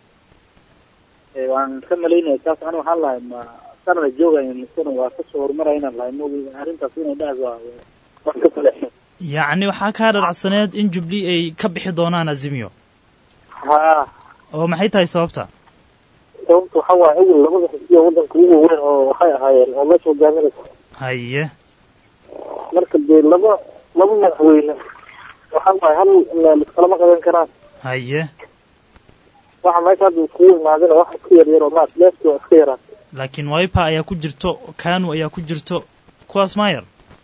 waan ka malaynaya taas ani waxaan lahay ma sanada joogaya misana waa kasoo horumarayna lahay mogi arrintaas inay dhacdo waa wax ka kale yacni waxaa kaa dharacsaneed in jubli ay ka bixi doonaan azimio ha oo maxay tahay sababta sababta waxa waaye awel labada xisbiya waddanka ugu weyn oo waxay ahaayeen oo meesha hogaaminaysa haye marka dee laba laba madaxweyne waxa waaye hal meel iskalama qaban karaan haye waxa meesha hadda iskugu imaadina wax iska yar yar oo maat leefti waa iska yaraan laakiin wiper ayaa ku jirto kanu ayaa ku jirto kuwaas maayar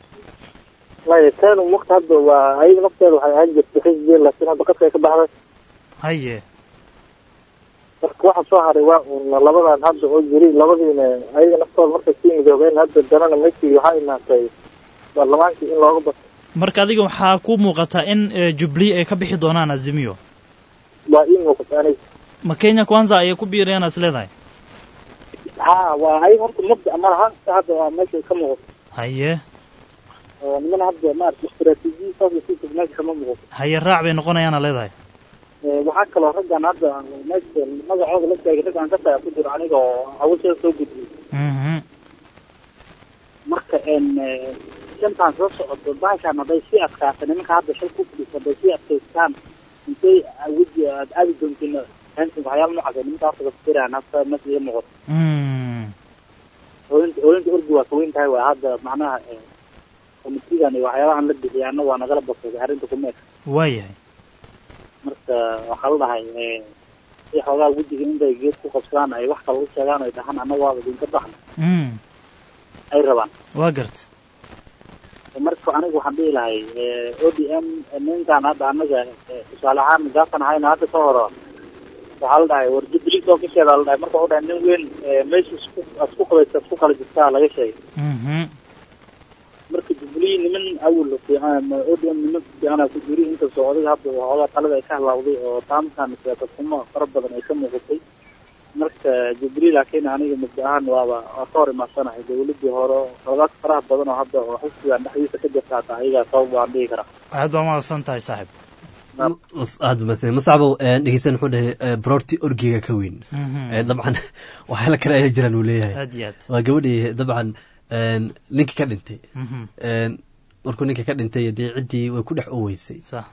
maya kanu marka hadda waa ayada nafteeda waxay ahaan jirtay xisbiya laakiin hadda qadka ay ka baxday haye marka waxa soo haray waa un labadan hadda oo jiri labadiina ayaga naftooda markay sii midoobeen hadda danana meeshii waxaa imaatay baarlamaankii in looga bato marka adiga waxaa ku muuqataa in eh, jubilee ay ka bixi doonaan azimio waa ii muuqata aniga ma kenya kwanza ayay ku biirayaan is leedahay ha waa ayaga horta mabda ama lahaanta hadda waa meesha ka muuqato haye oo nimana hadda maarata istaraatiijiya saas lasii meesha kama muuqato haye raac bay noqonayaana leedahay waxaa kaloo raggan hadda meesha magacooda la sheegay raggan ka taga ku jiro aniga oo hawsheeda soo gudbiyey mhm marka n shantaan soo socoto baashaan hadday sii adkaato nimanka hadda shal ku fadhiisa hadday sii adkaystaan intay weji aad aadi doontiin hansin waxyaaba noocaas ay nimanka horta kafiraan hasta meesha iga muuqato mm ooyinta ooyinta orgi waa kaweyn tahay waa hadda macnaha komitigan iyo waxyaabahan la bixiyay anna waa nagala basaday arrinta kumeek waayahay marka waxaa la dhahay si xoogaa wejiga intay geed ku qabsadaan ay wax kale u sheegaan ay dhahaan anna waaba idinka baxna mm ay rabaan waa garta marka aniga waxaan dhihi lahay o d m ninkan hadda anaga tusaale ahaan gaasan ahayna hadda ka horo waxaa la dhahay war jubilee soo kasheeda la dhahay marka waxu dhahay nin weyn meesha isku isku qabaysa isku kala jirtaa laga sheegay mhm marka jubilee niman awal fiican o d m niman fiicana ku jiri inta socday hadda waxoogaa talada ay ka halawday oo taamkan siyaasad xumo fara badan ay ka muuqatay marka jubilee laakiin aniga muddo ahaan waaba waa ka hor imaasanahay dawladii hore xoogaad faraha badan oo hadda oo xisbigan dhexdiisa ka jirta hata ayagaa sabab waan dhihi karaa aad baa mahadsan tahay saaxib aad umaadsan musacbow dhegeysan wuxuu dhahay broorti orgiga ka weyn Mhm. Eh, dabcan waxyaala kale ayaa jiraan uu leeyahay aad iyo aad waa gabadhii dabcan ninkii ka dhintay Mhm. markuu ninka ka dhintay dee ciddii way ku dhex oweysay sax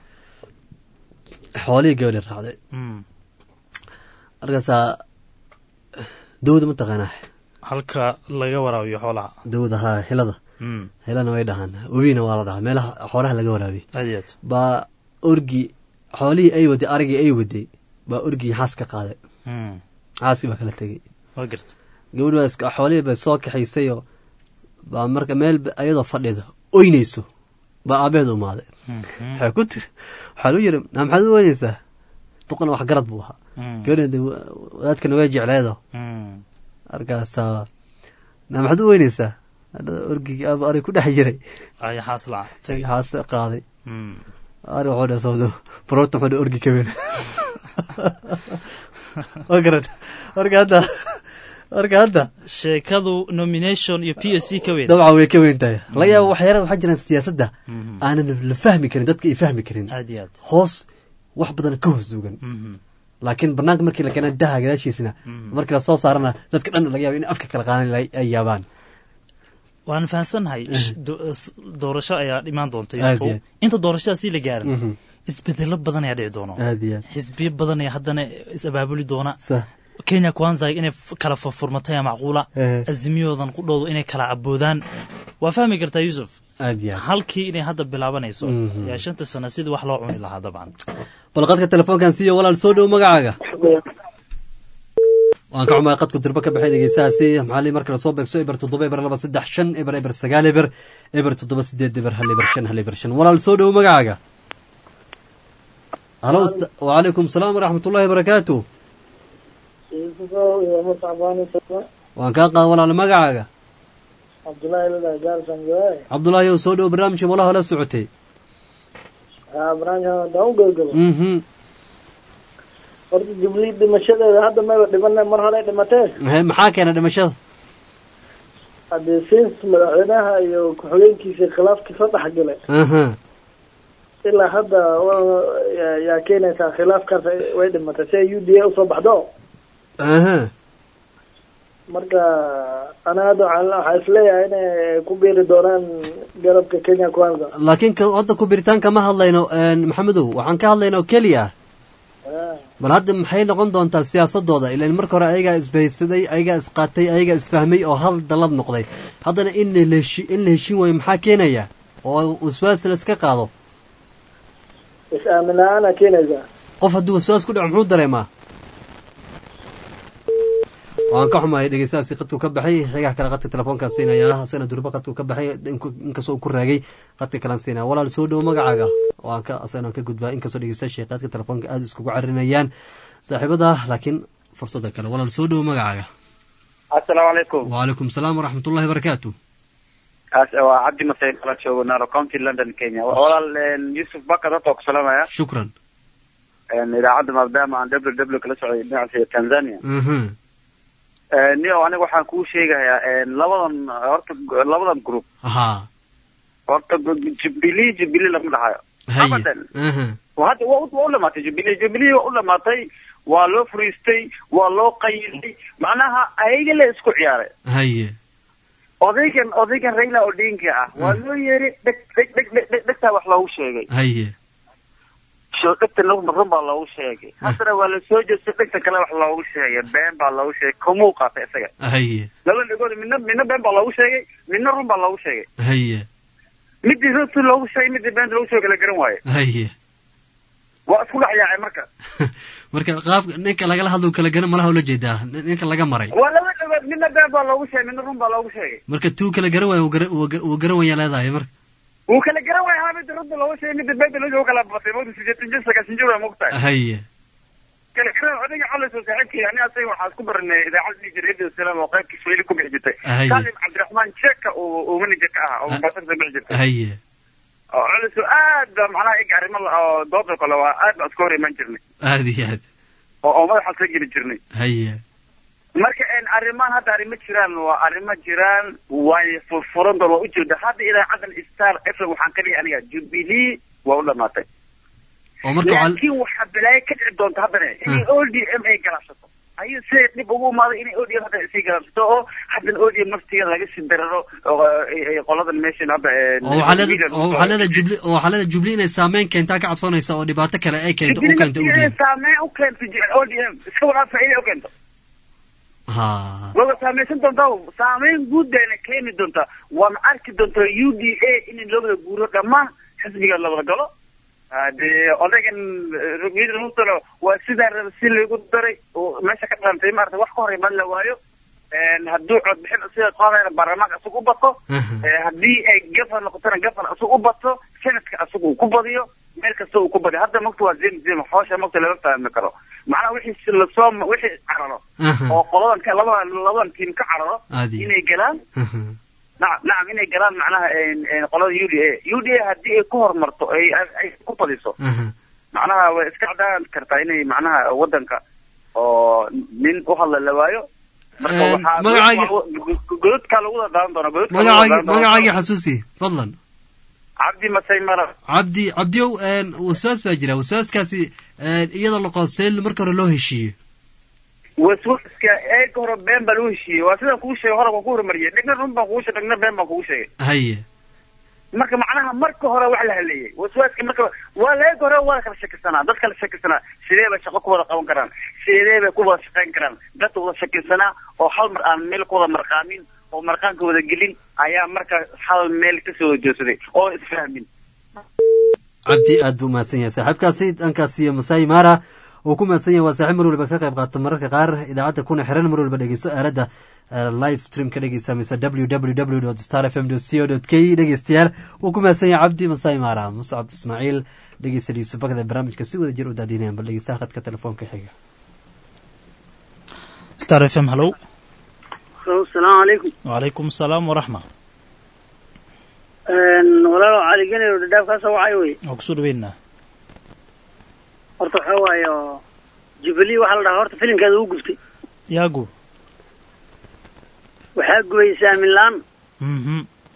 xoolihii gabadhi raacday mm markaasaa dawda mataqaanaa halka laga waraabiyo xoolaha dawda haa hilada mm hilana way dhahaan webina waa la dhahaa meelaha xoolaha laga waraabiy aad iyo aad baa orgi xoolihii ay waday arigii ay waday baa orgii xaas ka qaaday mm xaaskii baa kala tegey waa garta gabadhi baa iska xoolihii bay soo kaxaysayoo baa marka meel ba- ayadoo fadhida oynayso baa aabeed umaaday waxay ku tiri waxaa lu yiri naa maxaad u oynaysaa duqana wax garad buu ahaa Mm. gabadhan de wa- wadaadkana waa jecleedo Mm. markaasaa naa maxaad u oynaysaa Hadhada orgigii aaba ari ku dhex jiray ay xaas lacagtay haase qaaday Mm. ari wuxuu dhe sawdo baroota wuxuu dhe orgi kabeen waa garata marka hadda marka hadda sheekadu nomination iyo p s c ka weyn dabcan way ka weyn tahay laga yaaba waxyaala waxaa jiraan siyaasadda aanan la fahmi karin dadka ay fahmi karin aad iyo aad hoos wax badan ka hoos duugan Mhm. laakiin banaanka markii la keena daha gadaashiisina markii lasoo saarana dadka dhan laga yaaba in afka kala qaadan la- ay yaabaan waan fahansannahay sh- do- s- doorasho ayaa imaan doonta Aad Yusufow. iyo aad. inta doorashadaasi la gaarin Mhm. isbedelo badan ayaa dhici doono aad iyo aad xisbiyo badan ayaa haddana is abaabuli doona Sah. kenya kwanza inay f- kala furfurmatay ayaa macquula Eh. azimiyoodan qudhoodu inay kala caboodaan waa fahmi kartaa yuusuf aad iyo aad halkii inay hadda bilaabanayso Mhm. yaa shanta sano sidii wax loo cuni lahaa dabcan bal qadka telefoonkan siiyo walaal soo dhow magacaaga waan ka xumahay qadku dirbo ka baxay dhegeystahaasi maxaa lii marka lasoo beegso eber toddoba eber laba saddex shan eber eber sagaal eber eber toddoba sideed eber hal eber shan hal eber shan walaal soo dhow magacaaga halo ust- wacalaykum salaam waraxmatullaahi wabarakaatu waan kaa qaada walaal magacaaga cabdullaahi lala gaarsan gawaay cabdulaahi ow soo dhow barnaamijka malaha la socotay haa barnaamijkan haddaan u gabagabo mhm horta jubilee dhimashadeeda hadda mayba dhimana mar hore dhimatee He, maxaa keena dhimashada haddee sins madaxweynaha iyo ku-xigeenkiisa khilaafkii soo dhex galay aha ilaa hadda wa- yaa- yaa keenaysaa khilaafkaas ay- way dhimatay si ay u d a usoo baxdo aha marka ana hadda waxaan waxaa isleeyahay inay ku biiri doonaan garabka kenya kwanza laakiin ka- hadda ku biritaan kama hadlayno een, maxamedow waxaan ka hadlayna oo keliya bal hadda maxay noqon doontaa siyaasadooda ilan marka hore ayagaa isbahaysaday ayagaa isqaatay ayagaa isfahmay oo hal dalad noqday haddana in la heshi in la heshin waayo maxaa keenaya oo waswaas la iska qaado is-aamin la-aana keenaysaa qof hadduu waswaas ku dhaco muxuu dareemaa waan ka xumahay dhegeystahaasi qadkuu ka baxay xigaha kale qadka telefoonkaan siinaya sana durba qadkuu ka baxay inku- inkastoo uu ku raagay qadka kalaan siinaya walaal soo dhowo magacaaga waan ka asagana ka gudbaa inkastoo dhegeystayaasha qadka telefoonka aada iskugu carinayaan saaxiibada laakiin fursada kale walaal soo dhowo magacaaga asalaamu calaykum wacalaykum salaam waraxmatullahi wabarakaatu kaas waa cabdi masay kala joogo naro county london kenya walaal een, yusuf bakar horta waa ku salaamaya shukran Een, idaacadda maadaama aan w w kala socday dhinaca tanzania Mhm. Een, nio aniga waxaan kuu sheegayaa een, labadan horta labadan group haa horta jubilee jubilee lama dhahayo haye abadan aha waa hadda waa u- waa u dhamaatay jubilee jubilee waa u dhamaatay waa loo furiistay waa loo qayilay macnaha ayaga la isku ciyaaray haye odaygan odaygan raila odinga ah waa loo yeeri dheg dheg dheg dheg dheg dhegtaa wax loogu sheegay haye soo dhegta run run baa loogu sheegay haddana waa la soo jeestay dhegta kale wax loogu sheegay been baa loogu sheegay kumuu qaatay isaga haye laba dhegood midna midna been baa loogu sheegay midna run baa loogu sheegay haye midii runtii loogu sheegay midii beenta loogu sheegay kala garan waaye haye waa isku dhex yaacay marka marka qaab ninka lagala hadlo kala garan malaha ula jeedaa nin- ninka laga maray waa laba dhegood midna been baa loogu sheegay midna run baa loogu sheegay marka tuu kala garan waayo wuu gara- wuu ga- wuu garan wayaa leedahay marka wuu kala garan waaya haa midii runta loogu sheegay midii beenta loogu sheegay kala batay mawta sideetan jir sagaashan jir waa mogtahay haye kala garan odayga calays oo saaxiibkii ani asaga waxaa isku baranay idaacada dhihi jiray radio salaam oo qaybkii swahili ku bixi jirtay Haye. salim cabdiraxmaan jeeka uu uu manager ka ahaa oo mombasa ka bixi jirtay haye oo culays oo aad baa macnaha iga arrimo la- oo dooda kale waa aad baa iska hor iman jirnay aada iyo aad oo oo madaxa soo geli jirnay haye marka een arrimahan hadda arrimo jiraan waa arrimo jiraan way furfuran doon waa ujeeda hadda idaacadan star f m waxaan ka dhihi aniga jubilee waa u dhamaatay oo marka waxaa- laakiin waxaa balaayo ka dhici doonta haddana inay o d m ay galaabsato ayuu siday dhib ugu imaaday inay o d m hadda sii galaabsato oo haddana o d m naftiga laga sii dararo oo ay- ay qoladan meeshan hadda een, oo waxaa leeda Sweden oo waxaa leeda jubli oo waxaa leeda jubli inay saameyn keentaa ka cabsanaysa oo dhibaato kale ay keento u keento u Jubilee dhiib saameyn u keento o d m iska wadaa faa'iida u keento ha wada saamaysan doontaa saameyn guud bayna keeni doontaa waana arki doontaa u d a in loo wada guuro dhammaan xisbiga la wada galo dee odaygan rugmiyada lagu daro waa sidaa raba si lagu daray oo meesha ka dhantay maarata wax ka hor imaan la waayo hadduu codbixin sida qaadayna baarlamaanka isagu u bato haddii ay gafan noqotona gafan isagu u bato senadka isagu uu ku badiyo meel kasta uu ku badiyo hadda magta waa zim zim hoosha magta lama fahmi karo macnaha wixii lasoo wixii cararo oo qoladan ka labadan labadan tiim ka cararo Aadi. inay galaan nacam nacam inay galaan macnaha qolada u d a u d a haddii ay ku horumarto ay ay ku badiso macnaha way iska cadaan kartaa inay macnaha wadanka oo nin u hadla la waayo marka Een, waxaa magacaagi- gododkaa lagu wada daadan doonaa gododkaa lagu magacaagi wada daadan doonaa. magacaagii xasuusi fadlan cabdi masay mara cabdi cabdiyow een, waswaas baa jira waswaaskaasi een, iyadoo la qoonseen marka hore loo heshiiyo waswaska eega hore been baa lagu heshiiyey waa sidaan kugu sheegay hore waan ku horumariyey dhegna run baan kugu sheegay dhegna been baan kugu sheegay haye marka macnaha marka hore wax la haleeyey waswaaska marka waa la eega hore waa la kala shakisanaa dad kala shakisanaa sidee bay shaqo ku wada qaban karaan sidee bay ku wada shaqayn karaan dad wada shakisanaa oo hal mar aan meel ku wada marqaamin oo marqaanka wada gelin ayaa marka hal meel kasoo wada joogsaday oo isfahmin cabdi aad buu umahadsan yahay saaxiibkaasi dhankaas iyo masai mara uu ku mahadsan yahay waa saaxiib mar waliba ka qayb qaata mararka qaar idaacadda kuna xiran mar waliba dhegeysto aaladda eh, live stream ka dhegeysa mise www star fm co k dhegeystayaal wuu ku mahadsan yahay cabdi masai mara muscab ismaaciil dhegeysta yuusuf bakada barnaamijka si wada jir u daadinayan bal dhegeystaha khadka telefoonka xiga star f m hallow asalaamu calaykum wacalaykum asalaam waraxma walaalo caligenayo dhadhaaf kaa soo wacay wey waa kusoo dhaweynaa horta waxaa waaye oo jubilee waxaa la dhahaa horta filimkeeda uu gubtay yaagu waxaa gubaysa aamin la-aan mhm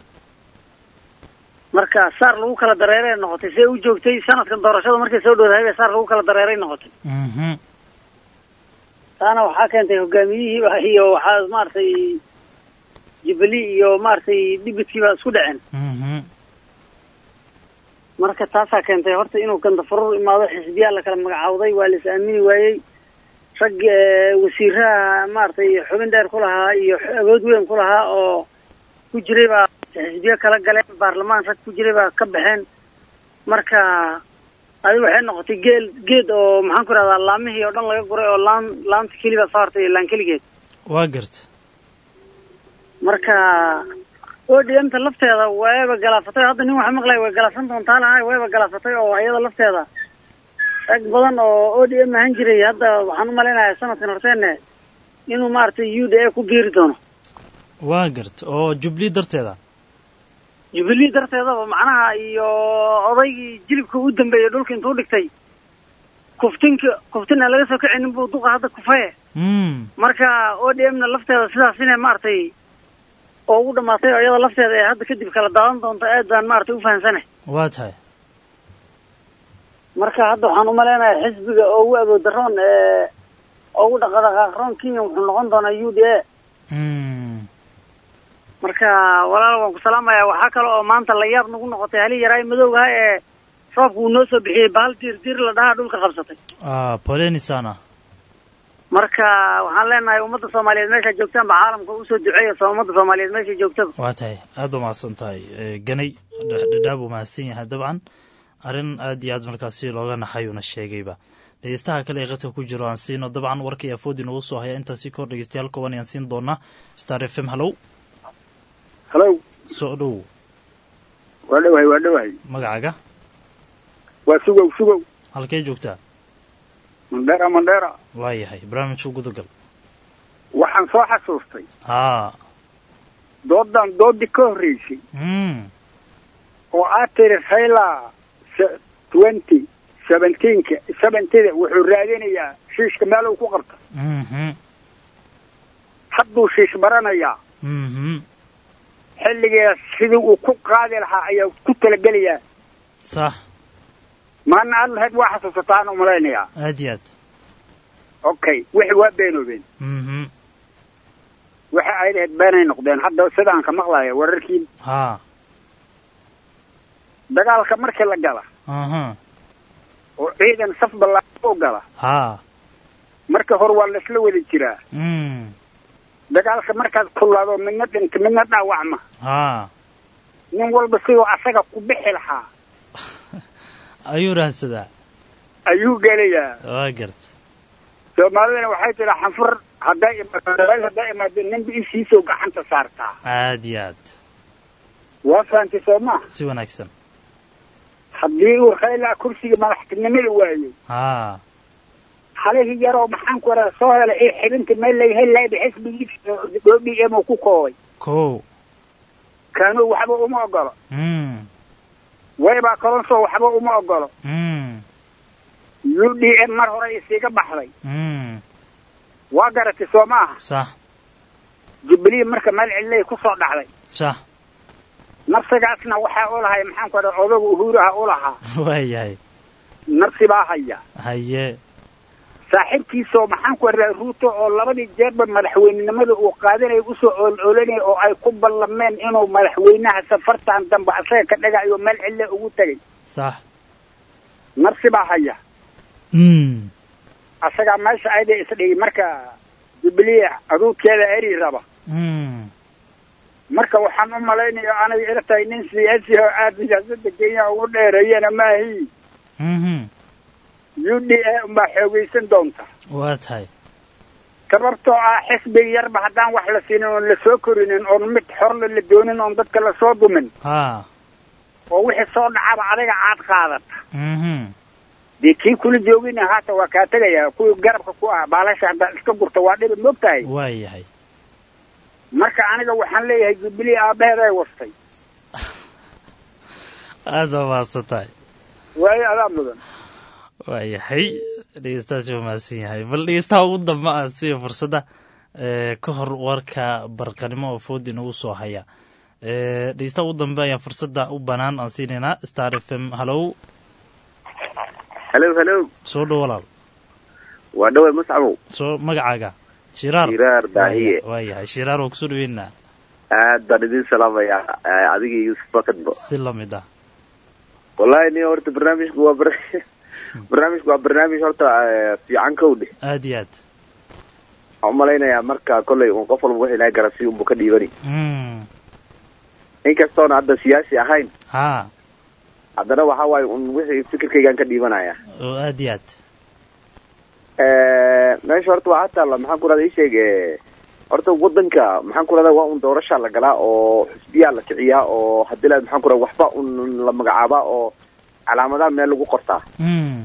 marka saar lagu kala dareeray noqotay see u joogtay sanadkan doorashada markay soo dhowdahay bay saar lagu kala dareeray noqotay mhm taana waxaa keentay hogaamiyihii wa- iyo waxaa maaragtay jubilee iyo maaragtay dhibidkii baa isku dhaceen mhm marka taasaa keentay horta inuu gandafurur imaado xisbiyaa la kala magacaawday waa la is aamini waayey rag eh, wasiiraha maaragtay xubin dheer ku lahaa iyo x- awood weyn ku lahaa oo ku jiray baa xisbiyo kala galeen baarlamaan rag ku jiray baa ka baxeen marka adi waxay noqotay geel geed oo maxaan ku rahdaa laamihii oo dhan laga guray oo laan laanta keliba soo hartay laan keligeed waa garta marka odmta lafteeda wayba galaafatay hadda nin waxa maqlaya way galaafsan doontaa lahay wayba galaafatay oo iyada lafteeda rag badan oo o d m ahaan jiray hadda waxaan u malaynayaa sanadkan horteene inuu maaragtay u d a ku biiri doono waa garta oo jubli darteeda jubilee darteedaba macnaha iyo odaygii jilibka u dambeeyey dhulka intuu dhigtay kuftinka kuftin aan laga soo kicinin buu duqa hadda kufaye mm marka o d m na lafteeda sidaas inay maaragtay oo ugu dhamaatay oo iyada lafteeda ee hadda kadib kala daadan doonto aad baan maaragtay u fahamsanay waa tahay marka hadda waxaan u malaynayaa xisbiga oo ugu awood daroon ee oo ugu dhaqadhaqaaqroon kenya wuxuu noqon doonaa u d a mm marka walaal waan ku salaamayaa waxaa kale oo maanta la yaab nagu noqotay hali yaraay madowgaha ee roobka uu noo soo bixiyey bahal diir diir la dhahaa dhulka qabsatay ah poleni sana marka waxaan leenahay ummadda soomaaliyeed meesha joogtaan ba caalamka usoo duceeya soo ummadda soomaaliyeed meesha joogtaba waa tahay aad ba mahadsan tahay Eh, ganay dh- dhadhaab uu mahadsan yahay dabcan arrin aad iyo aad markaasi looga naxayuuna sheegayba dhegeystaha kale ee qadka ku jiro aan siino dabcan warkii afoodi noogu soo haya intaasi kahor dhegeystayaal kooban ayaan siin doonaa star f m hallow halow soo dhow waa dhowahay waa dhowahay magacaaga waa sugow sugow halkee joogtaa mandheera mandheera waa yahay barnaamijka gudagal waxaan soo xasuustay aa doodan doodii ka horreysay mm oo aad tiri hayla twenty seventeenka seventida wuxuu raadinayaa shiishka meel uu ku qabta mhm hadduu shiish baranayaa mhm xilligeeda sidii uu ku qaadi lahaa ayaa ku talagelayaa sax maana aad lahayd waa xasuusataan u malaynayaa aad iyo aad okay wixii waa beenoobeen mhm waxa ay lahayd beenay noqdeen hadda sidaan ka maqlaya wararkii haa dagaalka markii la gala aha oo ciidan saf ballaaran u gala haa marka hore waa laisla wada jiraa mm dagaalka markaad kullaado midna dhinta midna dhaawacma haa nin walba siduu asaga ku bixi lahaa ayuu raadsadaa ayuu gelayaa waa garta soomaalidana waxay tiraa xanfur hadday imaado hadday imaado ninba ishiisoo gacanta saartaa aad iyo aad waa fahamtay soo maa si wanaagsan haddii uu raylaa kursiga madaxtinimada waayey haa halihii yaroo maxaan ku radaa soo helay ee xibinta meel laga heli lahay xisbigiisa o d m ku koobay kow kaanuu waxba uma ogolo mm waybaa kalonsoo waxba uma ogolo mm u d m mar hore isiga baxday mm waa garatay soo maaha sax jubilee marka meel cidlay ku soo dhacday sax nafsigaasna waxaa u lahay maxaan ku radaa odaga uhuuraha u lahaa waayahay nafsi baa haya haye saaxiibkiisoo maxaan ku radaa ruuto oo labadii jeerba madaxweynenimada uu qaadanaya usoo ool-oolanaya oo ay ku ballameen inuu madaxweynaha safartan dambe asaga ka dhagayo meel cille ugu tegay sax nafsi baa haya mm asagaa meesha ayda isdhigi marka jubilee aduudkeeda eri raba mm marka waxaan u malaynayaa aniga ila tahay nin siyaasi oo aada siyaasada kenya ugu dheereeyana maahi mhm u d a unbaa xoogaysan doonta waa tahay sababtoo ah xisbiga yarba haddaan wax la siinin oon la soo korinin oon mid xorla la doonin oon dadka lasoo dumin haa oo wixii soo dhacaba adiga caad qaadata mhm dee kii kula joogina haata waa kaa tegayaa kuwii garabka ku ah baalasha haddaad iska gurta waa dhibi moog tahay waa yahay marka aniga waxaan leeyahay jubilee aabaheeday wastay aada waa mahadsan tahay waayo adaa mudan waa yahay dhegeystaasi waa mahadsan yahay bal dhegeystaha ugu dambe ah siya fursadda ee ka hor warka barqanimo oo food inagu soo haya ee dhegeystaha ugu dambe ayaan fursadda u banaan aan siinaynaa star f m hallow halow halow soo dhow walaal waa dhawey muscabow soo magacaaga shiraar Shiraar Daahiye. waa yahay shiraar waa kusoo dhaweynaa aad baan idin salaamayaa eh, adiga iyo yuusuf bakadbo si lamid ah wallahi ni horta barnaamijku waa bar barnaamijku waa barnaamij horta eh, fiican kowdhe aad iyo aad waxaan umalaynayaa marka kolley un qof walba wixii laga garansiyo unbu ka dhiibani mm inkastoona hadda siyaasi ahayn haa haddana waxa waaye un wixii fikirkaygaan ka dhiibanaya oo aad iyo aad meesha horta waxaa taalla maxaan ku rahda ii sheeg eh, horta wadanka maxaan ku rahda waa un doorashaa la galaa oo xisbiyaa la kiciyaa oo haddii la maxaan ku rahda waxba un la magacaabaa oo calaamadaha meel lagu qortaa mm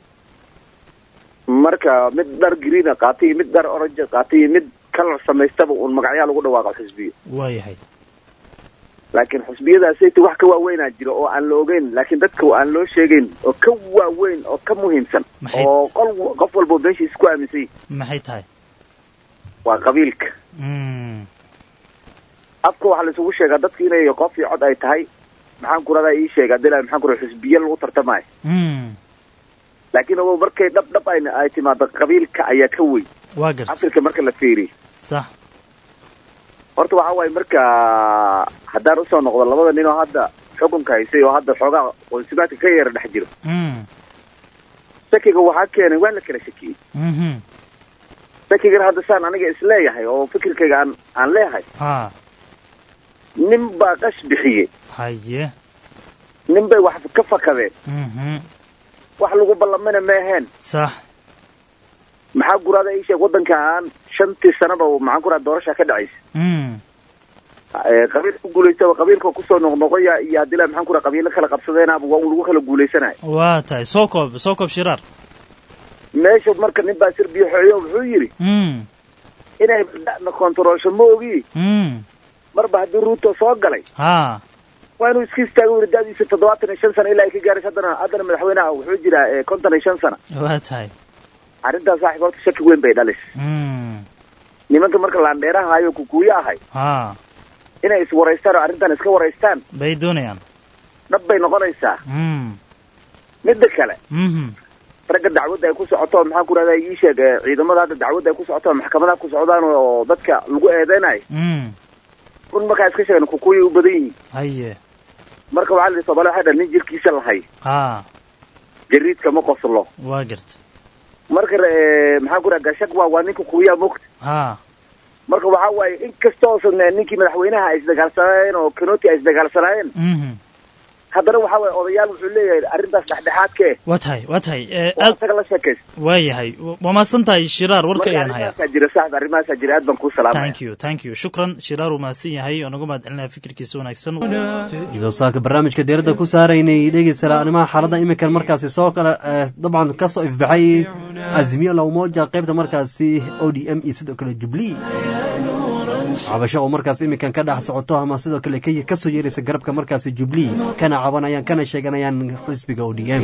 marka mid dhar greena qaatay iyo mid dhar orange qaatay iyo mid kalar samaystaba un magacyaa lagu dhawaaqo xisbiyo waa yahay laakiin xisbiyadaasayta wax ka waaweynaa jira oo aan la ogeyn laakiin dadka aan loo sheegayn oo ka waaweyn oo ka muhiimsan Maxay- oo qol qof walba meeshiisa ku aaminsan yahay maxay tahay waa qabiilka mm afka waxaa laisugu sheegaa dadka inay qof iyo cod ay tahay maxaan ku radaa ii sheega hadii la maxaan ku radaa xisbiya lagu tartamayo mm laakiin ogow markay dhab dhab ay ay timaado qabiilka ayaa ka weyn waa garta afrika marka la fiiriyo sax horta waxa waaye marka haddaan usoo noqdo labada nin oo hadda xukunka haysay oo hadda xoogaa qoonsimaadka ka yara dhex jiro mm shakiga waxaa keenay waa la kala shakiyey mhm shakigana hadda saan aniga isleeyahay oo fikirkayga aan aan leeyahay haa nin baa qash bixiyey haye nin bay wax ka fakadeen mhm wax lagu ballamina ma aheen sax maxaa guraada ii sheeg waddankan shantii sanaba maxaan ku raha doorasha ka dhacaysa mm Eh, qabiil ku guulaystaba qabiilka kusoo noqnoqoya iyo haddii la maxaan ku raha qabiilo kala qabsadeenaba waa un lagu kala guulaysanayo waa tahay soo koob soo koob shiraar meesha marka nin baa sir biyo xooyo wuxuu yidhi mm inay da'na kontaroolsho ma ogi mm marba haddii ruuto soo galay haa waa inuu iska istaago weli da'diisa toddobaatan iyo shan sano ilaa ay ka gaarayso haddana haddana madaxweynaha wuxuu jiraa eh, konton iyo shan sano waa tahay arrintaas saaxiib horta shaki weyn bay dhalis mm nimanka marka laandheeraha ayo kukuuyo ahay haa inay iswaraystaan oo arrintan iska waraystaan bay doonayaan dhab bay noqonaysaa mm midda kale mhm ragga dacwadda ay ku socoto maxaan ku rahdaa ii sheeg eh, ciidamada hadda dacwadda ay ku socoto maxkamadaha ku socdaan oo dadka lagu eedeynayo mm run markaa iska sheegan kukuuya u badan yihiin haye marka waxaa la yidhi soomaali waxay dhahan nin jirkiisa lahay haa jariidka ma qoslo waa garta marka eh, maxaan ku raha gashag waa waa ninka kuuyaa mogta haa marka waxaa waaye in kastoosan eh, ninkii madaxweynaha ay isdagaalsanaayeen oo kanoti ay isdagaalsanaayeen mhm haddana waxa waye odayaal wuxuu leeyahay arrintaas dhexdhexaadka eh waa tahay waa tahay ee, oo aad isaga la sheekaysta waayahay waa mahadsan tahay shiraar warka ayaan hayaa arrimahaasaa jira saaxib arrimahaasaa jira aad baan kuu salaamaya thank you thank you shukran shiraar uu mahadsan yahay oo naga mahad celinaya fikirkiisa wanaagsan iyadoo saaka barnaamijka diiradda ku saaraynay dhegeysta arrimaha xaaladda iminkan markaasi soo kale eh, dabcan kasoo ifbaxay azmiyo lawmoja qaybta markaasi o d m iyo sidoo kale jubilee cabasho oo markaas iminkan ka dhex socoto ama sidoo kale ka- kasoo yeeraysa garabka markaasi jubilee kana cabanayaan kana sheeganayaan xisbiga o d m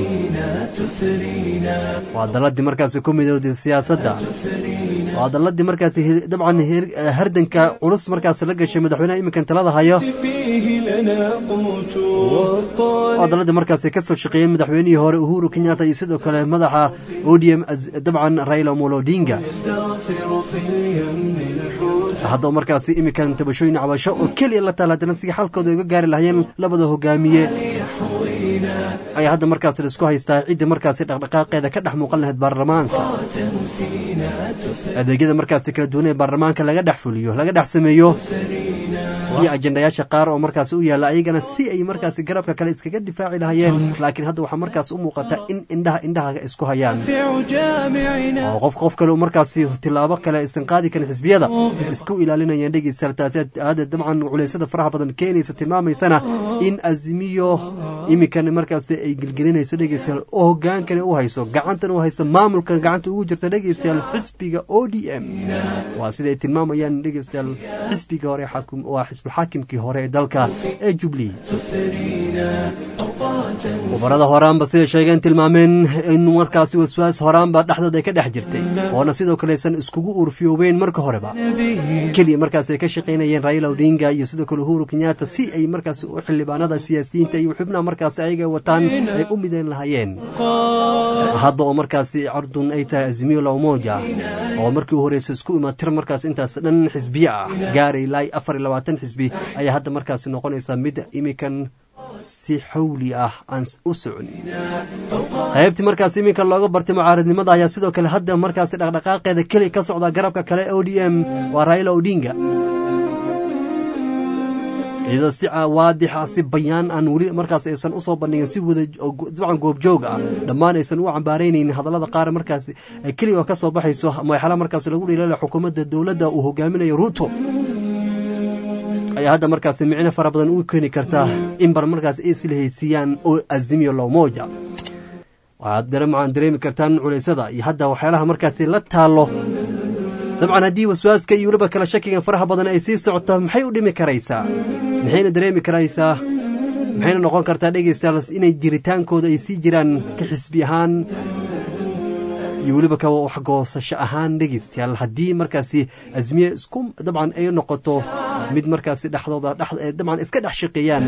waa daladii markaasi ku midowday siyaasadda waa daladii markaasi hel- dabcan her- eh, hardanka culus markaasi la gashay madaxweynaha iminkan talada hayo فيه لنا قوت والطالب waa daladii markaasi ka soo shaqeeyey madaxweynihii hore uhuru kenyatta iyo sidoo kale madaxa odm dabcan raila omolo odinga يستغفر في اليم الحوت hadda markaasi iminkan tabashooyin cabasho oo keliya la taala haddana sidii xalkooda uga gaari lahayeen labada hogaamiye ayaa hadda markaasi laisku haystaa cidda markaasi dhaqdhaqaaqeeda ka dhex muuqan lahayd baarlamaanka adeegyada markaasi kala duwan ee baarlamaanka laga dhex fuliyo laga dhex sameeyo iyo ajendayaasha qaar oo markaasi u yaalla ayagana si ay markaasi garabka kale iskaga difaaci lahayeen laakiin hadda waxaa markaas u muuqata in indhaha indhaha isku hayaan نافع جامعنا oo qof qof kale uu markaasi tilaabo kale aysan qaadi karin xisbiyada isku ilaalinayaan dhegeystayaal taasi aada dabcan culeysada faraha badan keenaysa tilmaamaysana in azimiyo iminkan markaasi ay gelgelinayso dhegeystayaal oo hogaankana u hayso gacantana u hayso maamulkan gacanta ugu jirta dhegeystayaal xisbiga o d m waa sida ay tilmaamayaan dhegeystayaal xisbiga hore xaakim waa xisbulxaakimkii hore ee dalka ee jubilee khubarada horaanba siday sheegeen tilmaameen in markaasi waswaas horaanba dhexdooda ay ka dhex jirtay oona sidoo kale aysan iskugu urfiyoobeen marka horeba keliya markaas ay ka shaqaynayeen raila odinga iyo sidoo kale uhuru kenyatta si ay markaasi u xildhibaanada siyaasiyiinta iyo xubnaha markaasi ayaga wataan ay u mideen lahaayeen hadda oo markaasi cardun ay tahay azimiyo la umoja oo markii u horeysa isku imatir markaas intaas dhan xisbiye ah gaaray ilaa afar iyo labaatan xisbi ayaa hadda markaasi noqonaysa mid imikan si xawli ah aan u soconin qaybtii markaas iminka looga bartay mucaaradnimada ayaa sidoo kale hadda markaasi dhaqdhaqaaqeeda keli ka socda garabka kale o d m waa raila odinga iyadoo si waadix ah si bayaan aan weli markaas aysan usoo bandhigin si wada dabcan goobjoog ah dhammaan aysan u cambaaraynaynin hadallada qaar markaas keliga ka soo baxayso madaxala markaas lagu dhiilala xukuumadda dowladda uu hogaaminayo ruto ayaa hadda markaas micno fara badan u keeni kartaa in bar markaas ay isla haysiiyaan oo azimiyo lowmoja waxaad dareemacaan dareemi kartaan culaysada iyo hadda waxyaalaha markaasi la taallo dabcan haddii waswaaska iyo weliba kala shakigan faraha badan ay sii socoto maxay u dhimi karaysaa maxayna dareemi karaysaa maxayna noqon kartaa dhegaystayaal inay jiritaankooda ay sii jiraan ka xisbi ahaan iyo weliba ka waxgoosasho ahaan dhegaystayaal haddii markaasi azmiye isku dabcan ay noqoto mid markaasi dhexdooda dabcan iska dhex shaqeeyaan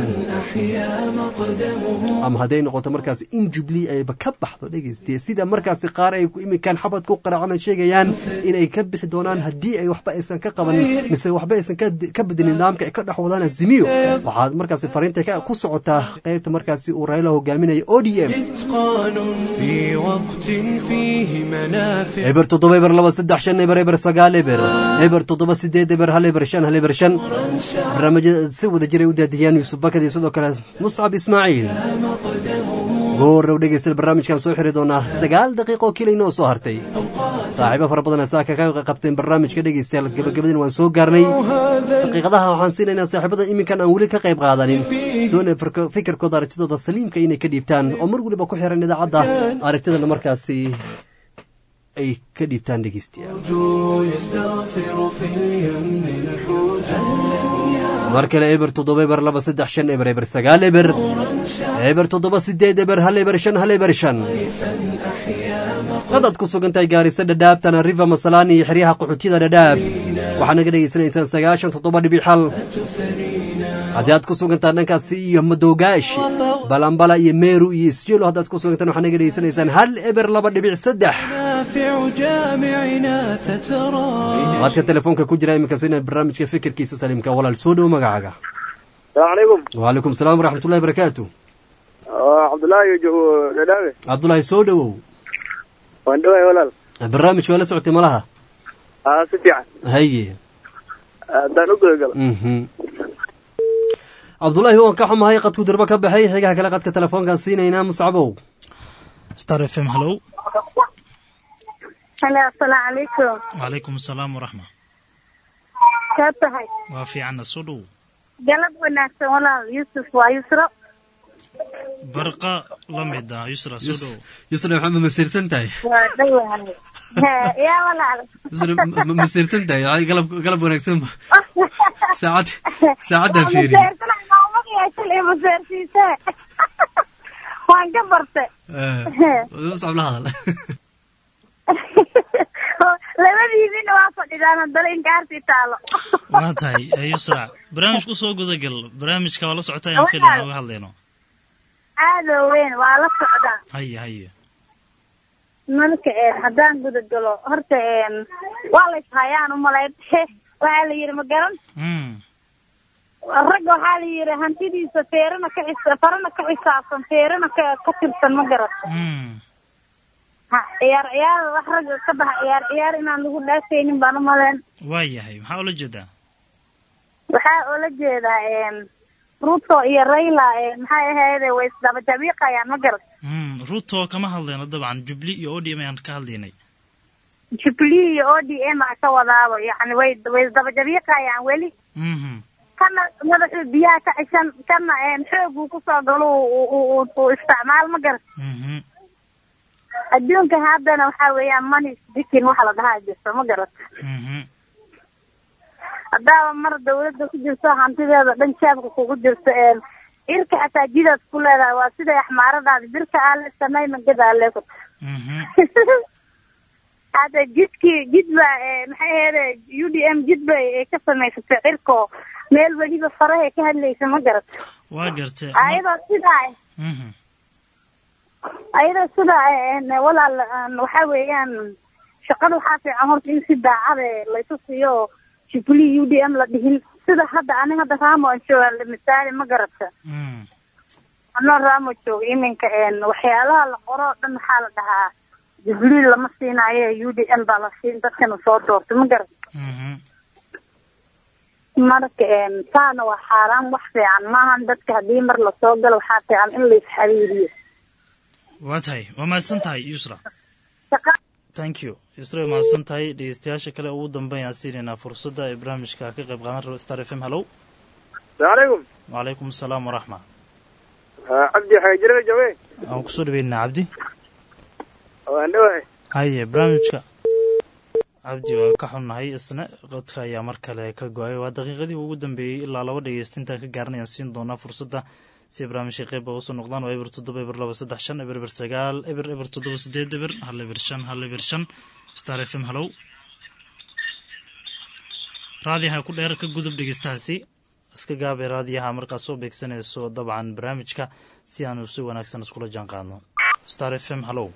ama hadday noqoto markaasi in jubilee ayba ka baxdo dhegaystaye sida markaasi qaar ay iminkaan xabad ku qaraacan sheegayaan inay ka bixi doonaan haddii ay waxba aysan ka qaban mise waxba aysan ka bedin nidaamka ay ka dhex wadaan azimiyo waxaad markaasi fariinta ku socotaa qaybta markaasi uu raila hogaaminaya o d m eber toddoba eber laba saddex shan eber eber sagaal eber eber toddoba sideed eber hal eber shan hal eber shan barnaamijyada si wada jiray u daadiyaan yuusuf bakad iyo sidoo kale muscab ismaaciil goorrow dhegeysta barnaamijkan soo xiri doonaa sagaal daqiiqo keliya inoo soo hartay saaxiibo fara badan saaka ka qabteen barnaamijka dhegeystayaal gabagabadin waan soo gaarnay daqiiqadaha waxaan siinaynaa saaxiibada iminkan aan weli ka qayb qaadanin doonay fikirkooda aragtidooda saliimka inay ka dhiibtaan oo mar weliba ku xiran idaacadda aragtidana markaasi ay ka dhiibtaan dhegeystayaal mar kale eber toddoba eber laba saddex shan eber eber sagaal eber eber toddoba sideed eber hal eber shan hal eber shan hadaad ku sugan tahay gaarisa dhadhaab tana riva masalaan iyo xeryaha qaxootiyada dhadhaab waxaa naga dhegaysanaysaan sagaashan toddoba dhibic xal haddii aad ku sugan tahay dhankaasi iyo madowgaashi balambala iyo meeru iyo isjelo haddaad ku sugantaan waxaa naga dhegaysanaysaan hal eber laba dhibic saddex waadka telefoonka ku jira iminkaas inaad barnaamijka fikirkiisa saliimka walaal soo dhow magacaaga salaamu calaykum wacalaykum salaam waraxmatullahi barakaatu cabdullaahi dhadhaabe cabdullaahi soo dhowow waan dhawahay walaal barnaamijka waa la socotay malaha aa si fiican haye haddaan u gudagalo cabdullaahi waan ka xumahay qadku durba ka baxay xigaha kale qadka telefoonkaan siinaynaa muscabow star f m hallow halo asalaamu calaykum wacalaykum asalaam waraxma kaa tahay waa fiicanna soo dhow galab wanaagsan walaal yuusuf waa yusro barqa la mid ah yusra soo dhow yusra maxaa ma masiirsan tahay waa dhawahay yaa walaal yusra ma- ma masiirsan tahay Ay, galab galab wanaagsan ba saacad saacadaan fiiri maseersiise waan ka barte muscab la hadal labadiidina waa fadhidaan haddana inkaartii taalo waa tahay eh, yusra barnaamijka usoo gudagal barnaamijka waa la socotaa aan filaya nooga hadlayno aado weyn waa la socdaa haye haye marka een haddaan guda galo horta een waa la ishayaan umalayn waxaa la yidhi ma garan Mm, ragga waxaa la yidhi hantidiisa feerana ka xis farana ka xisaabsan feerana ka ka tirsan ma garan mm, ha ciyaar ciyaar wax ragga ka baxa ciyaar ciyaar inaan lagu dhaafaynin baan umalayn waa yahay maxaa ula jeedaa waxaa oola jeedaa een ruto iyo raila een maxay ahayde way isdaba jabiiqayaan ma garan Mm, ruto kama hadlayno dabcan jubli iyo odm ayaan ka hadlaynay jubilee iyo o d m a ka wadaabo yacni way way isdaba jabiiqayaan weli Mhm, kana madaxuu biyaha ka cishan kana een xoog uu kusoo galo uu- uu uu- uu isticmaal ma garan mhm, adduunka haddana waxaa weeyaan money speaking waxa la dhahaa jirto ma garat mhm. haddaaba mar dawladda ku jirto hantideeda dhan jaabka kugu jirto een irka xataa jidaad ku leedahay waa siday axmaaradaadi birka aale samayna gadaale ku hadda jidkii jid baa ee, maxay ahayde u d m jid bay ee ka samaysatay cirko meel weliba farahay ka hadlaysa ma garat waa gartay ayadoo sidaa Mhm, ayadoo sidaa een, walaal een, waxaa weeyaan shaqada waxaa fiican horta in si daacade laysu siiyo jubilee u d m la dhihin sida hadda ani hadda raamo aan jooga misaali ma garata mm, anoo raamo jooga iminka een waxyaalaha la qoro oo dhan waxaa la dhahaa jubilee lama siinaayo u d m baa la siin dadkana soo doortay ma garata mhm. marka een taana waa xaaraan wax fiican maahan dadka haddii mar lasoo galo waxaa fiican in la isxariiriyo waa tahay waa mahadsan tahay yusra thank you yusra waa mahadsan tahay dhegeystayaasha kale ugu dambeyn siinaynaa fursadda ay barnaamijka ka qayb qaadan raba star f m hallow salaamaaleykum wacalaykum asalaam waraxma cabdi xaajirada jooge aan kusoo dhaweynaa cabdi waan dhawahay haye barnaamijka cabdi waa ka xunnahay isna qodka ayaa mar kale ka go-ay waa daqiiqadii ugu dambeeyey ilaa laba dhegeysta intaan ka gaaranayaan siin doonaa fursadda si barnaamijka qeyb uga soo noqdaan waa eber toddoba eber laba saddex shan eber eber sagaal eber eber toddoba sideed eber hal eber shan hal eber shan star f m hallow raadiyaha ku dheer ka gudub dhegeystahaasi iska gaabay raadiyaha markaad soo beegsanayso dabcan barnaamijka si aanu si wanaagsan iskula jaan qaadno star f m hallow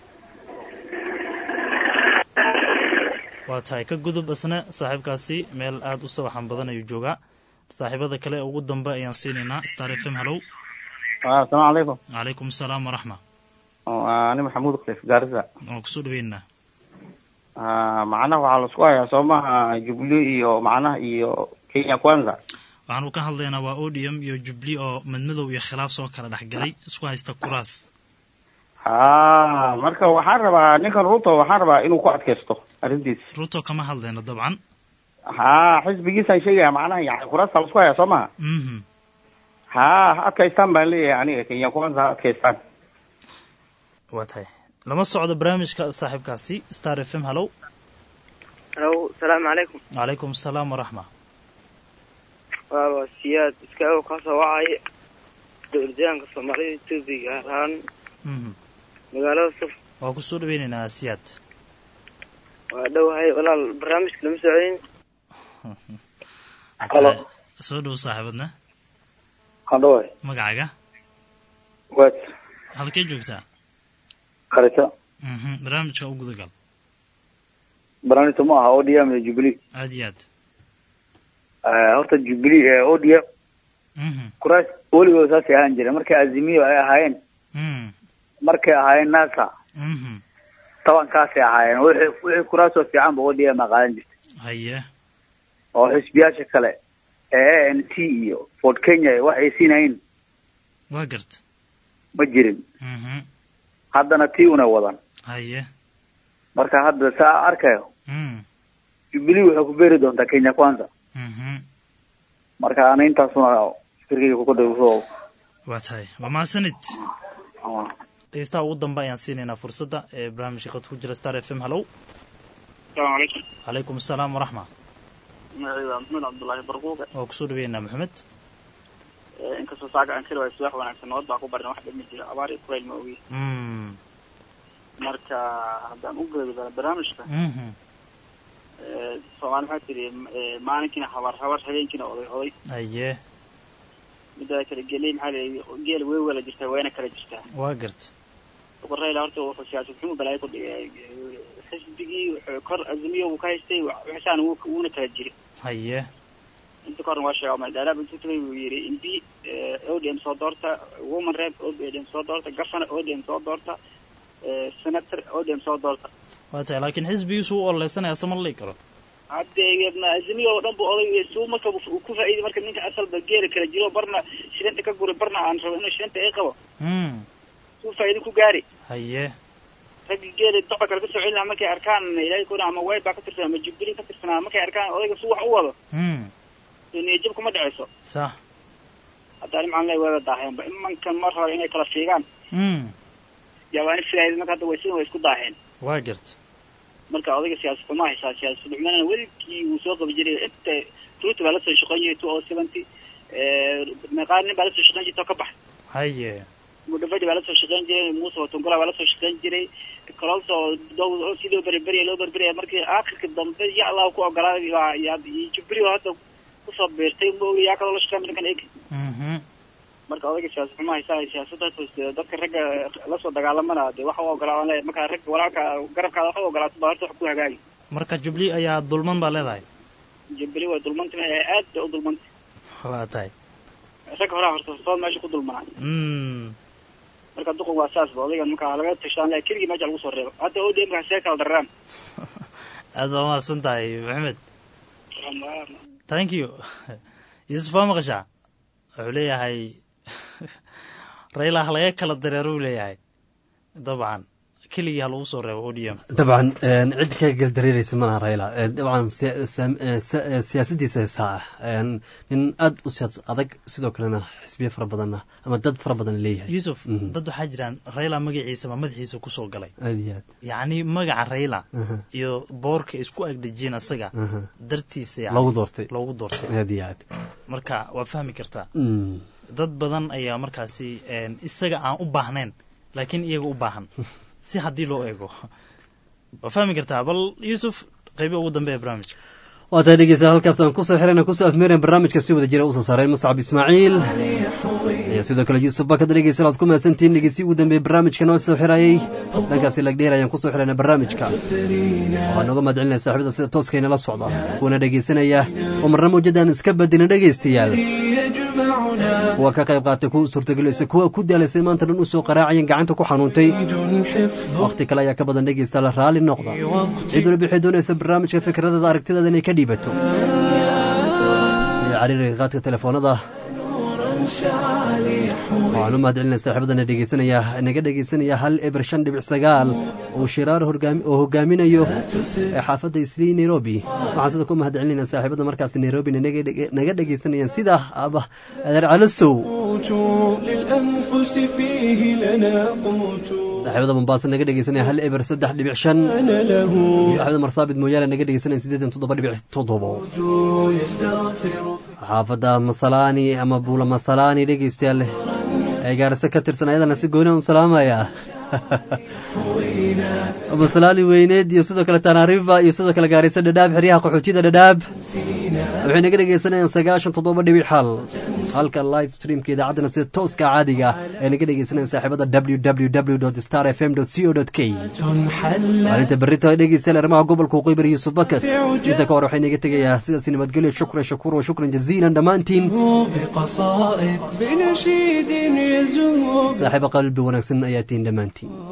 waa tahay ka gudub isna saaxiibkaasi meel aada u sawaxan badan ayuu joogaa saaxiibada kale ee ugu dambe ayaan siinaynaa star f m hallow asalaamu calaykum calaykum asalaam waraxma ani maxamuud khaliif gaarisa waan kusoo dhaweynaa macnaha waxaa laisku hayaa soo maha jubilee iyo macnaha iyo kenya kwanza waxaanu ka hadlaynaa waa odium iyo jubli oo madmadow iyo khilaaf soo kala dhexgalay isku haysta kuraas ha marka waxaan rabaa ninkan ruto waxaan rabaa inuu ku adkaysto arrintiis ruto kama hadlayno dabcan ha xisbigiisaan sheegaya macnaha yani kuraasta laisku hayaa soo maha mhm ha ha adkaystaan baan leeyahay aniga kenya kwanza ha adkaystaan waa tahay lama socdo barnaamijka saaxiibkaasi star f m hallow halo salaamu calaykum calaykum asalaam waraxma waa waa siyaad iska ow kasoo wacay dowladyahanka soomaalida etoobiya gaar ahaan mhm magaalada suf waa kusoo dhaweynaynaa siyaad waa dhowahay walaal barnaamijka lama socodin Halo. soo dhow saaxiibadna hadhowe magacaaga wet halkee joogtaa qarito mhm barnaamijka u gudagal barnaamijka ma aha odm iyo jubilee aad iyo aad horta jubilee odm mhm kuraas weligood saasay ahaan jireen markay azimiyo ay ahaayeen mhm markay ahaayeen nasa mhm tobankaasay ahaayeen wixii wixii kuraasoo fiican ba odm a qaadan jirtay haye oo xisbiyaasha kale a n t iyo ford kenya wax ay siinayn waa garta ma jirin Mhm. haddana tii una wadan haye marka hadda saa arkayo Mm. jubilee waxay ku beeri doontaa kenya kwanza Mhm. marka ana intaasuna fikirkayga ku dhawso waa tahay waa mahadsanid dhegeystaha ugu dambe ayaan siinaynaa fursadda ee barnaamijka qad ku jira star f m hallow السلام عليكم calaykum asalaam waraxma magacayda waa maxamed cabdullaahi barquuqe waa kusoo dhaweynaa maxamed Ee, inkastoo saaga aan keli waayo subax wanaagsan nabad baa ku barin wax dhimi jira abaar iyo kulayl ma ogi Mm. marka haddaan u geedo barnaamijka Mhm. ee, soomaali maxaa tiri ee, maalinkiina habar habar habeenkiina oday oday haye midda kale geley maxaa leeyahay geel wey wala jirtaa wayna kala jirtaa waa garta boqorrayla horta wuxuu siyaasad xumo balaayo ku dhigay xisbigii wuxuu kor azmiyo uu ka haystay waxsaan wuu wuuna kala jiri haye inta ka horna waa sheega madalaab intuu tagay buu yidhi imbi odm soo doorta woman rep odm soo doorta governor odm soo doorta eh, senator odm soo doorta waa tahay laakiin xisbigiisu u ololeysanaya sama la dhigi karo hadde azmiyo oo dhan bu oday suu marka uu ku faa'iiday marka ninka asalba geela kala jiro barna shilinta ka guri barna aan rabo inuu shilinta ay qabo Mm. suu faa'iido ku gaari haye raggi geela doca kale kasoo celina markay arkaan ilaahay kuna ama way baa ka tirsan ama jubilee ka tirsanaa markay arkaan odayga suu wax u wado Mm. niyad jab kuma dhaceyso sax hadda ani macaan lay waaba daaheenba imankan ma rabo inay kala fiigaan Mm. yabaani filaayay marka hadda way sidin way isku daaheen waa garta marka odayga siyaasad xuma haysaa siyaasad xumana weligii wuu soo qabi jiray inta ruuta baa lasoo shaqeyn jiray two o seventy meeqaa nin baa lasoo shaqeyn jirta oo ka bax haye mudhavadi baa lasoo shaqeyn jiray muuse watungola baa lasoo shaqeyn jiray kalolso dow si loo beriberiya loo beriberiya markii aakhirka dambe ya allah ku ogolaaday baa yaa jubri oo hadda kusoo beertay ma ogi yaa kaloo la shaqeyn ninkan eeg Mhm. marka odayga siyaasad xuma haysaa siyaasadda hoose dadka ragga lasoo dagaalamana dee waxa u ogolaa le marka ragga walaalka garabkaada waxa u ogolaato baa horta wax ku hagaagi marka jubilee ayaa dulman baa leedahay jubli way dulmanta aad bay u dulmanta waa tahay ragga horaa horta sood meesha ku dulmanaa Mm. marka duqan waa saas ba odaygan marka laga tashaan le keligii meesha lagu soo reebo hadda odm ka see kala dararaan aad baa mahadsan tahay maxamed thank you yuusuf waa maqashaa wuxuu leeyahay rayla ha laga kala dareero uu leeyahay dabcan keligii ha lagu soo reebo odm dabcan een, cid ka galdareereysa malaha rayla Een, dabcan siya- saam- ee, sa- ee, siyaasadiisa heesaa ah Een, nin aad u siyaas adag sidoo kalena xisbiyo fara badanna ama dad fara badan leeyahay yuusuf Mhm. dad waxaa jiraan rayla magaciisa ma madaxiisa kusoo galay aad iyo aad yacni magaca rayla Aha. iyo boorka isku agdejiyeen asaga Aha. dartiisa yacni Loogu doortay. loogu doortay aad iyo aad marka waa fahmi kartaa Mm. dad badan ayaa markaasi een, isaga aan u baahnayn laakiin iyaga u baahan si haddii loo eego waa fahmi kartaa bal yuusuf qaybi ugu dambe ee barnaamijka waa tahay dhegeystayaal halkaas aan kusoo xirana kusoo afmeereen barnaamijka si wada jira usoo saaray muscab ismaaciil iyo sidoo kale yuusuf bakad dhegeystayaal aad ku mahadsantihiin dhegeysi ugu dambeeye barnaamijka noo soo xirayay dhankaasi lagdheer ayaan kusoo xirana barnaamijka waxaa nooga mahadcelinaya saaxiibada sida tooska inala socda kuwana dhegeysanaya oo marna mawjadaan iska badilin dhegeystayaal kuwa ka qayb qaatay kuwa suurtagelisay kuwa ku daalaysay maanta dhan usoo qaraacayan gacanta ku xanuuntay wakhti kale ayaa ka badan dhegeysta la raalli noqda cid waliba waxay doonaysa barnaamijka fikradeeda aragtideeda inay ka dhiibato iyo cariiriga qaadka telefoonada waxaan u mahadcelinaya saaxiibadana dhegeysanaya naga dhegeysanaya hal eber shan dhibic sagaal oo shiraar horgaami- oo hogaaminayo ee xaafadda islii nairobi waxaan sidoo ku mahadcelinayna saaxiibada markaas nairobi naga dhege- naga dhegeysanayaan sida aba adeer calasow للأنفس فيه لنا قوت saaxiibada mombaaso naga dhegeysanaya hal eber saddex dhibic shan أنا له iyo axmed marsaabid mooyaale naga dhegeysanaya siddeetan toddoba dhibic toddobo يستغفر xaafadda masalaani ama buula masalaani dhegeystayaal ee gaarisa ka tirsan ayadana si gooni un salaamaya masalaani weyneed iyo sidoo kale tanariva iyo sidoo kale gaarisa dhadhaab xeryaha qaxootiyada dhadhaab waxay naga dhegeysanayaan sagaashan toddoba dhibic xal halka live streamka idaacaddana sida tooska caadiga ah ay naga dhegeysanayaan saaxiibada www star fm co k maalinta berrito dhegeystayaal arrimaha gobolka waqooyi bari yuusuf bakat inta ka hor waxay naga tegayaa sidaasi nabadgelyo shukran shakuuran shukran jaziilan dhammaantiin بقصائد بنشيد يزور saaxiibo qalbi wanaagsan ayaa tihiin dhammaantiin